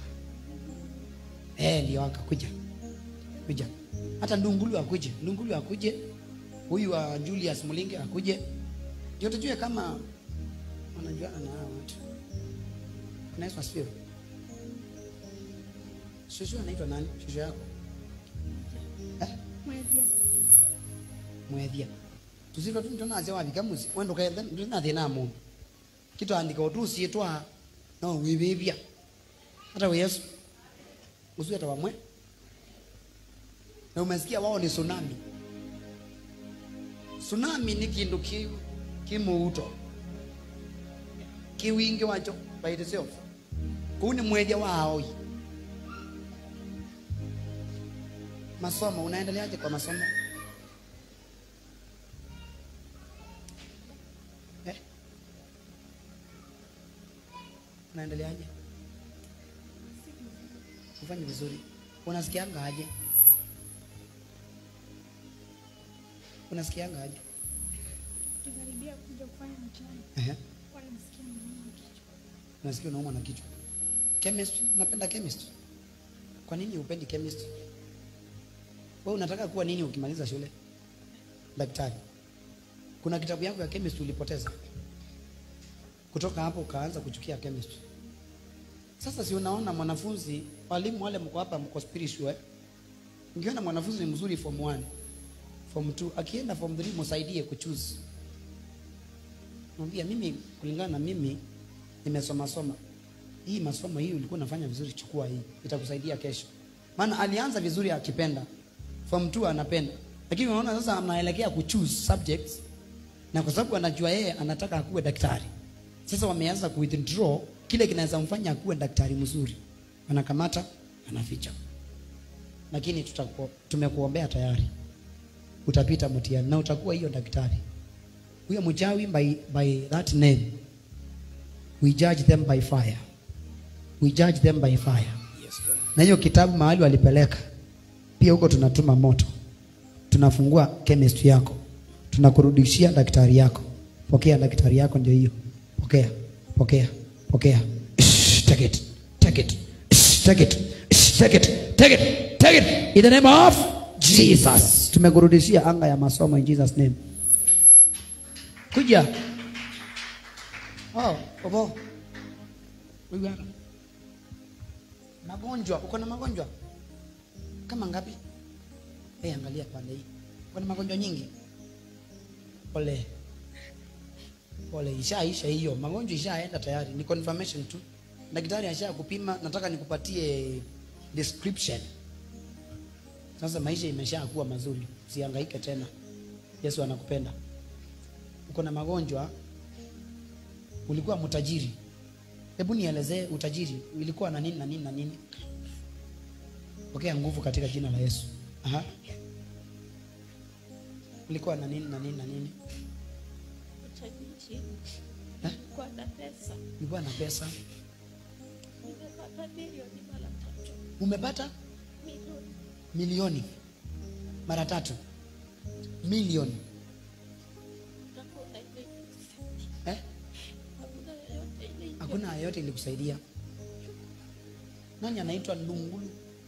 eh ndio akakuja kuja hata ndungulu akuje ndungulu akuje huyu wa Julius Mulinge akuje ndio tujue kama wanajuana na hawa watu Bwana Yesu asifiwe shushu anaitwa nani shushu yako eh? mwethia tusiva tunaze wapi kamuzi wendo kaetha ndina thina mu kitu andika utusie twa no wibibia hata we Yesu usiwe hata wamwe na umesikia wao ni tsunami tsunami ni kindu ki kimuuto kiwingi wacho by itself kuu ni mwethia wao masomo unaendeleaje kwa masomo eh? unaendeleaje ufanye vizuri unasikianga aje unasikianga aje Tukaribia kuja kufanya mtihani. Ehe. Wala nasikia maumivu kichwa. unasikia unauma na kichwa chemistry unapenda chemistry kwa nini upendi chemistry wewe unataka kuwa nini ukimaliza shule daktari kuna kitabu yako ya chemistry ulipoteza kutoka hapo ukaanza kuchukia chemistry sasa si unaona mwanafunzi walimu wale mko hapa mko spiritual eh? Ungeona mwanafunzi ni mzuri form 1 form 2 akienda form 3 msaidie kuchoose mwambia mimi kulingana na mimi nimesoma soma hii masomo hii ulikuwa unafanya vizuri chukua hii itakusaidia kesho maana alianza vizuri akipenda form 2 anapenda lakini unaona sasa anaelekea kuchoose subjects na kwa sababu anajua yeye anataka akuwe daktari sasa wameanza ku withdraw kile kinaweza mfanya akuwe daktari mzuri anakamata anaficha lakini tutakuwa tumekuombea tayari utapita mtihani na utakuwa hiyo daktari huyo mchawi by, by that name we judge them by fire we judge them by fire na hiyo kitabu mahali walipeleka pia huko tunatuma moto tunafungua chemistry yako tunakurudishia daktari yako pokea daktari yako ndio hiyo pokea pokea pokea Shh, Take it. Take it. Shh, Take it. Shh, Take it. Take it. Take it. In the name of Jesus. tumekurudishia anga ya masomo in Jesus name kuja oh obo huyu hapa magonjwa uko na magonjwa kama ngapi hey, angalia pande hii uko na magonjwa nyingi pole pole ishaisha hiyo magonjwa ishaenda tayari ni confirmation tu daktari asha kupima nataka nikupatie description sasa maisha imesha kuwa mazuri usihangaike tena yesu anakupenda uko na magonjwa ulikuwa mtajiri hebu nielezee utajiri ilikuwa na nini na nini na nini pokea nguvu katika jina la yesu Aha. ulikuwa na nini na nini na nini Utajiri. Eh? Kwa na pesa. ulikuwa na pesa Nimepata milioni mara tatu. umepata Milioni. milioni mara tatu milioni Hakuna ile. eh? Hakuna yoyote ile. hakuna yoyote ilikusaidia nani anaitwa ndungulu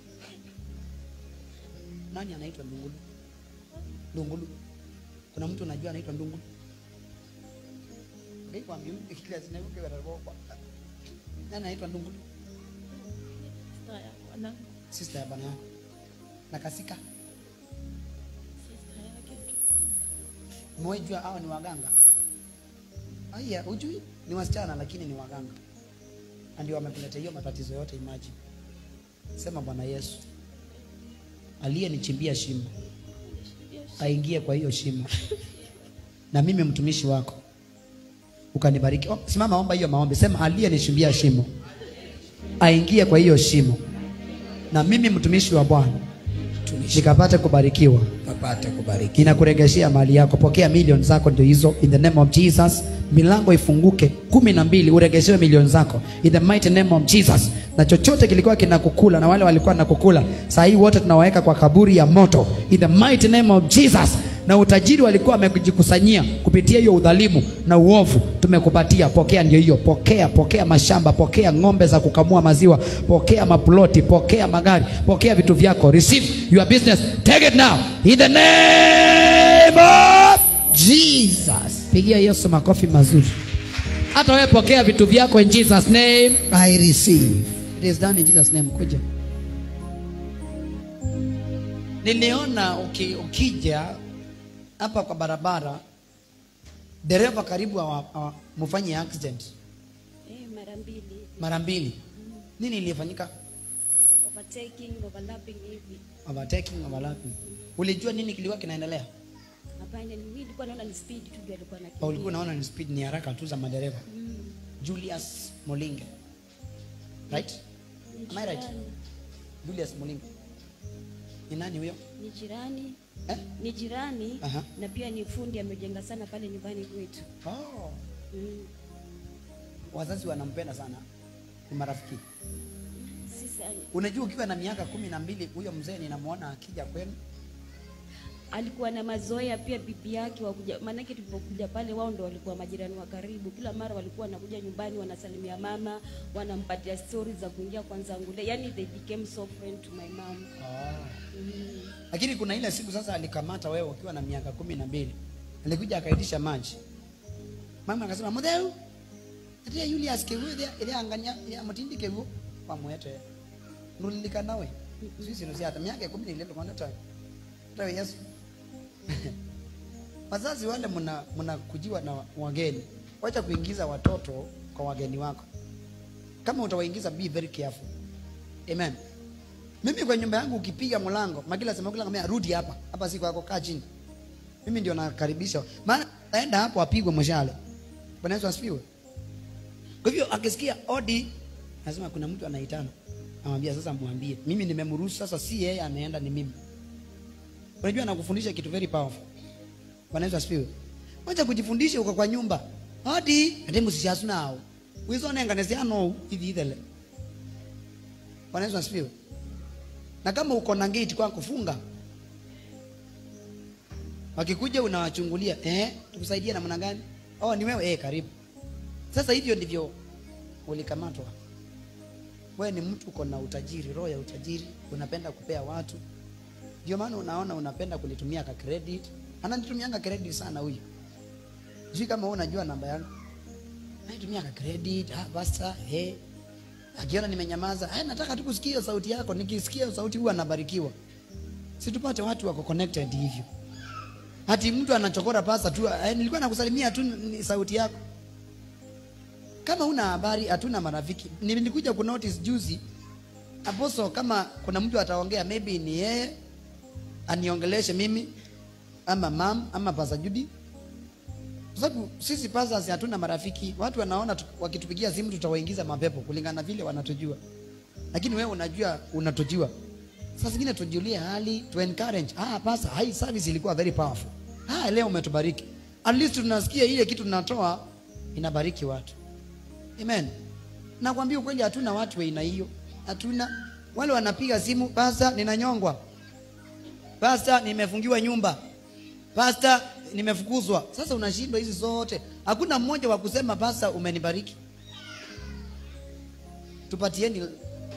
nani anaitwa ndungulu ndungulu kuna mtu unajua anaitwa ndungulu ngikwambia kila zinaiuke warabokwa nani anaitwa ndungulu Sister ya bwanangu, sister ya bwana yako na kasika sister yake tu. Mwejua hao ni waganga. Aya, hujui ni wasichana lakini ni waganga. Na ndio wamekuleta hiyo matatizo yote imagine. Sema Bwana Yesu. Aliyenichimbia shimo aingie kwa hiyo shimo. Na mimi mtumishi wako ukanibariki. Oh, simama omba hiyo maombi. Sema aliyenichimbia shimo aingie kwa hiyo shimo. Na mimi mtumishi wa Bwana Tumishi nikapate kubarikiwa papate kubariki. inakuregeshea mali yako pokea milioni zako ndio hizo in the name of jesus milango ifunguke kumi na mbili uregeshewe milioni zako in the mighty name of jesus na chochote kilikuwa kinakukula na wale walikuwa nakukula saa hii wote tunawaweka kwa kaburi ya moto in the mighty name of jesus na utajiri walikuwa wamejikusanyia kupitia hiyo udhalimu na uovu tumekupatia pokea ndio hiyo pokea pokea mashamba pokea ng'ombe za kukamua maziwa pokea maploti pokea magari pokea vitu vyako receive your business take it now in the name of jesus pigia yesu makofi mazuri hata wewe pokea vitu vyako in jesus name I receive. It is done in Jesus name. Kuja. Niliona uki, ukija hapa kwa barabara dereva karibu awa- awa- mfanye accident Eh, mara mbili mara mbili. Nini ilifanyika? overtaking overlapping hivi Overtaking, overlapping. Ulijua nini kilikuwa kinaendelea? hapana ni mimi nilikuwa naona ni speed tu ndio alikuwa Au anakimbia ulikuwa unaona ni speed ni haraka tu za madereva? Julius Molinge. Right? Am I right? Jirani. Julius Molinge. Ni nani huyo? ni jirani Eh? ni jirani Aha. na pia ni fundi amejenga sana pale nyumbani kwetu Oh. mm. Wazazi wanampenda sana. Ni marafiki. sisa Unajua ukiwa na miaka kumi na mbili huyo mzee ninamwona akija kwenu alikuwa na mazoea pia bibi yake wakuja maanake tulipokuja pale wao ndo walikuwa majirani wa karibu kila mara walikuwa wanakuja nyumbani wanasalimia mama wanampatia stories za kuingia kwanza ngule yani they became so friend to my mom mm. lakini kuna ile siku sasa alikamata wewe ukiwa na miaka kumi na mbili alikuja akaitisha maji mama akasema mutheu atia Julius kewu ile angania ya mutindi kewu pamwete nulilika nawe sisi nusi hata miaka kumi na ile kwanza tawe tawe Yesu wazazi wale mna mnakujiwa na wageni wacha kuingiza watoto kwa wageni wako kama utawaingiza be very careful amen mimi kwa nyumba yangu ukipiga mlango makila sema kila kama rudi hapa hapa si kwako kaa chini mimi ndio nakaribisha maana aenda hapo apigwe mshale bwana Yesu asifiwe kwa hivyo akisikia odi lazima kuna mtu anaitana amwambia sasa mwambie mimi nimemruhusu sasa si yeye anaenda ni mimi unajua nakufundisha kitu very powerful bwana Yesu asifiwe wacha kujifundisha uko kwa nyumba odi ate musishasu nao wizone nganesiano hivi ithele bwana Yesu asifiwe na kama uko na gate kwako funga wakikuja unawachungulia eh tukusaidie namna gani oh ni wewe eh karibu sasa hivyo ndivyo ulikamatwa wewe ni mtu uko na utajiri roho ya utajiri unapenda kupea watu ndio maana unaona unapenda kunitumia ka credit ananitumianga credit sana huyu sijui kama wewe unajua namba yangu naitumia ka credit ah basta eh akiona nimenyamaza eh nataka tu kusikia sauti yako nikisikia sauti huwa nabarikiwa situpate watu wako connected hivyo hati mtu anachokora pasa tu eh, nilikuwa nakusalimia tu ni sauti yako kama una habari hatuna marafiki nilikuja ku notice juzi aposo kama kuna mtu ataongea maybe ni yeye aniongeleshe mimi ama mam ama pasa Judy kwa sababu sisi pastors hatuna marafiki watu wanaona tu- wakitupigia simu tutawaingiza mapepo kulingana na vile wanatujua lakini wewe unajua unatujua sasa zingine tujulie hali tu encourage ah pastor hii service ilikuwa very powerful ah leo umetubariki at least tunasikia ile kitu tunatoa inabariki watu amen nakwambia ukweli hatuna watu wa aina hiyo hatuna wale wanapiga simu pastor ninanyongwa pastor nimefungiwa nyumba pastor nimefukuzwa sasa unashindwa hizi zote hakuna mmoja wa kusema pastor umenibariki tupatieni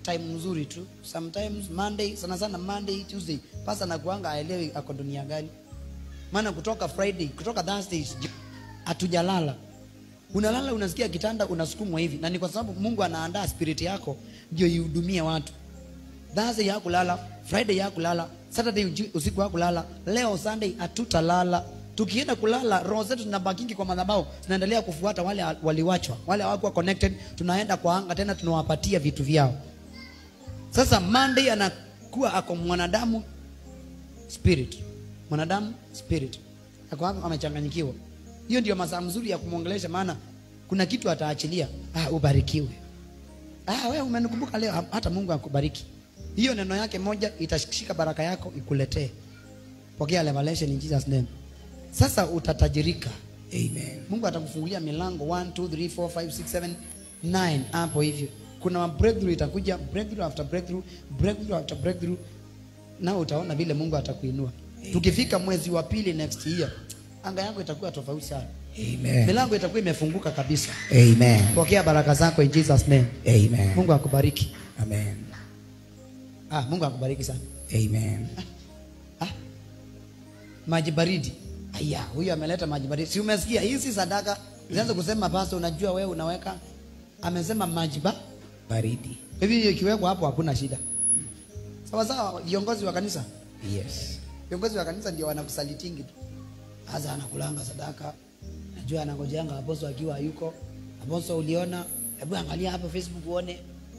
time nzuri tu sometimes monday sana sana monday tuesday pasa nakuanga aelewi ako dunia gani maana kutoka friday kutoka thursday hatujalala unalala unasikia kitanda unasukumwa hivi na ni kwa sababu mungu anaandaa spirit yako ndio ihudumie watu thursday ya kulala friday ya kulala saturday uji- usiku wa kulala leo sunday hatutalala tukienda kulala roho zetu zinabakingi kwa madhabahu zinaendelea kufuata wale waliwachwa wale hawakuwa connected tunaenda kwa anga tena tunawapatia vitu vyao sasa monday anakuwa ako mwanadamu spirit mwanadamu spirit ako hapo amechanganyikiwa hiyo ndio masaa mzuri ya kumwongelesha maana kuna kitu ataachilia ah, ubarikiwe ah, wewe umenikumbuka leo ha- hata mungu akubariki hiyo neno yake moja itashika baraka yako ikuletee pokea revelation in jesus name sasa utatajirika Amen. mungu atakufungulia milango 1 2 3 4 5 6 7 9 hapo hivyo kuna breakthrough itakuja breakthrough after breakthrough breakthrough after breakthrough na utaona vile mungu atakuinua tukifika mwezi wa pili next year anga yako itakuwa tofauti sana Amen. milango itakuwa imefunguka kabisa Amen. pokea baraka zako in jesus name Amen. mungu akubariki Amen. ah, mungu akubariki sana Amen. ah? maji baridi aya huyu ameleta maji baridi si umesikia hii si sadaka zianze kusema pasta unajua wewe unaweka amesema maji ba Baridi. hivi hiyo ikiwekwa hapo hakuna shida sawa sawa viongozi wa kanisa Yes. viongozi wa kanisa ndio wanakusalitingi tu hasa anakulanga sadaka najua anangojeanga aposo akiwa hayuko aposo uliona hebu angalia hapo facebook uone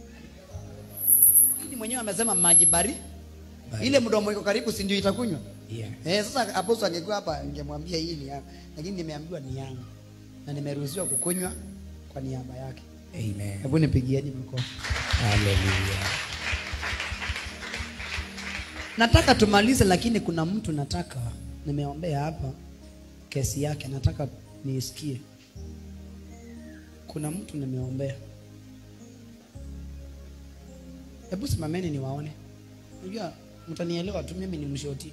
Lakini mwenyewe amesema maji bari Bari. ile mdomo iko karibu si ndio itakunywa Yeah. eh, sasa aposo angekuwa hapa ningemwambia hii ni yangu lakini nimeambiwa ni yangu na nimeruhusiwa kukunywa kwa niaba yake Amen. hebu nipigieni mkono Hallelujah. nataka tumalize lakini kuna mtu nataka nimeombea hapa kesi yake nataka niisikie kuna mtu nimeombea hebu simameni niwaone unajua mtanielewa tu mimi ni mshoti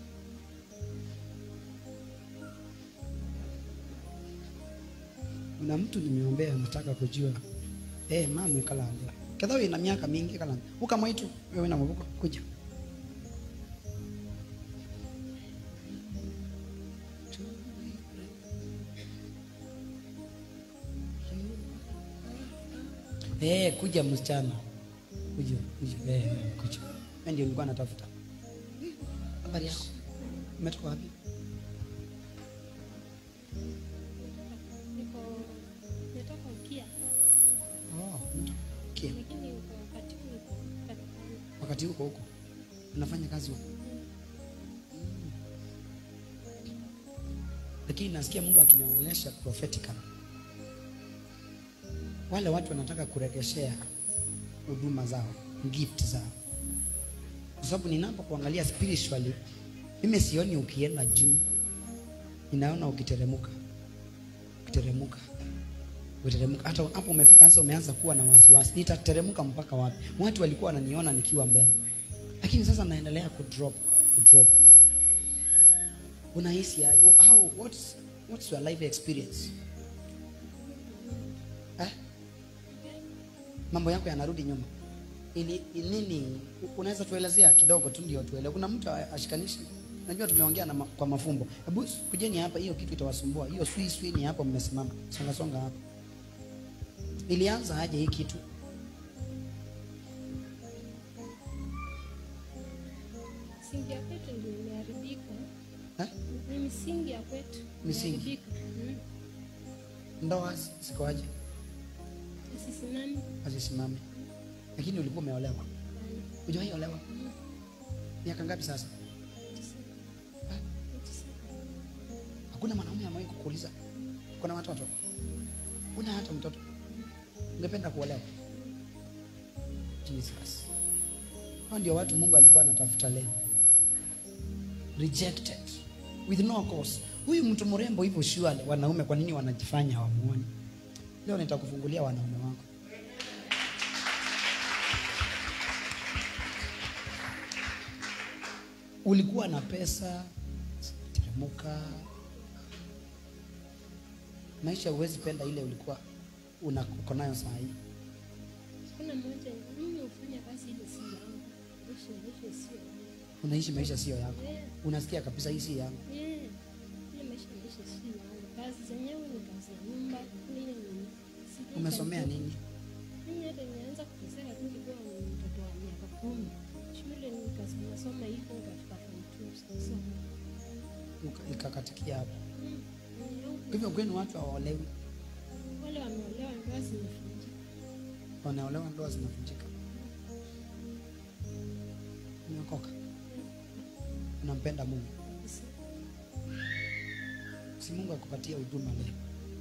kuna mtu nimeombea nataka kujua eh mama kalanda kadhaa ina miaka mingi kalanda ukamwaitu wewe na mabuko kuja Eh, kuja msichana. Kuja, kuja. Eh, kuja. Mimi ndio nilikuwa natafuta. Habari yako? Umetoka wapi? Niko natoka ukia Oh, umetoka. Okay. lakini uko wakati huu niko katikani. Wakati huko huko. Unafanya kazi huko. Lakini nasikia Mungu akiniongelesha prophetically. Wale watu wanataka kuregeshea huduma zao, gift zao. Kwa sababu ninapokuangalia spiritually, mimi sioni ukienda juu, ninaona ukiteremuka, ukiteremuka, ukiteremuka. Hata hapo umefika sasa, umeanza kuwa na wasiwasi, nitateremuka mpaka wapi? Watu walikuwa wananiona nikiwa mbele, lakini sasa naendelea kudrop, kudrop. Unahisi aje? how what's, what's your life experience eh? mambo yako yanarudi nyuma ili ili nini unaweza tuelezea kidogo tu ndio tuelewe kuna mtu ashikanishi najua tumeongea na ma, kwa mafumbo hebu kujeni hapa hiyo kitu itawasumbua hiyo swi swi ni hapo mmesimama songa songa hapa ilianza aje hii kitu Misingi ya kwetu ndio imeharibika. eh? Ni misingi ya kwetu Misingi. imeharibika. Mm. ndoa sikoaje Asisimami. hazisimami lakini ulikuwa umeolewa hujawahi olewa miaka ngapi sasa Eh? hakuna mwanaume amewahi kukuuliza kuna watoto una hata mtoto ungependa kuolewa jesus hao ndio watu mungu alikuwa anatafuta leo rejected with no cause huyu mtu mrembo hivyo surely wanaume kwa nini wanajifanya hawamuoni leo nitakufungulia wanaume wako ulikuwa na pesa teremuka maisha huwezi penda ile ulikuwa una- uko nayo saa hii Kuna mmoja mimi kufanya kazi ile si yangu. Maisha maisha sio yangu. unaishi maisha sio yako Eh, unasikia kabisa hii si yangu eh, ile maisha maisha sio yangu. Kazi zenyewe ni kazi ya nyumba, lakini ile ni sijui umesomea kazi- nini Mimi hata nimeanza kuteseka tu nikiwa ni mtoto wa miaka kumi. Shule nikasoma nasoma hivyo nikafika form two sasa. Uka- ikakatikia hapo Mm, mm, hivyo kwenu watu hawaolewi Wale wameolewa ndoa zimevunjika. wanaolewa ndoa zinavunjika umeokoka unampenda mungu si mungu akupatia huduma leo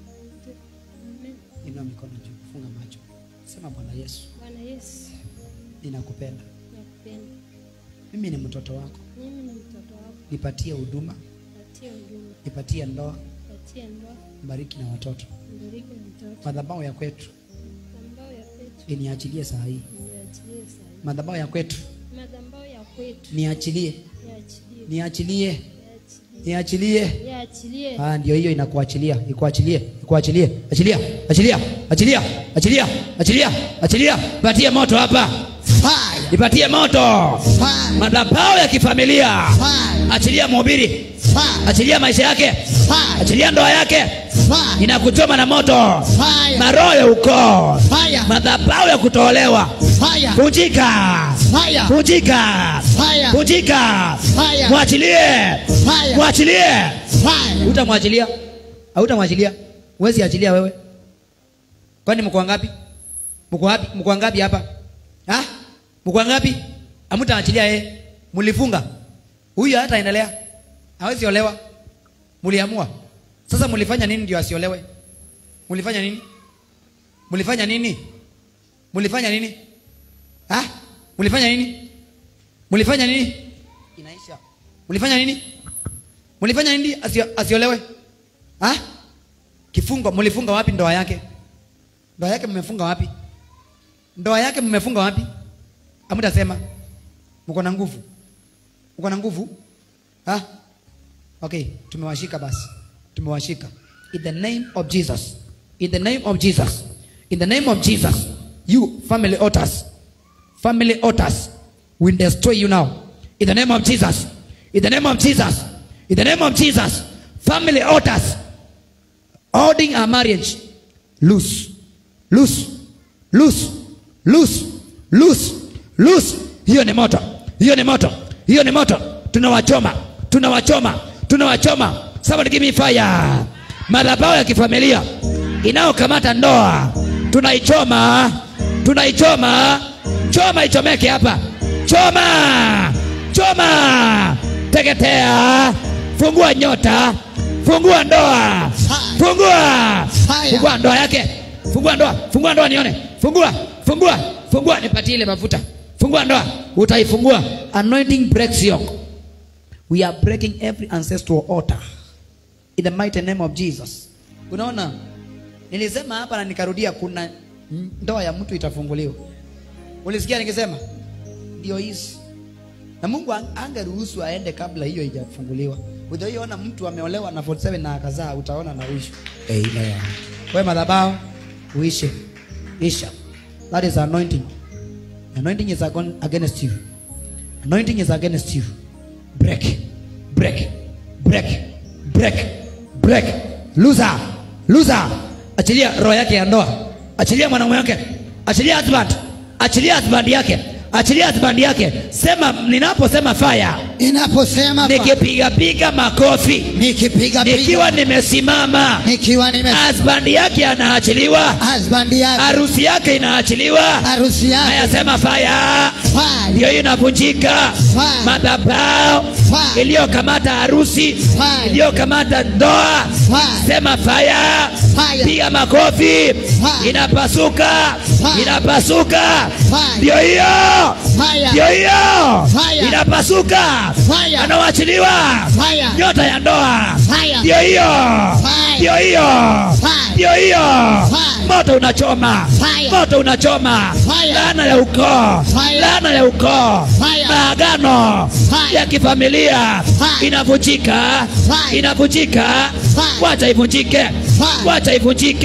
Amen. inua mikono juu funga macho sema bwana yesu Bwana Yesu, ninakupenda nakupenda. mimi ni mtoto wako Mimi ni mtoto wako. nipatie huduma Patia huduma, nipatie ndoa patia ndoa, bariki na watoto mbariki mtoto. madhabahu ya kwetu Madhabahu ya kwetu iniachilie saa hii niachilie sana. madhabahu ya kwetu Madhabahu ya kwetu niachilie niachilie, niachilie niachilie, niachilie niachilie. ah ndio hiyo inakuachilia ikuachilie ikuachilie achilia achilia achilia achilia achilia achilia patie moto hapa Fire. ipatie moto Fire. madhabahu ya kifamilia Fire. achilia mhubiri Fire. achilia maisha yake Fire. achilia ndoa yake Fire. inakuchoma na moto Fire. maroho ya ukoo Fire. madhabahu ya kutolewa Fire. vunjika Fire. vunjika Fire. vunjika Fire. mwachilie Fire. mwachilie Fire. utamwachilia hautamwachilia huwezi achilia wewe kwani mko wangapi mko wapi mko wangapi hapa ha mko wangapi hamtaachilia yeye mlifunga huyu hata endelea hawezi olewa mliamua sasa mlifanya nini ndio asiolewe mlifanya nini mlifanya nini mlifanya nini ha mlifanya nini mlifanya nini inaisha mlifanya nini mlifanya nini asio, asiolewe ha kifungo mlifunga wapi ndoa yake ndoa yake mmefunga wapi ndoa yake mmefunga wapi hamtasema mko na nguvu mko na nguvu ha okay tumewashika basi tumewashika in the name of jesus in the name of jesus in the name of jesus you family altars family altars will destroy you now in the name of jesus in the name of jesus in the name of jesus family altars holding our marriage loose loose loose loose loose loose hiyo ni moto hiyo ni moto hiyo ni moto tunawachoma tunawachoma tunawachoma somebody give me fire madhabahu ya kifamilia inayokamata ndoa tunaichoma tunaichoma choma ichomeke hapa choma choma teketea fungua nyota fungua ndoa fungua Fire. fungua ndoa yake fungua ndoa fungua ndoa nione fungua fungua fungua nipatie ile mafuta fungua ndoa utaifungua anointing breaks yoke we are breaking every ancestral altar in the mighty name of jesus unaona nilisema hapa na nikarudia kuna ndoa ya mtu itafunguliwa ulisikia nikisema ndio hizi na mungu ang- angeruhusu aende kabla hiyo ijafunguliwa utaiona mtu ameolewa na 47 na akazaa utaona na uishu amen we madhabao uishe isha that is anointing anointing is agon- against you anointing is against you break break break break break loser loser achilia roho yake ya ndoa achilia mwanaume wake achilia husband achilia husband yake achilia husband yake sema ninaposema fire Ninaposema fa- nikipiga piga makofi nikipiga piga nikiwa nimesimama nikiwa nime husband yake anaachiliwa husband yake harusi yake inaachiliwa harusi yake ayasema fire fire ndio hiyo inavunjika Fire. madhabao Fire. iliyokamata harusi Fire. iliyokamata ndoa Fire. sema faya Fire. piga makofi Fire. inapasuka Fire. inapasuka Fire. ndio hiyo Fire. ndio hiyo Fire. inapasuka Fire. anaoachiliwa Fire. nyota ya ndoa Fire. ndio hiyo Fire. ndio hiyo Fire. ndio hiyo Fire. moto unachoma Fire. moto unachoma Fire. laana ya ukoo Fire. laana ya ukoo Fire. maagano Fire. ya kifamilia Fire. inavunjika Fire. inavunjika Fire. wacha ivunjike Fire. wacha ivunjike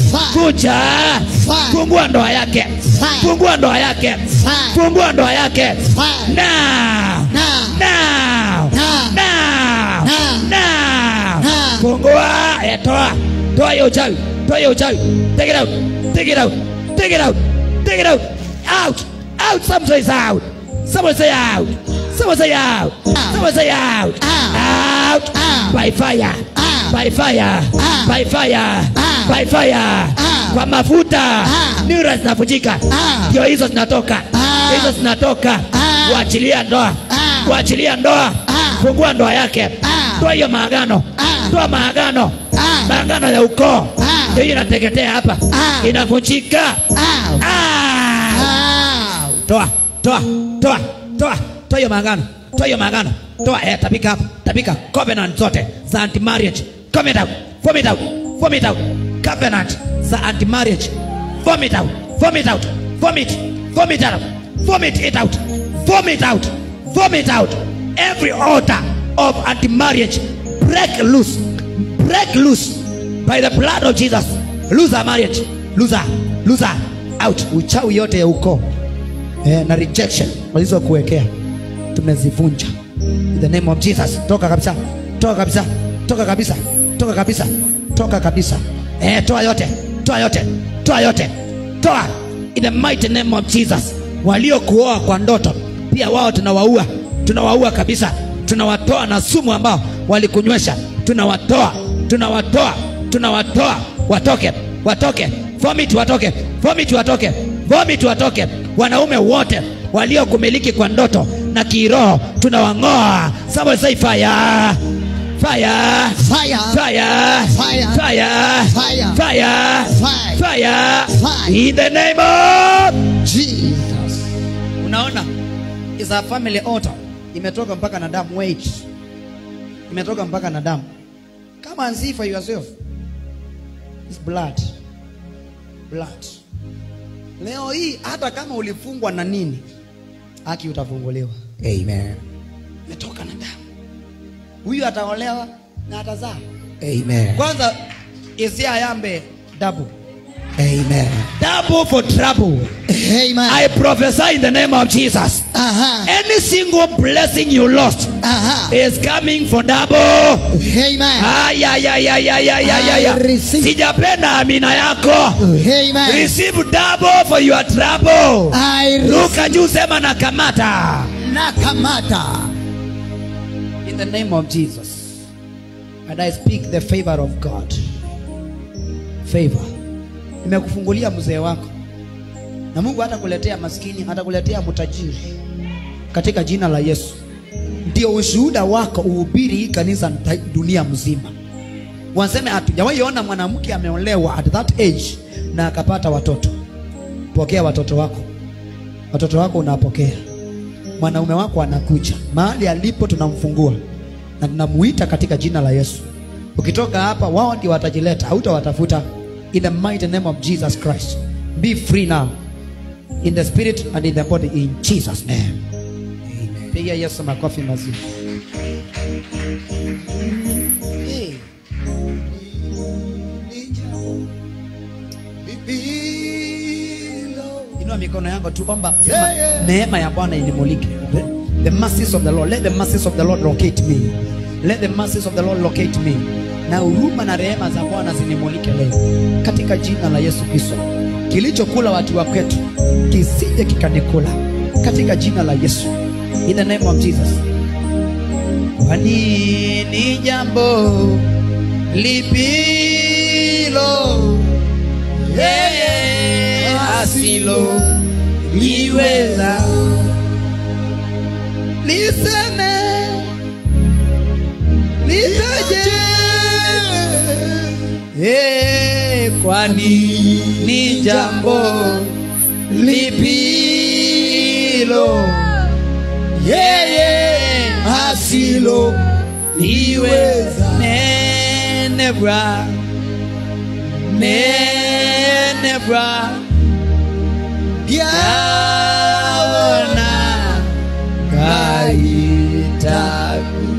Fire. kuja Fire. fungua ndoa yake Fire. fungua ndoa yake Fire. fungua ndoa yake Fire. now Now. now Now. now Now. now Now. fungua eh, toa toa hiyo uchawi toa hiyo uchawi take it out take it out take it out take it out out out someone say out someone say out someone say out someone say out out Out. by fire Out. by fire Out. by fire Out. by fire Out. kwa mafuta Out. nira zinavunjika Out. ndio hizo zinatoka Out. hizo zinatoka Out. kuachilia ndoa Out. kuachilia ndoa Out. fungua ndoa yake Out. toa hiyo maagano Out. toa maagano Out. maagano ya ukoo Out. ndio hiyo inateketea hapa Out. inavunjika Out. Ah! Out. toa toa toa toa toa hiyo maagano toa hiyo maagano toa eh, tapika hapa tapika covenant zote za anti marriage vomit out vomit out vomit out covenant za anti marriage vomit out vomit out vomit vomit out vomit it out vomit out vomit out every altar of anti marriage break loose break loose by the blood of Jesus lose our marriage lose her lose her out uchawi yote ya ukoo eh, na rejection walizokuwekea tumezivunja in the name of Jesus toka kabisa toka kabisa toka kabisa toka kabisa toka kabisa eh, toa yote toa yote toa yote toa in the mighty name of Jesus waliokuoa kwa ndoto pia wao tunawaua tunawaua kabisa tunawatoa na sumu ambao walikunywesha tunawatoa tunawatoa tunawatoa watoke watoke vomit watoke vomit watoke vomit watoke wanaume wote waliokumiliki kwa ndoto na kiroho tunawang'oa somebody say fire fire Fire. fire Fire. fire Fire. fire Fire. fire Fire. in the name of Jesus. unaona is a family altar imetoka mpaka na damu wait imetoka mpaka na damu come and see for yourself It's blood blood leo hii hata kama ulifungwa na nini haki utafunguliwa amen imetoka na damu huyu ataolewa na atazaa amen kwanza isia yambe dabu amen double for trouble Amen. i prophesy in the name of jesus Aha. any single blessing you lost Aha. is coming for double Amen. Ay, ay, ay, ay, ay, ay, ay, ay, I ay. receive. sijapenda amina yako Amen. receive double for your trouble I receive. ruka juu sema na kamata Nakamata. in the name of jesus and i speak the favor of god favor nimekufungulia mzee wako na mungu hatakuletea maskini hatakuletea mtajiri katika jina la yesu ndio ushuhuda wako uhubiri hii kanisa nta- dunia mzima waseme hatujawahi ona mwanamke ameolewa at that age na akapata watoto pokea watoto wako watoto wako unapokea mwanaume wako anakuja mahali alipo tunamfungua na tunamuita katika jina la yesu ukitoka hapa wao ndio watajileta hautawatafuta in the mighty name of jesus christ be free now in the spirit and in the body in jesus name piga yesu makofi mazuri hey. inua mikono yako tuomba sema neema ya bwana inimulike the, the mercies of the lord let the mercies of the lord locate me let the mercies of the lord locate me na huruma na rehema za bwana zinimulike leo katika jina la yesu kristo kilichokula watu wa kwetu kisije kikanikula katika jina la yesu in the name of jesus kwani ni jambo lipilo yeye asilo liweza liseme litaje Eh, kwani ni jambo lipilo yeye asilo liweza nenebra nenebra yaona kaitaku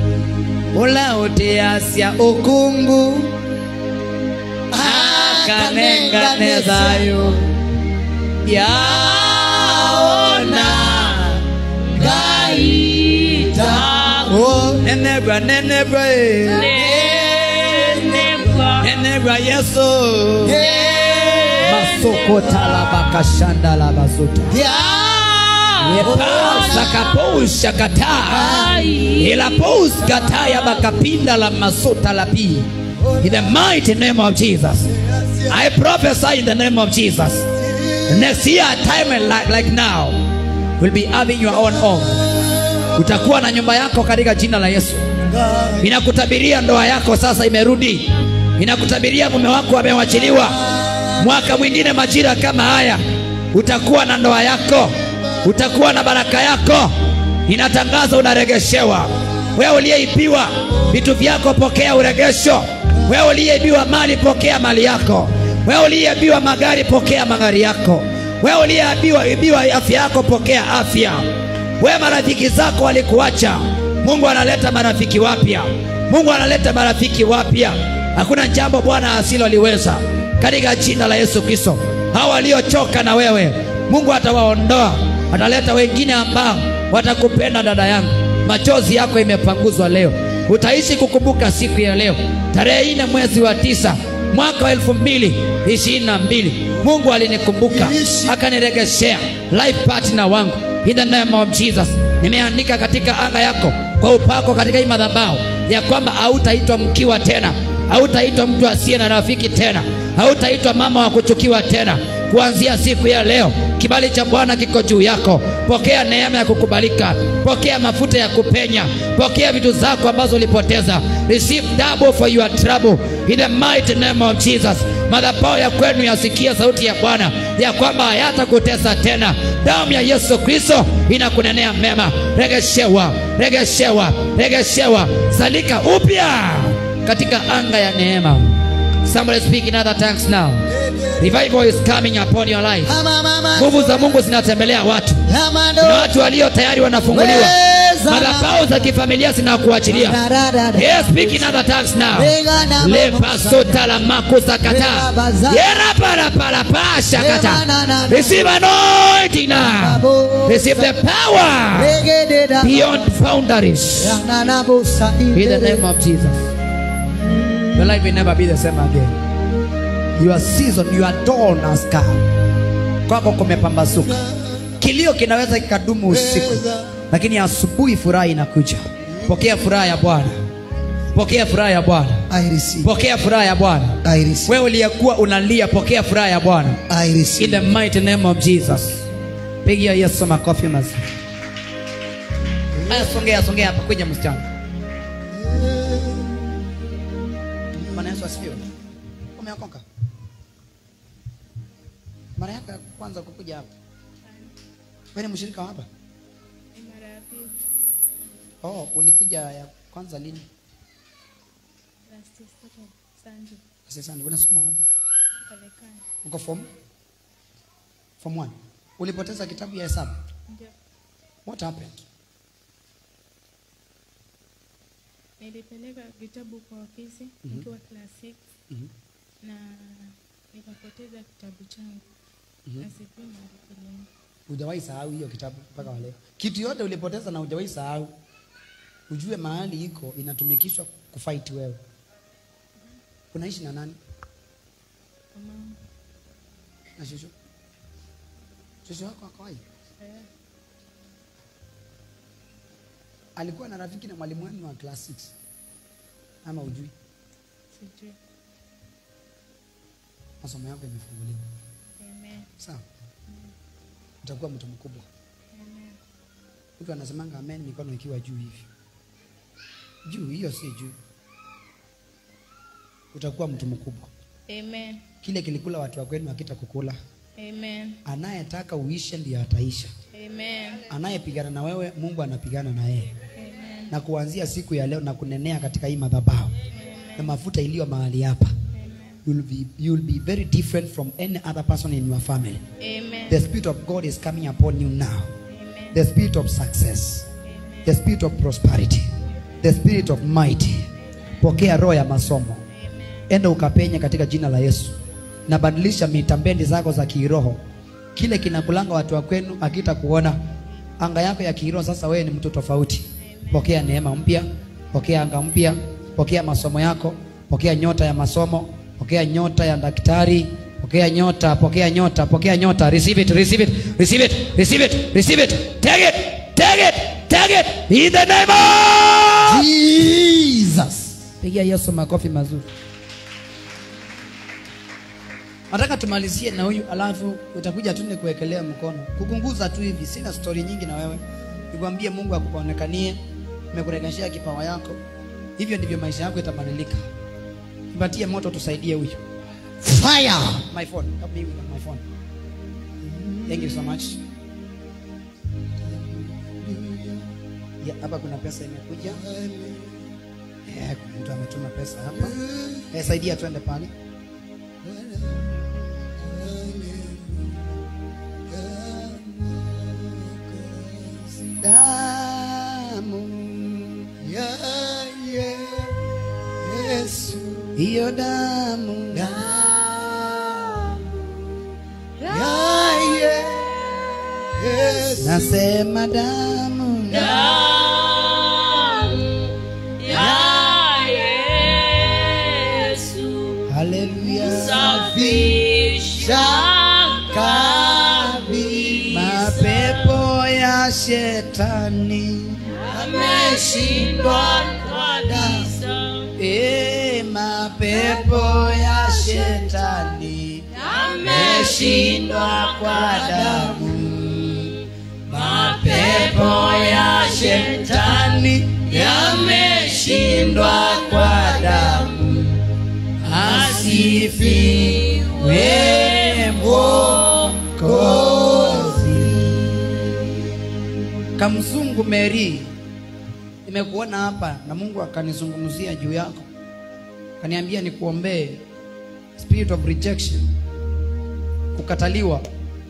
ulaoteasya ukungu akane ngane thayo yaona ngaita Oh, nenebwa nenebwa eh. nenebwa yesu masokotalabakashanda labazuta epasakapousha kataa ilapous kataya bakapinda la masuta la pi in the mighty name of jesus i prophesy in the name of jesus next year time like, like now will be having your own home utakuwa na nyumba yako katika jina la yesu inakutabiria ndoa yako sasa imerudi inakutabiria mume wako amewachiliwa mwaka mwingine majira kama haya utakuwa na ndoa yako utakuwa na baraka yako inatangaza unaregeshewa wewe uliyeibiwa vitu vyako pokea uregesho wewe uliyeibiwa mali pokea mali yako wewe uliyeibiwa magari pokea magari yako wewe uliyeibiwa ibiwa afya yako pokea afya wewe marafiki zako walikuacha mungu analeta marafiki wapya mungu analeta marafiki wapya hakuna jambo bwana asiloliweza katika jina la yesu kristo hawa waliochoka na wewe mungu atawaondoa ataleta wengine ambao watakupenda dada yangu machozi yako imepanguzwa leo utaishi kukumbuka siku ya leo tarehe nne mwezi wa tisa mwaka wa elfu mbili ishirini na mbili mungu alinikumbuka akaniregeshea life partner wangu in the name of jesus nimeandika katika anga yako kwa upako katika hii madhabahu ya kwamba hautaitwa mkiwa tena hautaitwa mtu asiye na rafiki tena hautaitwa mama wa kuchukiwa tena kuanzia siku ya leo kibali cha bwana kiko juu yako pokea neema ya kukubalika pokea mafuta ya kupenya pokea vitu zako ambazo ulipoteza receive double for your trouble in the mighty name of jesus madhabahu ya kwenu yasikia sauti ya bwana ya kwamba hayatakutesa tena damu ya yesu kristo inakunenea mema regeshewa regeshewa regeshewa salika upya katika anga ya neema somebody speak in other tongues now revival is coming upon your life Mama, mama, nguvu za mungu zinatembelea watu mama, kuna watu walio tayari wanafunguliwa Weza. madhabahu za kifamilia zinakuachilia Da, da, da, da. Yes, speak in other tongues now. Rega na Lepasota la makusakata. Rega baza. Yera para para pasha Rega na, kata. na, na. Receive anointing now. Babo. Receive the power Rege de da. beyond boundaries. Ya na na bo sa In the ide. name of Jesus. Your life will never be the same again. Your season, your dawn has come. Kwako kumepambazuka. Kilio kinaweza kikadumu usiku, lakini asubuhi furaha inakuja. Pokea furaha ya Bwana, pokea furaha ya Bwana, I receive. pokea furaha ya Bwana. I receive. Wewe uliyekuwa unalia, pokea furaha ya Bwana I in receive. the mighty name of Jesus. Pigia Yesu makofi mazuri. Haya, songea songea hapa, kuja msichana. Bwana Yesu asifiwe. Umeokoka? Mara yako ya kwanza kukuja hapa? Wewe ni mshirika wa hapa? mara ya pili Oh, ulikuja ya kwanza lini? last Saturday Sunday Sasa sana, unasoma wapi? Marekani Uko form? Form 1. Ulipoteza kitabu ya hesabu. ndio What happened? nilipeleka vitabu kwa ofisi nikiwa class 6 Mhm. na nikapoteza kitabu changu na sijui mahali kilienda. Hujawahi sahau hiyo kitabu mpaka wa leo. Kitu yote ulipoteza na hujawahi sahau. Ujue mahali iko inatumikishwa kufight wewe. Unaishi na nani? Kwa mama Na shushu? Shushu wako ako hai? eh, Alikuwa na rafiki na mwalimu wenu wa class 6. Ama ujui? sijui Masomo yako yamefunguliwa. amen Sawa? Utakuwa mtu mkubwa. amen Mtu anasemanga amen mikono ikiwa juu hivi. Juu hiyo si juu. Utakuwa mtu mkubwa. amen Kile kilikula watu wa kwenu hakita kukula. amen Anayetaka uishe ndiye ataisha. amen Anayepigana na wewe, Mungu anapigana na yeye. amen Na kuanzia siku ya leo na kunenea katika hii madhabahu na mafuta iliyo mahali hapa, you'll be, you'll be very different from any other person in your family. amen The Spirit of God is coming upon you now. amen The Spirit of success, the Spirit of prosperity, the Spirit of might. Pokea roho ya masomo, enda ukapenya katika jina la Yesu. nabadilisha mitambendi zako za kiroho kile kinakulanga watu wa kwenu akita kuona anga yako ya kiroho sasa wewe ni mtu tofauti pokea neema mpya pokea anga mpya pokea masomo yako pokea nyota ya masomo pokea nyota ya daktari pokea nyota pokea nyota pokea nyota receive it receive it receive it receive it receive it take it take it take it in the name of Jesus. pigia yesu makofi mazuri nataka tumalizie na huyu alafu utakuja tu nikuwekelea mkono kukunguza tu hivi sina stori nyingi na wewe nikwambie mungu akuonekanie nimekurekeshea kipawa yako hivyo ndivyo maisha yako itabadilika nipatie moto tusaidie huyu Fire. my phone help me with my phone thank you so much yeah, hapa kuna pesa imekuja eh, kuna mtu ametuma pesa hapa eh, saidia twende pale damu Ya Yesu. hiyo damu Ya Yesu. nasema damu haleluya mapepo ya shetani ameshindwa e, mapepo ya shetani ameshindwa kwa damu mapepo ya shetani yameshindwa kwa damu asifiwe Mwokozi. Kamzungu Mary, nimekuona hapa na Mungu akanizungumzia juu yako, kaniambia nikuombee spirit of rejection, kukataliwa.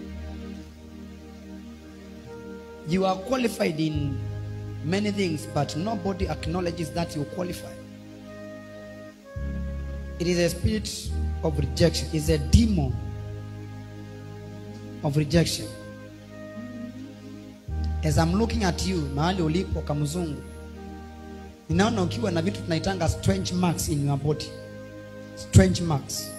You are qualified in many things, but nobody acknowledges that you qualify. It is a spirit of rejection. It's a demon of rejection. As I'm looking at you, mahali ulipo kamzungu, ninaona ukiwa na vitu tunaitanga strange marks in your body. Strange marks,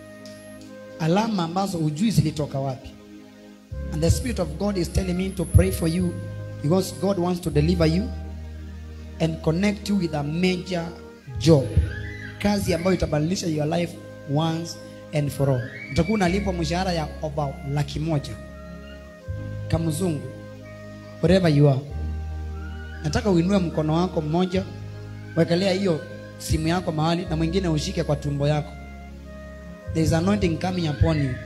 alama ambazo hujui zilitoka wapi. And the spirit of God is telling me to pray for you because God wants to deliver you and connect you with a major job, kazi ambayo itabadilisha your life once and for all. Utakuwa unalipwa mshahara ya over laki moja kamzungu, wherever you are. Nataka uinue mkono wako mmoja, wekelea hiyo simu yako mahali, na mwingine ushike kwa tumbo yako. There is anointing coming upon you.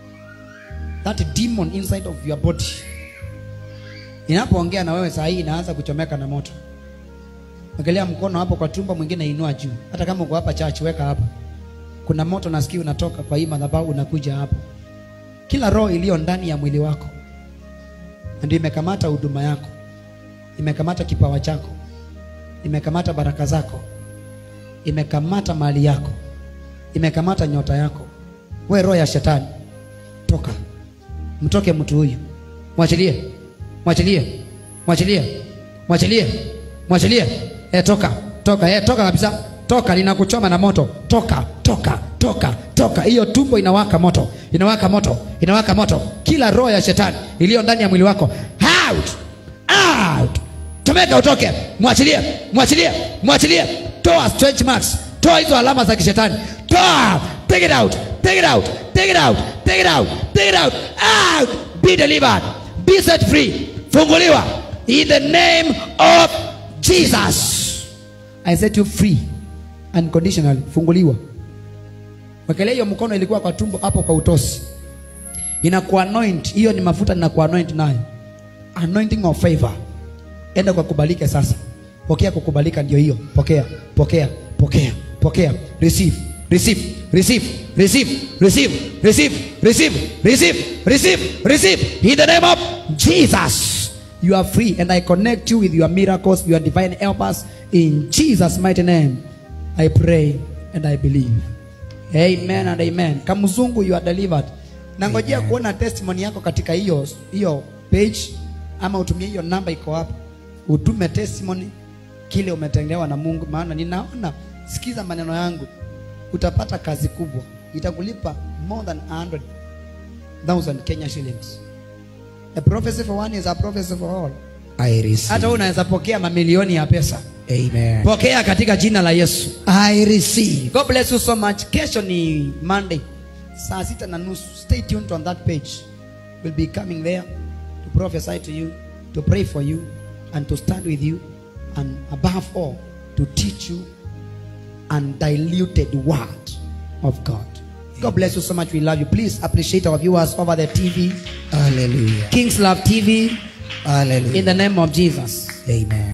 That demon inside of your body inapoongea na wewe saa hii inaanza kuchomeka na moto. Wekelea mkono hapo kwa tumbo, mwingine inua juu. Hata kama uko hapa church, weka hapa. Kuna moto nasikia unatoka kwa hii madhabahu unakuja hapo. Kila roho iliyo ndani ya mwili wako ndio imekamata huduma yako, imekamata kipawa chako, imekamata baraka zako, imekamata mali yako, imekamata nyota yako. We roho ya shetani, toka, mtoke mtu huyu, mwachilie, mwachilie, mwachilie, mwachilie, mwachilie. E, toka, toka, e, toka kabisa, toka, linakuchoma na moto, toka, toka, toka, toka. Hiyo tumbo inawaka moto, inawaka moto, inawaka moto. Kila roho ya shetani iliyo ndani ya mwili wako, out, out, chomeka, utoke, mwachilie, mwachilie, mwachilie. Toa strange marks, toa hizo alama za kishetani, toa, take it out, take it out, take it out, take it out, take it out, out. Be delivered, be set free, funguliwa in the name of Jesus. I set you free unconditionally, funguliwa. Wekelea hiyo mkono ilikuwa kwa tumbo hapo kwa utosi, inakuanoint. Hiyo ni mafuta ninakuanoint nayo, anointing of favor. Enda kwa kubalike sasa, pokea kukubalika, ndio hiyo. Pokea, pokea, pokea, pokea, receive, receive, receive, receive, receive, receive, receive, receive, receive, receive, in the name of Jesus. You are free, and I connect you with your miracles, your divine helpers, in Jesus' mighty name. I pray and I believe. amen and amen kamzungu you are delivered nangojea kuona testimony yako katika hiyo hiyo page ama utumie hiyo namba iko hapo utume testimony kile umetendewa na mungu maana ninaona sikiza maneno yangu utapata kazi kubwa itakulipa more than 100000 kenya shillings a prophecy for one is a prophecy for all I receive. hata wewe unaweza pokea mamilioni ya pesa Amen. pokea katika jina la yesu I receive. god bless you so much kesho ni monday saa sita na nusu stay tuned on that page we'll be coming there to prophesy to you to pray for you and to stand with you and above all to teach you undiluted word of god god bless you so much we love you please appreciate our viewers over the tv Hallelujah. kings love tv Hallelujah. in the name of jesus Amen.